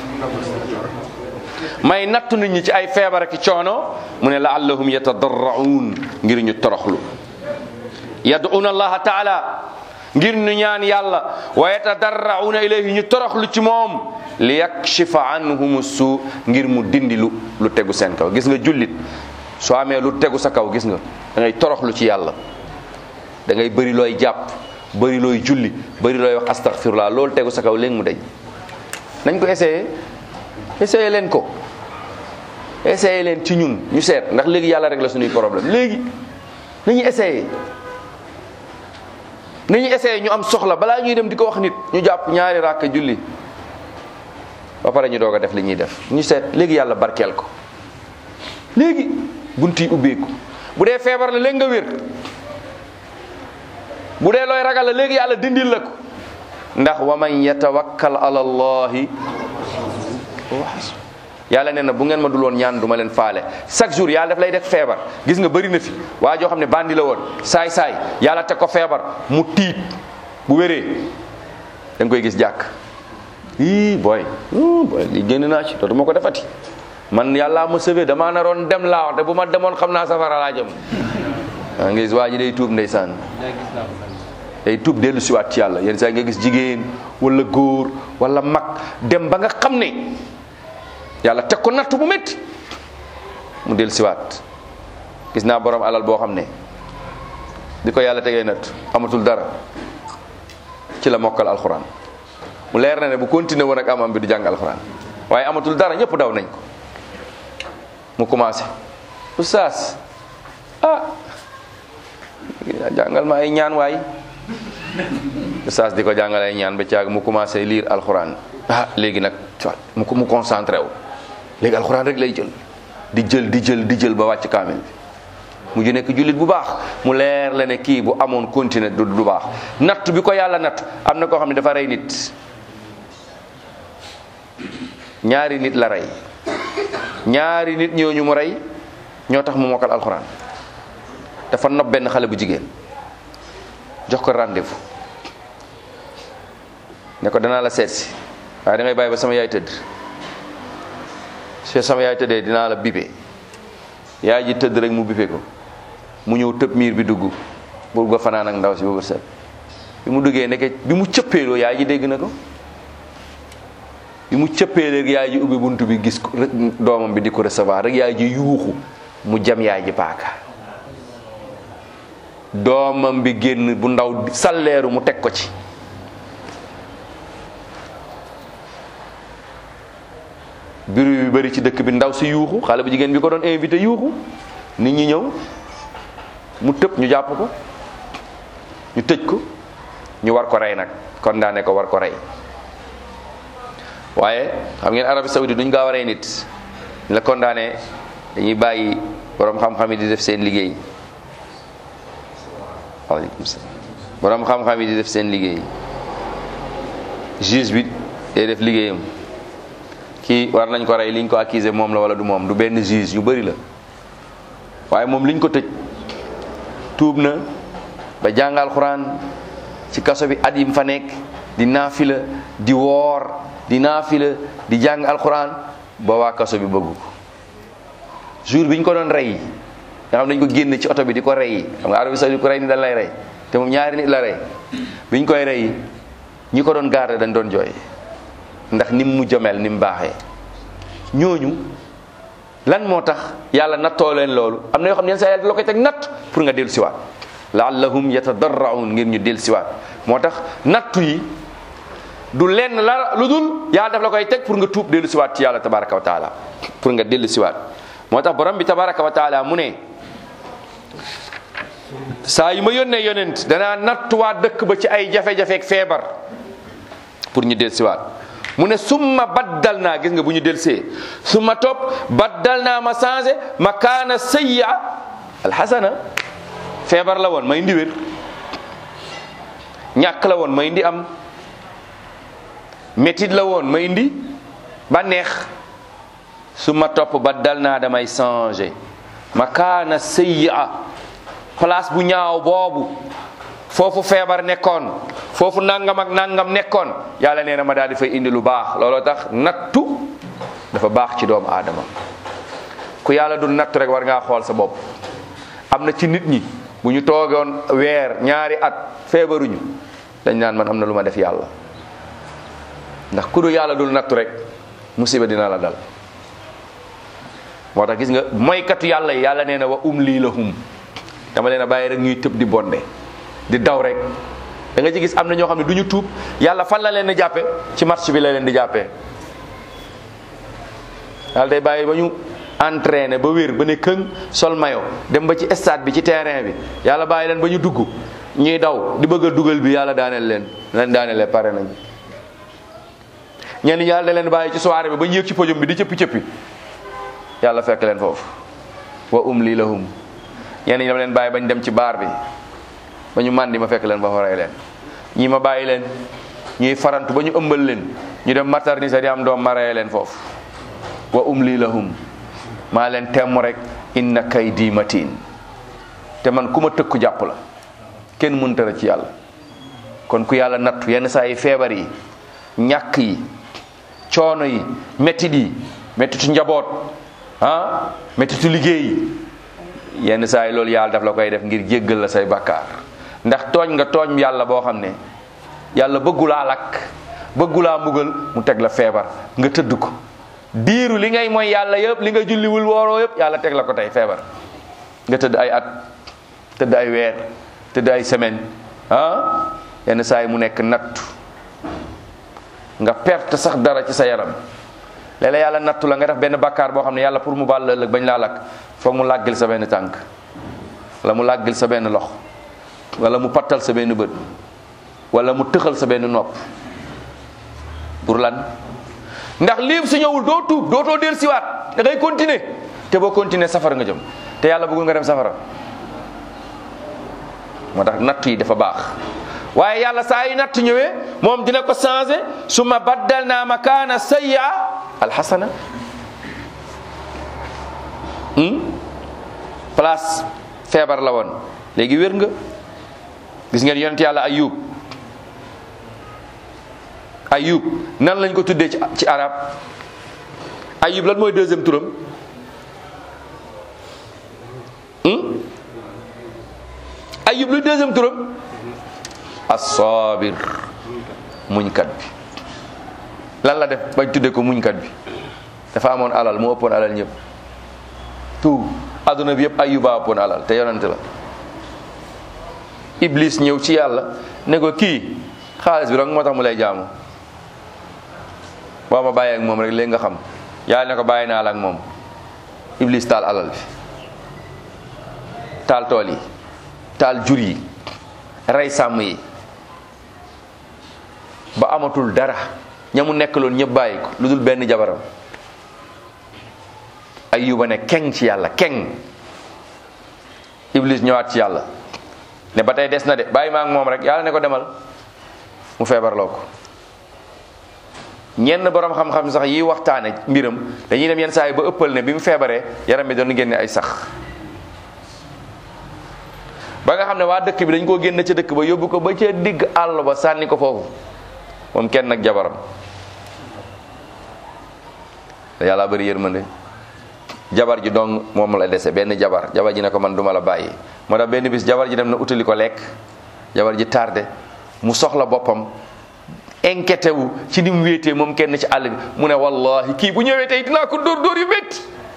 S1: may nattu nit ñi ci ay feebar ak coono mu ne laallahum yatadarraun ngir ñu toroxlu yad'una allaha taala ngir ñu ñaan yàlla wa yatadarrauna ilayhi ñu toroxlu ci moom li yakshifa anhum suu ngir mu dindi lu lu tegu seen kaw gis nga jullit soo amee lu tegu sa kaw gis nga da ngay toroxlu ci yàlla da ngay bëri looy jàpp bëri looy julli bëri looy wax astaghfirullah loolu tegu sa kaw léegi mu deñ nañ ko essayé essayé leen ko essayé leen ci ñun ñu seet ndax léegi yàlla rek la suñuy problème léegi nañu essayé nañu essayé ñu am soxla balaa ñuy dem di ko wax nit ñu jàpp ñaari ràkk julli ba pare ñu doog a def li ñuy def ñu seet léegi yàlla barkeel ko léegi bunt yi ubbeeku bu dee feebar la léegi nga wér bu dee looy ragal la léegi yàlla dindil la ko ndax wa man yatawakkal ala allahi yàlla nee na bu ngeen ma dul woon ñaan du ma leen faale chaque jour yàlla daf lay def feebar gis nga bëri na fi waa joo xam ne bandi la woon saay saay yàlla teg ko feebar mu tiit bu wéree da nga koy gis jàkk ii booy booy li génn naa ci dootuma ko defati man yàllaa ma sauvé damaa naroon dem laa wax te bu ma demoon xam naa safara laa jëm waa nga gis waa ji day tuub ndeysaan day tuub dellu siwaat ci yàlla yenn saa nga gis jigéen wala góor wala mag dem ba nga xam ne yàlla teg ko natt bu métti mu dellu siwaat gis naa borom alal boo xam ne di ko yàlla tegee natt amatul dara ci la mokkal alxuraan mu leer na ne bu continué woon ak amam bi du jàng alxuraan waaye amatul dara ñëpp daw nañ ko mu commencé oustaz ah jàngal ma ay ñaan waay oustaz di ko jàngal ay ñaan ba caag mu commencé lire alxuraan ah léegi nag mu mu concentré wu léegi alxuraan rek lay jël di jël di jël di jël ba wàcc kaamil bi mu ju nekk jullit bu baax mu leer la ne kii bu amoon continué du du baax natt bi ko yàlla natt am na koo xam ne dafa rey nit ñaari nit la rey ñaari nit ñooñu mu rey ñoo tax mu mokkal alxuraan dafa nopp benn xale bu jigéen jox ko rendez-vous ne ko danaa la seet si waaye da ngay bàyyi ba sama yaay tëdd su sama yaay tëddee dinaa la bibe yaay ji tëdd rek mu bibe ko mu ñëw tëb miir bi dugg bul nga fanaan ak ndaw si ba set bi mu duggee nekke bi mu cëppeeloo yaay ji dégg na ko bi mu cëppee rek yaay ji ubbi buntu bi gis ko rek doomam bi di ko recevoir rek yaay ji yuuxu mu jam yaay ji paaka doomam bi génn bu ndaw salleeru mu teg ko ci biru bi bëri ci dëkk bi ndaw si yuuxu xale bu jigéen bi ko doon invité yuuxu nit ñi ñëw mu tëb ñu jàpp ko ñu tëj ko ñu war ko rey nag condamné ko war ko rey waaye xam ngeen Arabie Saoudite duñ gaaw a rey nit ñu la condamné dañuy bàyyi borom xam-xam yi di def seen liggéey waaleykum salaam borom xam-xam yi di def seen liggéey juge bi day def liggéeyam kii war nañ ko rey liñ ko accusé moom la wala du moom du benn juge yu bëri la waaye moom liñ ko tëj tuub na ba jàngal xuraan ci kaso bi at yim fa nekk di naafila di woor di naafila di jàng alxuraan ba waa kaso bi bëggu ko jour bi ñu ko doon rey nga xam dañ ko génn ci oto bi di ko rey xam nga Arabie Saoudite ko rey ni dañ lay rey te moom ñaari nit la rey bi ñu koy rey ñi ko doon garder dañ doon jooy ndax nim mu jomel ni mu baaxee ñooñu lan moo tax yàlla nattoo leen loolu am na yoo xam ne yenn saa yàlla la koy teg natt pour nga dellu siwaat laallahum yatadarraun ngir ñu dellu siwaat moo tax nattu yi du lenn la lu dul yàlla daf la koy teg pour nga tuub dellu siwaat ci yàlla tabaraka wa taala pour nga dellu siwaat moo tax borom bi tabaraka wa taala mu ne saa yu ma yónnee yonent danaa nattuwaat dëkk ba ci ay jafe-jafe ak feebar pour ñu dellu siwaat mu ne summa baddal naa gis nga bu ñu delsee summa topp baddal naa ma changé ma kaana sayya alxasana feebar la woon may indi wér ñàkk la woon may indi am métit la woon may indi bànneex summa topp baddal naa damay changé ma kaana sayya place bu ñaaw boobu foofu feebar nekkoon foofu nangam ak nangam nekkoon yàlla nee na ma daal di fay indi lu baax looloo tax nattu dafa baax ci doomu aadama ku yàlla du nattu rek war ngaa xool sa bopp am na ci nit ñi bu ñu toogoon weer ñaari at feebaruñu dañ naan man am na lu ma def yàlla ndax ku du yàlla dul nattu rek musiba dina la dal moo tax gis nga moykatu yàlla yi yàlla nee na wa um lii la hum dama leen a bàyyi rek ñuy tëb di bonde di daw rek da nga ci gis am na ñoo xam ne du ñu tuub yàlla fan la leen di jàppe ci match bi la leen di jàppee yàlla day bàyyi ba ñu entraîné ba wér ba ne këng sol mayo dem ba ci stade bi ci terrain bi yàlla bàyyi leen ba ñu dugg ñuy daw di bëgg a dugal bi yàlla daaneel leen leen daanelee pare nañ ñenn ñi yàlla da leen bàyyi ci soirée bi ba ñu yëg ci podium bi di cëppi cëppi yàlla fekk leen foofu wa um lii lahum ñenn ñi dama leen bàyyi bañ dem ci baar bi ba ñu màndi ma fekk leen ba fa rey leen ñii ma bàyyi leen ñuy farantu ba ñu ëmbal leen ñu dem maternité di am doom ma rey leen foofu wa umli lahum maa leen temm rek inna kaydi matin te man ku ma tëkku jàpp la kenn mënta la ci yàlla kon ku yàlla nattu yenn saa yi feebar yi ñàkk yi coono yi mettit yi mettitu njaboot ah mettitu liggéey yi yenn saa yi loolu yàlla daf la koy def ngir jéggal la say bakkaar ndax tooñ nga tooñ yàlla boo xam ne yàlla bëggulaa lakk bëggulaa mbugal mu teg la feebar nga tëdd ko diiru li ngay mooy yàlla yëpp li nga julliwul wooroo yëpp yàlla teg la ko tey feebar nga tëdd ay at tëdd ay weer tëdd ay semaine ah yenn saa yi mu nekk nattu nga perte sax dara ci sa yaram léeg-léeg yàlla nattu la nga def benn bakkaar boo xam ne yàlla pour mu baal la ëllëg bañ laa lakk foog mu làggil sa benn tànk wala mu làggil sa benn lox wala mu pattal sa benn bët wala mu tëxal sa benn nopp pour lan ndax lii su ñëwul doo tuub dootoo del siwaat da ngay continuer te boo continuer safara nga jëm te yàlla bëggul nga dem safara moo tax natt yi dafa baax waaye yàlla saa yu natt ñëwee moom dina ko changé summa baddal naa makaana sayya alxasana place feebar la woon léegi wér nga gis ngeen yonent yàlla ayub ayub nan lañ ko tuddee ci ci arab ayub lan mooy deuxième turam ayub lu deuxième turam as-sabir muñkat bi lan la def bañ tuddee ko muñkat bi dafa amoon alal moo ëppoon alal ñëpp tout adduna bi yëpp ayuba ëppoon alal te yonante la iblis ñëw ci yàlla ne ko kii xaalis bi rek moo tax mu lay jaamu boo ma bàyyee ak moom rek léegi nga xam yàlla ne ko bàyyi naa la ak moom iblis taal alal bi taal tool yi taal jur yi rey sàmm yi ba amatul dara ña mu nekk loon ñëpp bàyyi ko lu dul benn jabaram ayuba ne keng ci yàlla keng iblis ñëwaat ci yàlla ne ba tey des na de bàyyi ma ak moom rek yàlla ne ko demal mu feebarloo ko ñenn borom xam-xam sax yi waxtaane mbiram dañuy dem yenn saa yi ba ëppal ne bi mu feebaree yaram bi doon génne ay sax ba nga xam ne waa dëkk bi dañ koo génne ca dëkk ba yóbbu ko ba ca digg àll ba sànni ko foofu moom kenn nag jabaram te yàlla bari yërmande jabar ji dong moom la dese benn jabar jabar ji ne ko man duma la bàyyi moo tax benn bis jabar ji dem na utali ko lekk jabar ji tardé mu soxla boppam inquiété wu ci ni mu wéetee moom kenn ci àll bi mu ne wallahi kii bu ñëwee tey dinaa ko dóor dóor yu métti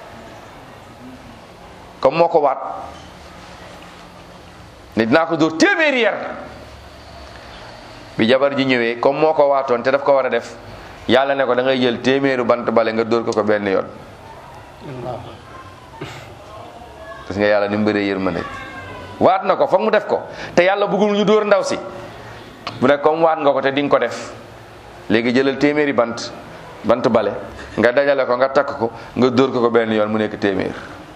S1: comme moo ko waat ne dinaa ko dóor téeméeri yar bi jabar ji ñëwee comme moo ko waatoon te daf ko war a def yàlla ne ko da ngay jël téeméeru bant bale nga dóor ko ko benn yoon parce que yàlla ni mu bëree yërmande waat na ko foog mu def ko te yàlla bëggul ñu dóor ndaw si bu ne comme waat nga ko te di nga ko def léegi jëlal téeméeri bant bant bale nga dajale ko nga takk ko nga dóor ko ko benn yoon mu nekk téeméer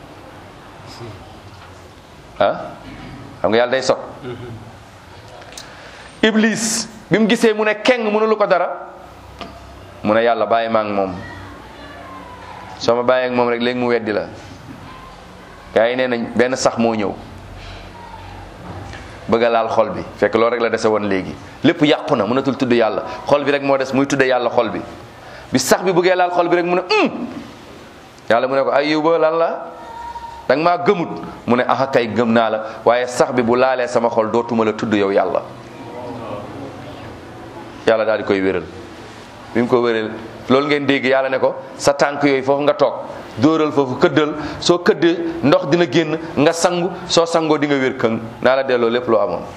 S1: ah xam nga yàlla day sot iblis bi mu gisee mu ne keng mënulu ko dara mu ne yàlla bàyyi ma ak moom soo ma bàyyee ak moom rek léegi mu weddi la gaa yi nee nañ benn sax moo ñëw bëgg a laal xol bi fekk loolu rek la dese woon léegi lépp yàqu na mënatul tudd yàlla xol bi rek moo des muy tudde yàlla xol bi bi sax bi bëggee laal xol bi rek mu ne um yàlla mu ne ko ayuba lan la danga maa gëmut mu ne axa kay gëm naa la waaye sax bi bu laalee sama xol dootuma la tudd yow yàlla yàlla daal di koy wéral bi mu ko wéral loolu ngeen dégg yàlla ne ko sa tànk yooyu foofu nga toog dóoral foofu këddal soo këddee ndox dina génn nga sangu soo sangoo di nga wér këng naa la delloo lépp loo amoon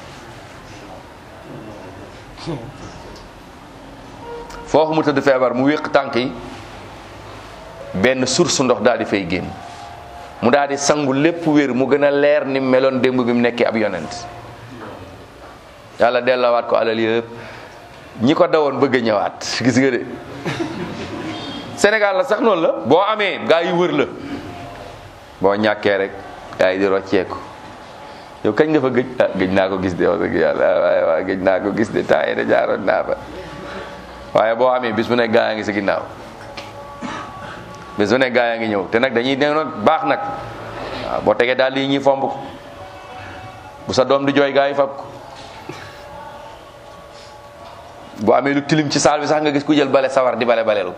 S1: foofu mu tëdd feebar mu wéq tànk yi benn source ndox daal di fay génn mu daal di sangu lépp wér mu gën a leer ni meloon démb bi mu nekkee ab yonent yàlla delloowaat ko alal yëpp ñi ko dawoon bëgg a ñëwaat gis nga de Sénégal la sax noonu la boo amee gaa yi wër la boo ñàkkee rek gaa yi di rocceeku yow kañ nga fa gëj ah gëj naa ko gis de wax dëgg yàlla waaye waaye gëj naa ko gis de temps yi de jaaroon naa fa waaye boo amee bis bu nekk gaa yaa ngi sa ginnaaw bés bu ne gaa yaa ngi ñëw te nag dañuy ne baax nag waaw boo tegee daal lii ñuy fomb ko bu sa doom di jooy gaa yi fab ko boo amee lu tilim ci saal bi sax nga gis ku jël bale sawar di bale balelu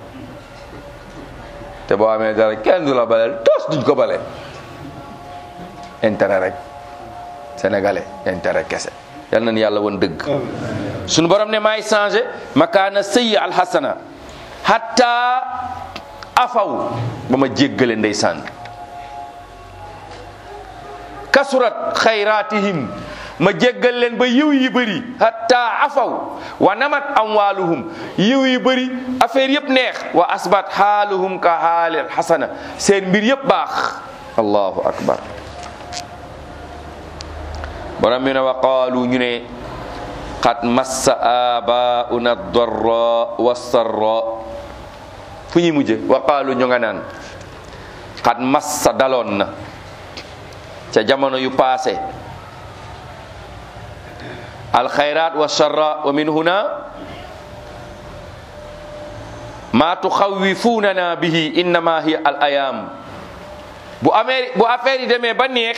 S1: te boo amee dara kenn du la baleel tos duñ ko bale intérêt rek sénégalais intérêt kese yal nañu yàlla woon dëgg suñu borom ne maay changé makaana sëyi alxasana hatta afaw ba ma jéggale ndeysaan kasurat xayratihim ma jéggal leen ba yiw yi bëri hatta afaw wa namat amwaluhum yiw yi bëri affaire yëpp neex wa asbat xaaluhum ka xaalil xasana seen mbir yëpp baax allahu akbar borom mi ne wa qaalu ñu ne qad massa abauna darra wa sarra fu ñuy mujje wa qaalu ñu nga naan qad massa daloon na ca jamono yu paase alxayrat wa sarra wa min huna ma tuxawifunana bihi innama hiya al ayam bu amee bu affaire yi demee ba neex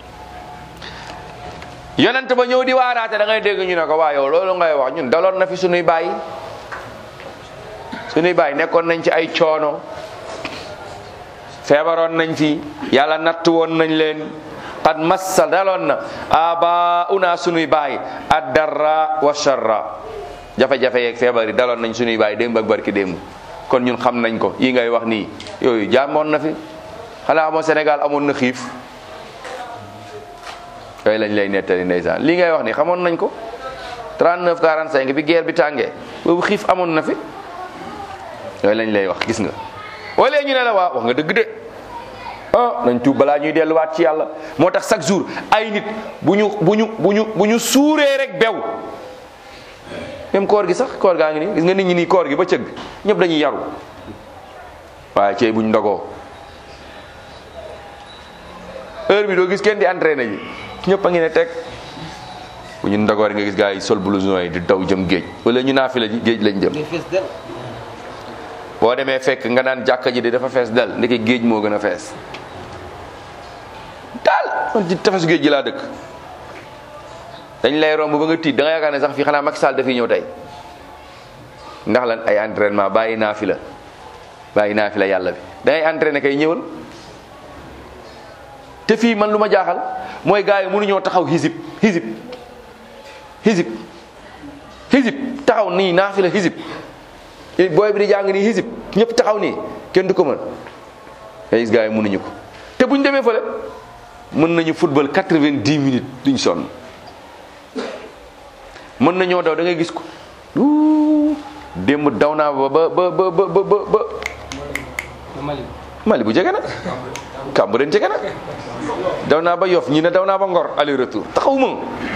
S1: yonent ba ñëw di waaraate da ngay dégg ñu ne ko waa yow loolu ngay wax ñun daloon na fi sunuy baay sunuy baay nekkoon nañ ci ay coono feebaroon nañ fi yàlla natt woon nañ leen qad massa daloon na aba una sunuy baay addarra wa sharra jafe-jafe yeeg feebar yi daloon nañ sunuy baay démb ak barki démb kon ñun xam nañ ko yi ngay wax nii yooyu jaamoon na fi xanaa amoo Sénégal amoon na xiif yooyu lañ lay nettali ndeysaan lii ngay wax ni xamoon nañ ko 39 45 bi guerre bi tàngee boobu xiif amoon na fi yooyu lañ lay wax gis nga wala ñu ne la waa wax nga dëgg de ah nañ tuub balaa ñuy delluwaat ci yàlla moo tax chaque jour ay nit bu ñu bu ñu bu ñu bu ñu suuree rek bew même koor gi sax koor gaa ngi nii gis nga nit ñi nii koor gi ba cëgg ñëpp dañuy yaru waaye cey buñ ndogoo heure bi doo gis kenn di entraîné ji ñëpp a ngi ne teg bu ñu ndogoor nga gis gars yi sol blouson yi di daw jëm géej wala ñu naafi la ji géej lañ jëm boo demee fekk nga naan jàkka ji de dafa fees dal ndeke géej moo gën a fees daal man ci tefesu géej gi laa dëkk dañ lay romb ba nga tiit da nga yaakaar ne sax fii xanaa Macky Sall dafiy ñëw tey ndax lan ay entraînement bàyyi naa fi la bàyyi naa fi la yàlla bi da ngay entraîné kay ñëwal te fii man lu ma jaaxal mooy gars yi mënuñoo taxaw hisib hisib hisib hisib taxaw nii naa fi la hisib booy bi di jàng nii hisib ñëpp taxaw nii kenn du ko mën ay gars yi mënuñu ko te buñ demee fële mën nañu football quatre-vingt-dix minutes duñ sonn mën nañoo daw da ngay gis ko wuu démb daw naa ba ba ba ba ba ba ba Mali bu jege na Cambérène jege na daw naa ba Yoff ñi ne daw naa ba Ngor aller retour taxawuma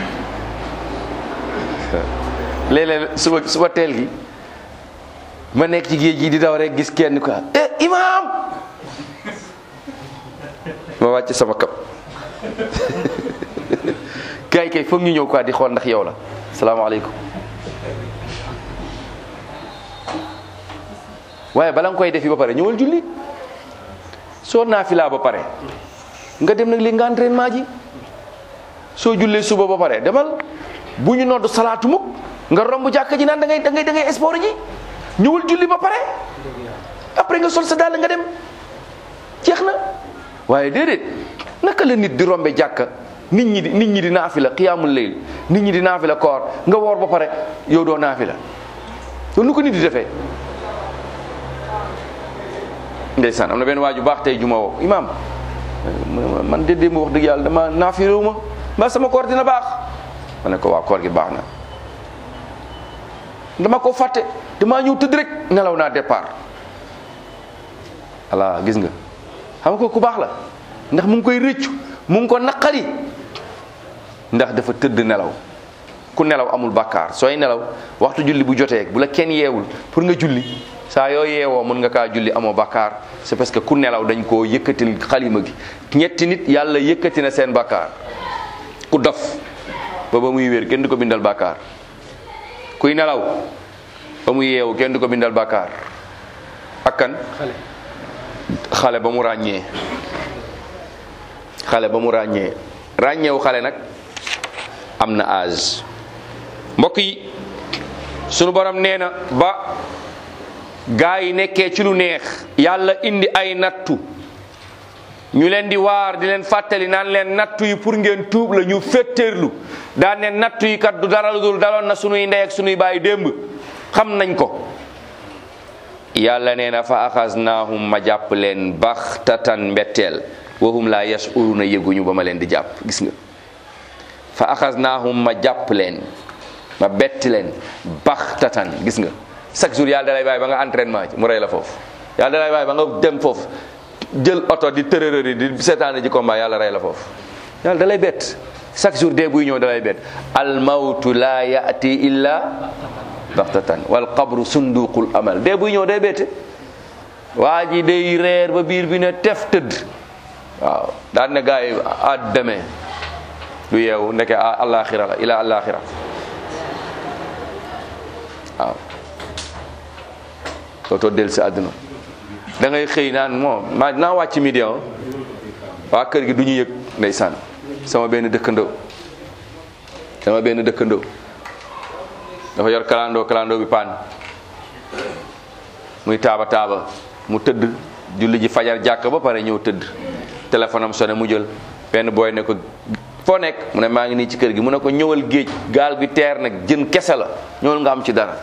S1: léeg-léeg suba suba teel gi ma nekk ci géej gi di daw rek gis kenn quoi eh imaam ma wàcc sama kap gars yi kay foog ñu ñëw quoi di xool ndax yow la salaamaaleykum waaye bala nga koy defi ba pare ñëwal julli soo naafilaa ba pare nga dem nag li nga entraînement ji soo jullee suba ba pare demal bu ñu nodd salaatu mukk nga romb jàkka ji naan da ngay da ngay da ngay sport ji ñëwal julli ba pare après nga sol sa dàll nga dem jeex na waaye déedéet naka la nit di rombe jàkka nit ñi di nit ñi di naafila qiyaamul layl nit ñi di naafila koor nga woor ba pare yow doo naafila loolu nu ko nit di defee ndeysaan am na benn waaju baax tey juma woo imaam man de démb wax dëgg yàlla dama naafiréewu ma mbaa sama koor dina baax ma ne ko waa koor gi baax na dama ko fàtte damaa ñëw tëdd rek nelaw naa départ voilà gis nga xam nga ko ku baax la ndax mu ngi koy rëccu mu ngi ko naqari ndax dafa tëdd nelaw ku nelaw amul bàkkaar sooy nelaw waxtu julli bu jotee bu la kenn yeewul pour nga julli saa yoo yeewoo mën nga kaa julli amoo bàkkaar c'est parce que ku nelaw dañ koo yëkkatil xalima gi ñetti nit yàlla yëkkati na seen bàkkaar ku dof ba ba muy wér kenn du ko bindal bàkkaar kuy nelaw ba muy yeewu kenn du ko bindal bàkkaar ak kan xale ba mu ràññee xale ba mu ràññee ràññeewu xale nag am na âge mbokk yi sunu borom nee na ba gaa yi nekkee ci lu neex yàlla indi ay nattu ñu leen di waar di leen fàttali naan leen nattu yi pour ngeen tuub la ñu féttéerlu daan ne nattu yi kat du dara lu dul daloon na sunuy ndey ak sunuy baay démb xam nañ ko yàlla nee na fa axasnaahum ma jàpp leen baxtatan mbetteel wahum laa yashuruna yëguñu ba ma leen di jàpp gis nga fa axasnaahum ma jàpp leen ma betti leen baxtatan gis nga chaque jour yàlla dalay bàyyi ba nga entraînement ci mu rey la foofu yàlla dalay bàyyi ba nga dem foofu jël oto di tërërëri di seetaane ji combat yàlla rey la foofu yàlla dalay bett chaque jour dee buy ñëw dalay bett al mawtu la yati illa baxtatan wal qabru sunduqul amal dee buy ñëw day bette waa ji day reer ba biir bi ne tef tëdd waaw daan ne gars yi à demain du yeewu ndeke àllaaxira la ila àllaaxira waaw dootoo del si àdduna da ngay xëy naan moom maa naa wàcc midi waa kër gi du ñu yëg ndeysaan sama benn dëkkandoo sama benn dëkkandoo dafa yor kalandoo kalandoo bi paan muy taaba taaba mu tëdd julli ji fajar jàkk ba pare ñëw tëdd téléphone am sonné mu jël benn booy ne ko foo nekk mu ne maa ngi nii ci kër gi mu ne ko ñëwal géej gaal gi teer nag jën kese la ñëwal nga am ci dara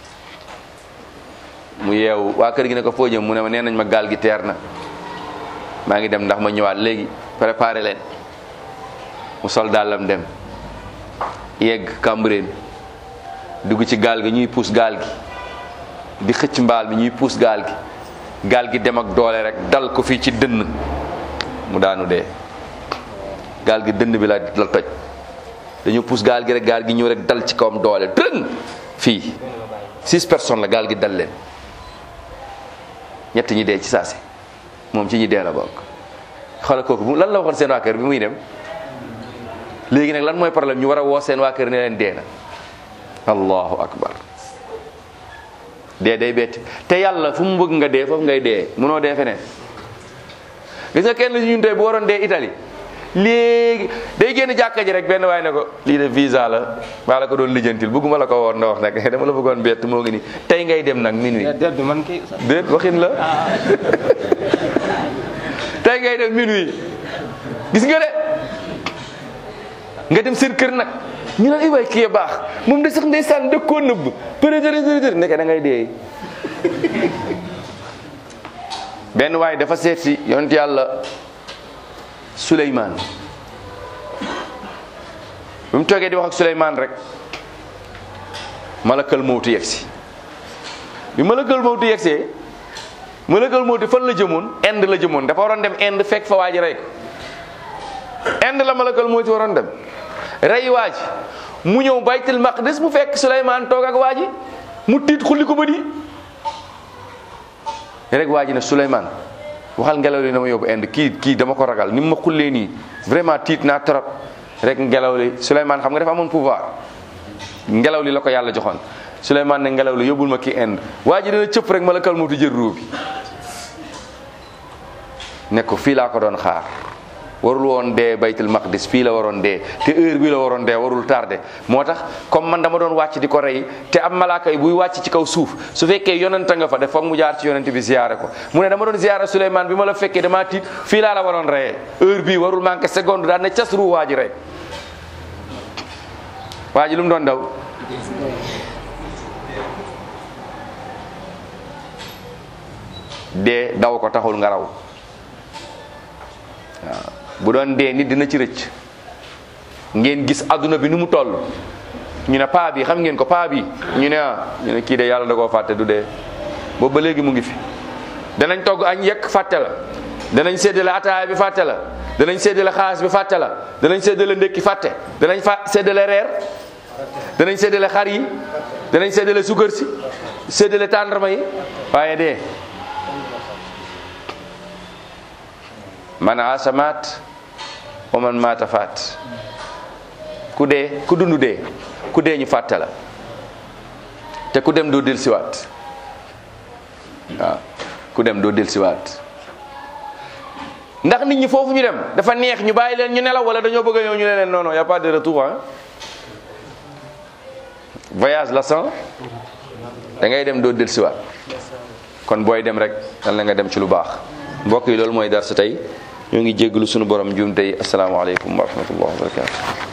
S1: mu yeewu waa kër gi ne ko foo jëm mu ne ma nee nañ ma gaal gi teer na maa ngi dem ndax ma ñëwaat léegi préparé leen mu sol dàllam dem yegg Cambérène dugg ci gaal gi ñuy puus gaal gi di xëcc mbaal mi ñuy puus gaal gi gaal gi dem ak doole rek dal ko fii ci dënn mu daanu dee gaal gi dënn bi la la toj dañu puus gaal gi rek gaal gi ñëw rek dal ci kawam doole dën fii six personnes la gaal gi dal leen ñett ñi dee ci saasi moom ci ñi dee la bokk xoolal kooku lan la waxoon seen waa kër bi muy dem léegi nag lan mooy problème ñu war a woo seen waa kër ne leen dee na allahu akbar dee day betti te yàlla fu mu bëgg nga dee foofu ngay dee mënoo dee feneen gis nga kenn ñun tey bu waroon dee Italie léegi day génn jàkka ji rek benn waay ne ko lii de visa la maa la ko doon lijjantil bëgguma la ko woon na wax nag dama la bëggoon bett moo ngi nii tey ngay dem nag minuit
S2: déet bi man kay
S1: déet waxin la tey ngay dem minuit gis nga de nga dem seen kër nag ñu naan ay waay kii baax moom de sax ndeysaan dëkkoon nëbb përëtërëtërëtër nekk da ngay dee benn waay dafa seet si yonent yàlla Suleymaan bi mu toogee di wax ak Suleymaan rek malakal mawtu yegsi bi malakal mawtu yegsee malakal mawtu fan la jëmoon Inde la jëmoon dafa waroon dem Inde fekk fa waa ji rey ko Inde la malakal mawtu waroon dem rey waa ji mu ñëw baytul maqdis mu fekk Suleymaan toog ak waa ji mu tiit xulli ko bët yi rek waa ji ne Suleymaan waxal ngelaw li na ma yóbbu Inde kii kii dama ko ragal ni mu ma xullee nii vraiment tiit naa trop rek ngelaw li Suleymaan xam nga dafa amoon pouvoir ngelaw li la ko yàlla joxoon Suleymaan ne ngelaw li yóbbul ma kii Inde waa ji dana cëpp rek malakal mawtu jël ruu bi ne ko fii laa ko doon xaar warul woon dee baytul maqdis fii la waroon dee te heure bii la waroon dee warul tardé moo tax comme man dama doon wàcc di ko rey te am malaaka yi buy wàcc ci kaw suuf su fekkee yonanta nga fa def foog mu jaar ci yonent bi ziyaare ko mu ne dama doon ziyaare Souleymane bi ma la fekkee damaa tiit fii laa la waroon reyee heure bii warul manqué seconde daan ne cas ruu waa ji rey waa ji lu mu doon daw dee daw ko taxul nga raw waaw bu doon dee nit dina ci rëcc ngeen gis adduna bi nu mu toll ñu ne paa bi xam ngeen ko paa bi ñu ne ah ñu ne kii de yàlla da koo fàtte du dee boobu ba léegi mu ngi fi danañ togg añ yekk fàtte la danañ séddale ataaya bi fàtte la danañ séddale xaalis bi fàtte la danañ séddale ndékki fàtte danañ fa séddale reer danañ séddale xar yi danañ séddale suukar si séddale tàndarma yi waaye dee man aasa maat wa man maata faat ku dee ku dund dee ku dee ñu fàtte la te ku dem doo del siwaat waaw ku dem doo del siwaat ndax nit ñi foofu ñu dem dafa neex ñu bàyyi leen ñu nelaw wala dañoo bëgg a ñëw ñu ne leen non non y a pas de retour hein voyage la sans da ngay dem doo dellusiwaat kon booy dem rek dal na nga dem ci lu baax mbokk yi loolu mooy darsa tey ñoo ngi jéggalu sunu borom njuum tey asalaamaaleykum wa rahmatullah wa barakatu